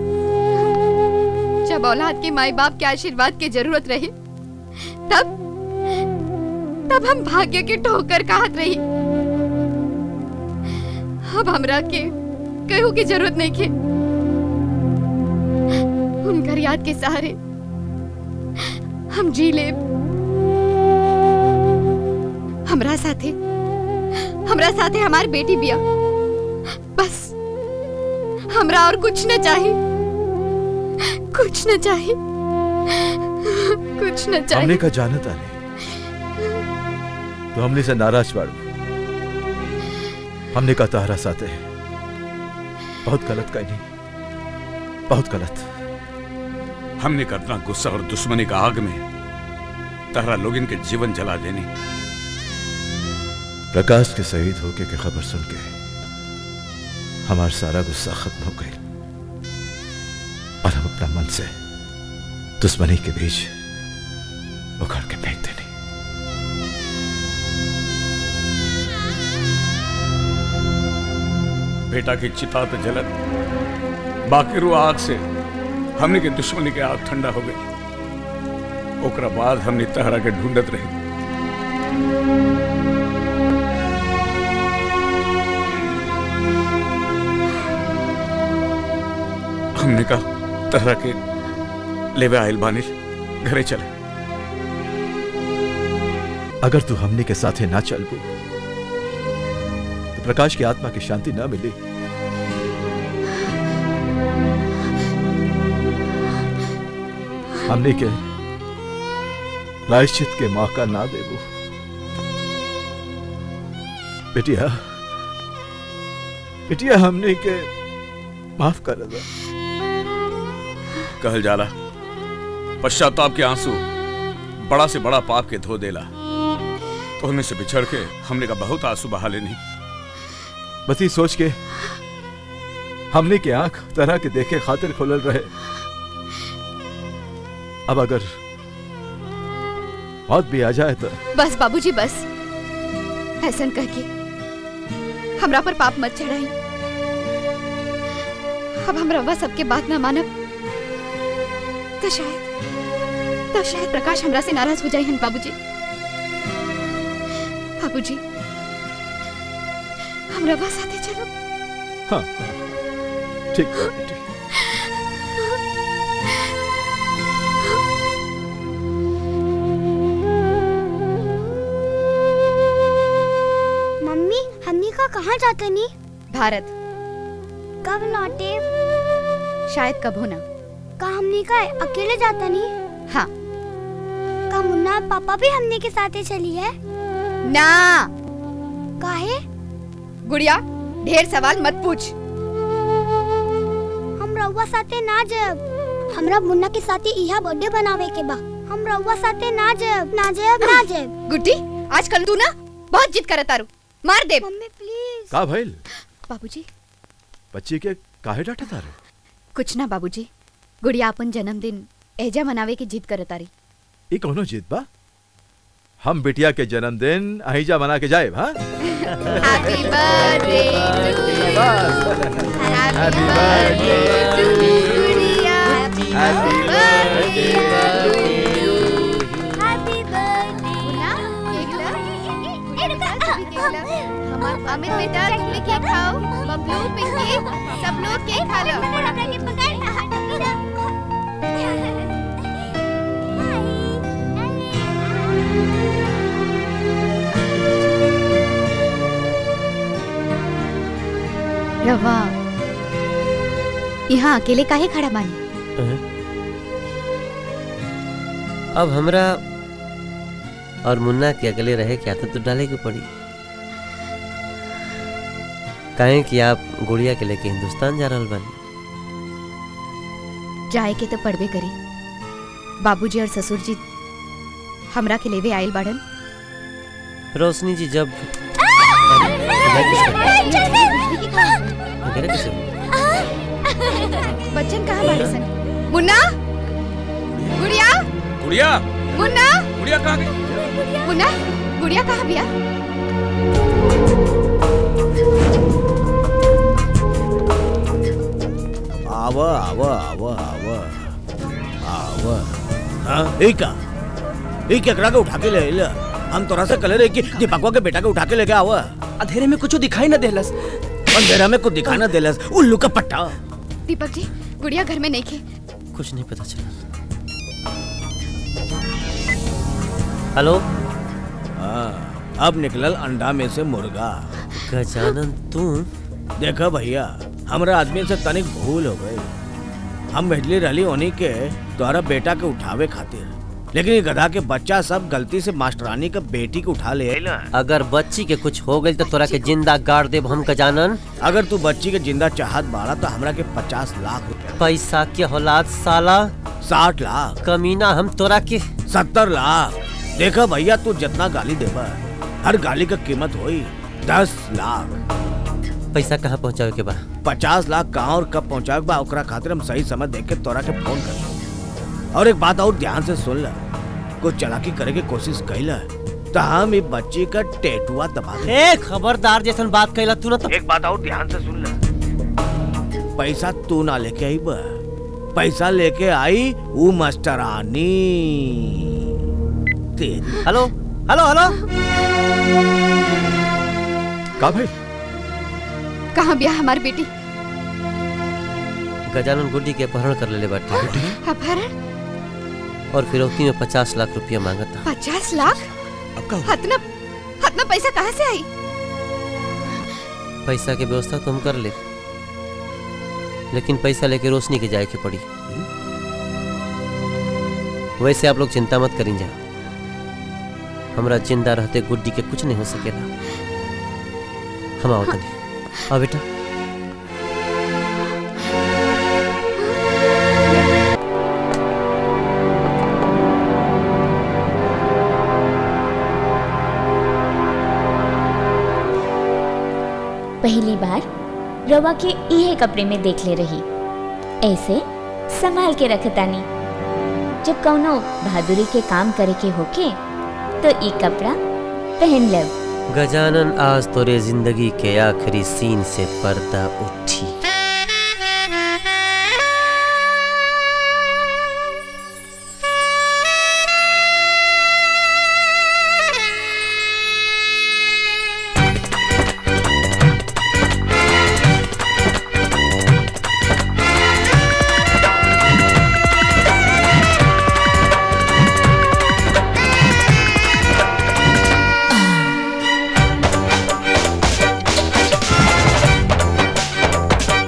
जब औलाद के माई बाप के आशीर्वाद की जरूरत रही तब तब हम भाग्य के ठोकर कहत रही अब हमरा के कहू की जरूरत नहीं के उनकर याद के सहारे हम जी ले हमरा साथे हमरा साथे हमार बेटी बिया बस हमरा और कुछ न चाहिए कुछ न चाहिए कुछ न हमने चाहिए का जानत आने तो हमने से नाराज बाड़ू हमने का तारा साथे बहुत गलत कही बहुत गलत हमने करना गुस्सा और दुश्मनी का आग में तहरा लोग इनके जीवन जला देनी प्रकाश के शहीद होके की खबर सुन के हमारा सारा गुस्सा खत्म हो गई और हम अपना मन से दुश्मनी के बीच उखड़ के फेंक देनी बेटा की चिता तो जलत बाकी रू आग से हमने के दुश्मनी के आग ठंडा हो गई ओकरा बाद हमने तहरा के ढूंढत रही हमने कहा तहरा के लेवे आयल बानिल घरे चले अगर तू हमने के साथे ना चल पू तो प्रकाश की आत्मा की शांति ना मिली हमने के प्रायश्चित के मौका ना देबू बेटिया बेटिया हमने के माफ कर दो कहल जाला पश्चाताप के आंसू बड़ा से बड़ा पाप के धो देला तो हमें से बिछड़ के हमने का बहुत आंसू बहा लेनी बस ये सोच के हमने के आंख तरह के देखे खातिर खुलल रहे अब अगर मौत भी आ जाए तो बस बाबूजी बस ऐसन कह के हमरा पर पाप मत चढ़ाई अब हम रवा सबके बात ना मानब तो शायद तो शायद प्रकाश हमरा से नाराज हो जाए हन बाबूजी बाबूजी हम रवा साथे चलो हाँ ठीक है बेटी मम्मी हमनी का कहाँ जाते नी भारत कब लौटे शायद कब होना का हमनी का अकेले जाता नी हाँ का मुन्ना और पापा भी हमने के साथ ही चली है ना काहे गुड़िया ढेर सवाल मत पूछ हम रउआ साथे ना जब हमरा मुन्ना के साथे इहा बर्थडे बनावे के बा हम रउआ साथे ना जब ना जब ना जब गुड्डी आजकल तू ना बहुत जिद करत तारू मार दे मम्मी प्लीज का भइल बाबूजी बच्ची के काहे डांटा तारे कुछ ना बाबूजी गुड़िया अपन जन्मदिन एजा मनावे की जिद करत तारी ये कौनो जीत बा हम बिटिया के जन्मदिन अहिजा मना के जाए हाँ हैप्पी बर्थडे हैप्पी बर्थडे गुड़िया हैप्पी बर्थडे हमार अमित बेटा तुम भी केक खाओ बबलू पिंकी सब लोग केक खा लो रवा यहाँ अकेले काहे खड़ा बानी अब हमरा और मुन्ना के अकेले रहे के आदत तो डाले के पड़ी काहे कि आप गुड़िया के लेके हिंदुस्तान जा रहल बानी जाए के तो पड़बे करी बाबूजी और ससुर जी हमरा के लेवे आयल बाड़न रोशनी जी जब वगैरह कैसे हुआ? बच्चन कहाँ बाड़े सन मुन्ना गुड़िया गुड़िया मुन्ना गुड़िया कहाँ गई मुन्ना गुड़िया कहाँ बिया आव आव आव आव आव हाँ ई का ई केकरा के उठा के ले ले हम तोरा से कले रहे कि दीपकवा के बेटा के उठा के लेके आव अंधेरे में कुछ दिखाई न देलस अंधेरा में कुछ दिखा ना देलस उल्लू का पट्टा दीपक जी गुड़िया घर में नहीं खे कुछ नहीं पता चला हेलो हाँ अब निकलल अंडा में से मुर्गा गजानन तू देखा भैया हमरा आदमी से तनिक भूल हो गई हम भेजली रहली उन्हीं के द्वारा बेटा के उठावे खातिर लेकिन ये गधा के बच्चा सब गलती से मास्टरानी के बेटी के उठा ले आइला अगर बच्ची के कुछ हो गई तो तोरा के जिंदा गाड़ देब हम गजानन अगर तू बच्ची के जिंदा चाहत बाड़ा तो हमरा के पचास लाख रुपया पैसा के औलाद साला साठ लाख कमीना हम तोरा के सत्तर लाख देखा भैया तू जितना गाली देबा हर गाली का कीमत होई दस लाख पैसा कहाँ पहुँचावे के बा पचास लाख कहाँ और कब पहुँचावे बा ओकरा खातिर हम सही समय देख के तोरा के फोन कर और एक बात और ध्यान से सुन ला कुछ चालाकी करे के कोशिश कैला तो हम ई बच्ची का टेटुआ दबा दे ए खबरदार जैसन बात कैला तू ना तो एक बात और ध्यान से सुन ला पैसा तू ना लेके आई बा पैसा लेके आई वो मास्टरानी तेरी हेलो हेलो हेलो का भाई कहाँ बिया हमारी बेटी गजानन गुड्डी के अपहरण कर लेले बाटे अपहरण और फिरौती में पचास लाख रुपया मांगता पचास लाख हतना हतना पैसा कहाँ से आई पैसा के व्यवस्था तो हम कर ले लेकिन पैसा लेके रोशनी के जाए के पड़ी वैसे आप लोग चिंता मत करें जा हमरा जिंदा रहते गुड्डी के कुछ नहीं हो सकेला हम आओ तनी आओ बेटा पहली बार रवा के इहे कपड़े में देख ले रही ऐसे संभाल के रखतानी जब कौनो बहादुरी के काम करे के होके तो ई कपड़ा पहन लब गजानन आज तोरे जिंदगी के आखिरी सीन से पर्दा उठी आ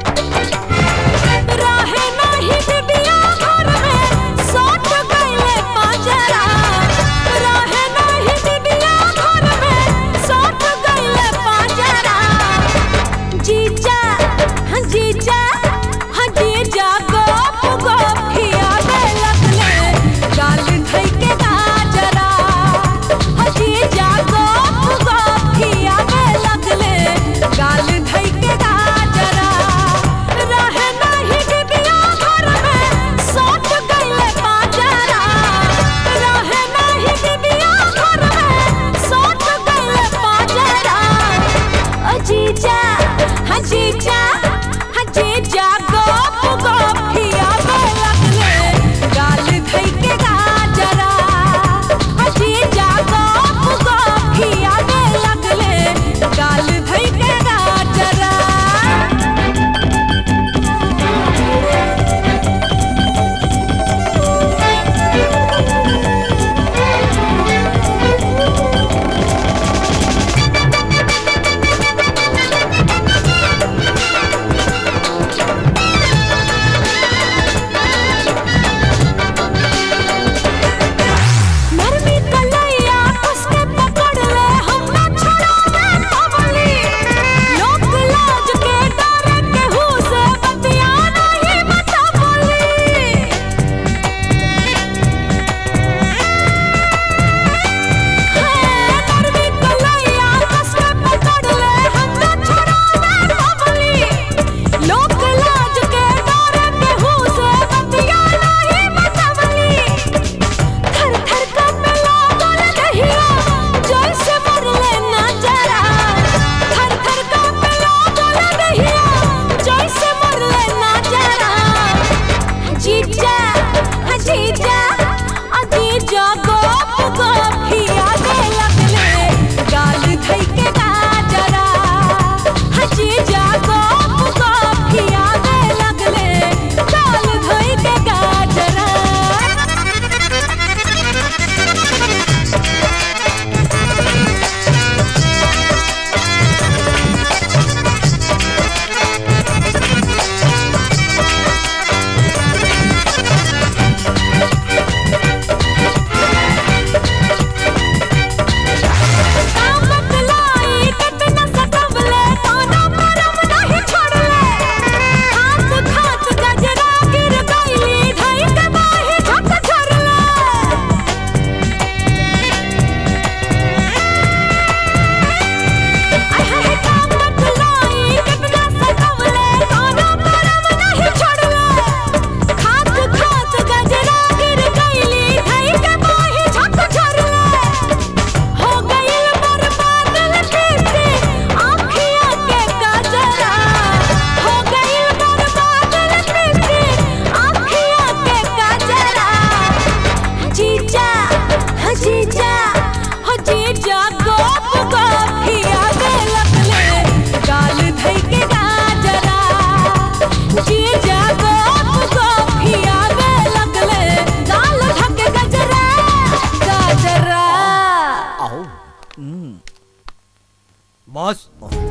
बॉस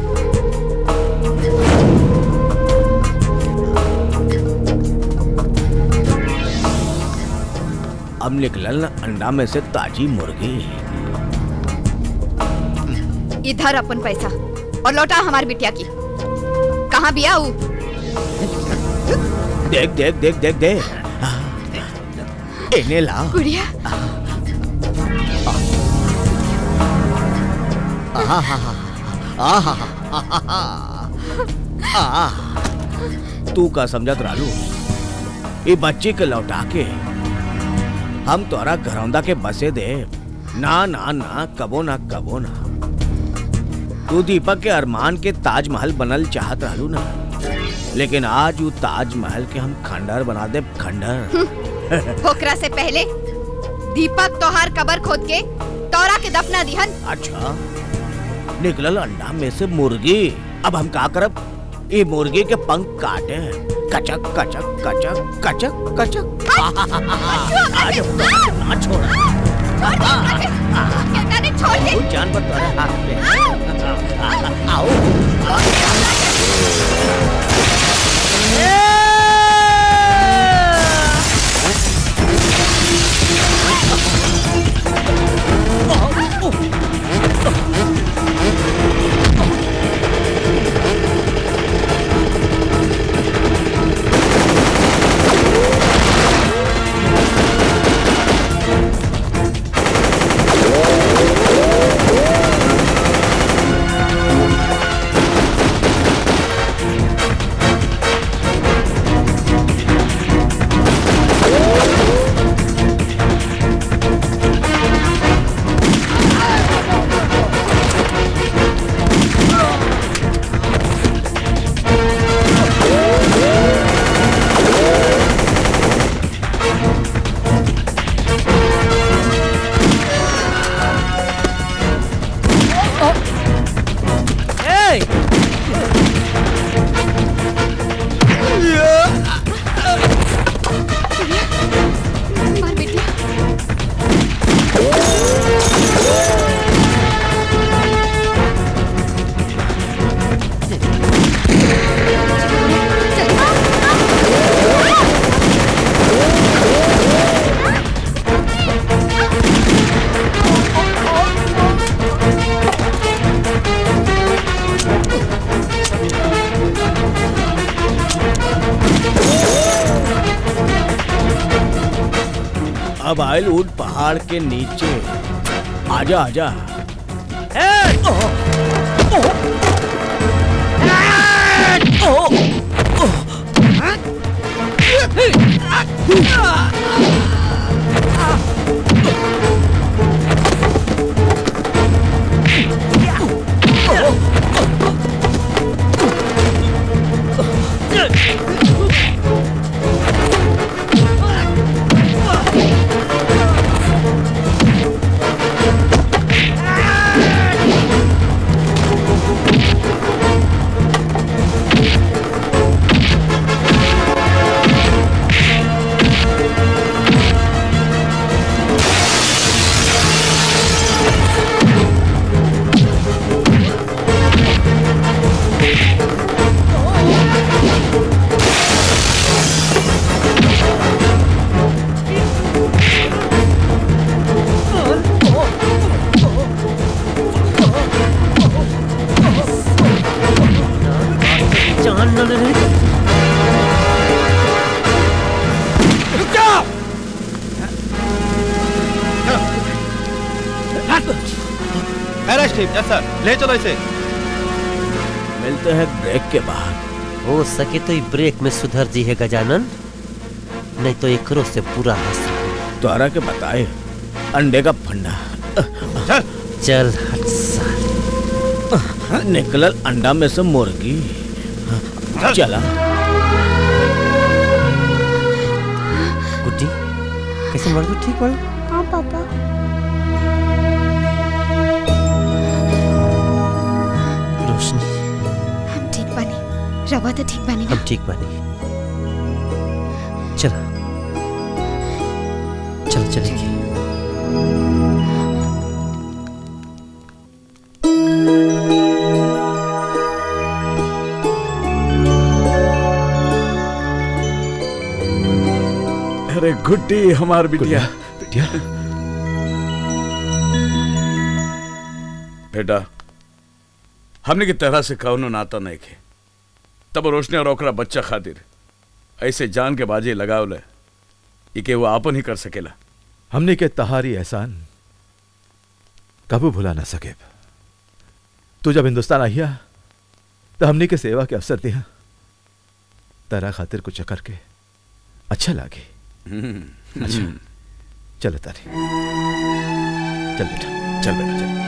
अब निकलल अंडा में से ताजी मुर्गी इधर अपन पैसा और लौटा हमारी बिटिया की कहाँ बिया ऊ देख देख देख देख देख इन्हें ला गुड़िया तू का समझत रालू ये बच्ची के लौटा के हम तोरा घरौंदा के बसे दे ना ना ना कबो ना कबो ना तू दीपक के अरमान के ताजमहल बनल चाहत रहलू ना लेकिन आज वो ताजमहल के हम खंडर बना दे खंडर ओकरा से पहले दीपक तोहार कबर खोद के तोरा के दफना दिहन अच्छा निकलल अंडा में से मुर्गी अब हम का करब ये मुर्गी के पंख काटे कचक कचक कचक कचक कचक आज ना छोड़ा छोड़ दे वो जानवर तुम्हारे हाथ में है। आओ मार बिटिया अब आयल ऊट पहाड़ के नीचे आजा आजा अरेस्ट हिम यस सर ले चलो इसे मिलते हैं ब्रेक के बाद हो सके तो ई ब्रेक में सुधर जी है गजानन नहीं तो एकरो से पूरा हंस द्वारा के बताए अंडे का फंडा चल हट साल निकलल अंडा में से मुर्गी चला गुड्डी कैसे मर गई ठीक पड़ हाँ पापा रोशनी हम ठीक बनी रवा तो ठीक बनी हम ठीक बनी चल चल चलेंगे अरे गुड्डी हमार बिटिया बिटिया बेटा हमने की तरह से कौनो नाता नहीं खे तब रोशनी और ओकरा बच्चा खातिर ऐसे जान के बाजी लगावले ई के वो आपन ही कर सकेला हमने के तहारी एहसान कबू भुला ना सके तू जब हिंदुस्तान आइया तो हमने के सेवा के अवसर दिया तेरा खातिर कुछ करके अच्छा लागे अच्छा चल तारी चल बेटा चल बेटा चल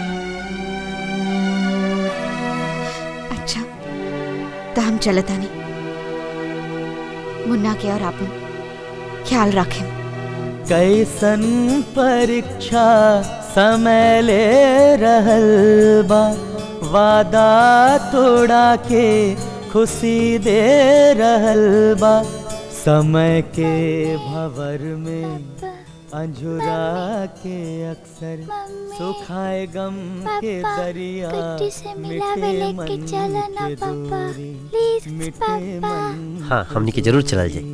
अच्छा तो हम चलता नहीं मुन्ना के और आपन ख्याल रखें कैसन परीक्षा समय ले रहल बा वादा तोड़ा के खुशी दे रहल बा समय के भवर में अंजुरा के अक्सर सुखाए गम के दरिया कुट्टी से मिलावे मिटे लेके मन चला ना के पापा दूरी प्लीज मिटे पापा मन हाँ हमनी के जरूर चलल जाई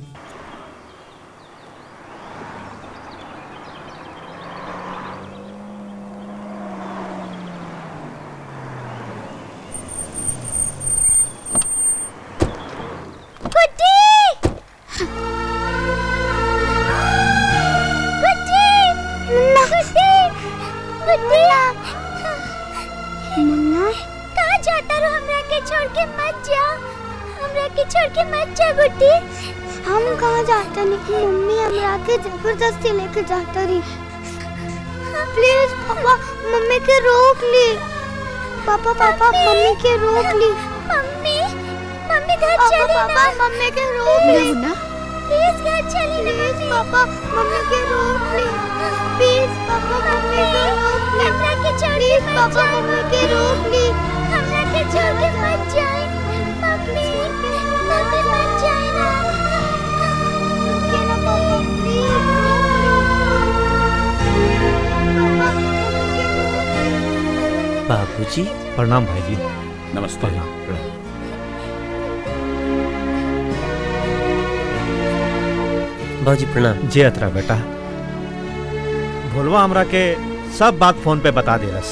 गुड्डी गुड्डी मुन्ना गुड्डी गुड्डी मुन्ना कहाँ जाता रो हमरा के छोड़ के मत जा हमरा के छोड़ के मत जा गुड्डी हम कहाँ जाता नहीं मम्मी हमरा के जबरदस्ती लेके जाता रही प्लीज पापा मम्मी के रोक ली पापा पापा मम्मी के रोक ली मम्मी मम्मी घर चली पापा मम्मी के रोक ली मुन्ना प्लीज घर चली ना प्लीज पापा मम्मी के रोक ली प्लीज पापा मम्मी के रोक ली हमरा के छोड़ के पापा मम्मी के रोक ली हमरा के छोड़ के मत जाए मम्मी मम्मी मत जाए ना रुकिए ना पापा बाबूजी प्रणाम भाई जी नमस्ते बाबूजी प्रणाम जे अतरा बेटा भोलवा हमरा के सब बात फोन पे बता देलस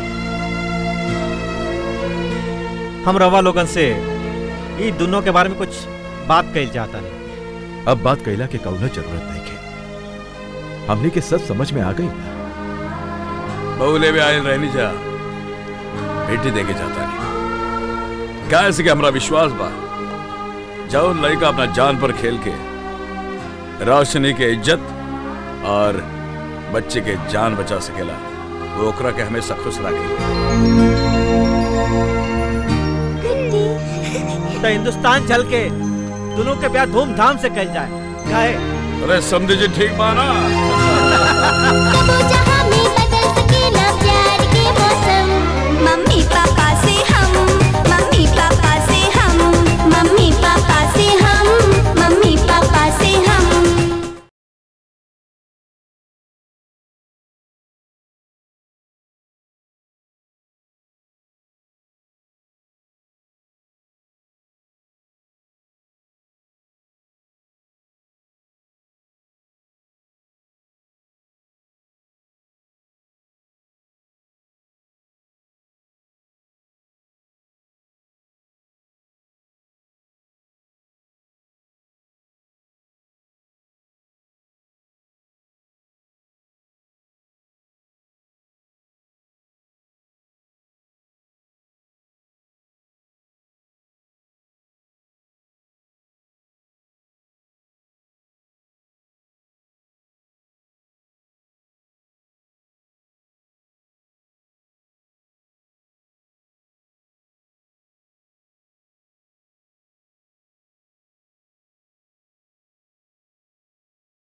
हम रवा लोगन से ई दोनों के बारे में कुछ बात कही चाहता नहीं अब बात कैला के कौनो जरूरत नहीं के हमने के सब समझ में आ गई बहुले भी आयल रहनी जा बेटी देके जाता नहीं क्या ऐसे कि हमरा विश्वास बा जाओ लड़का अपना जान पर खेल के रोशनी के इज्जत और बच्चे के जान बचा सकेला वो ओकरा के हमेशा खुश रखे तो हिंदुस्तान चल के दोनों के ब्याह धूमधाम से कल जाए काहे अरे समझे जी ठीक बाना कबो जहाँ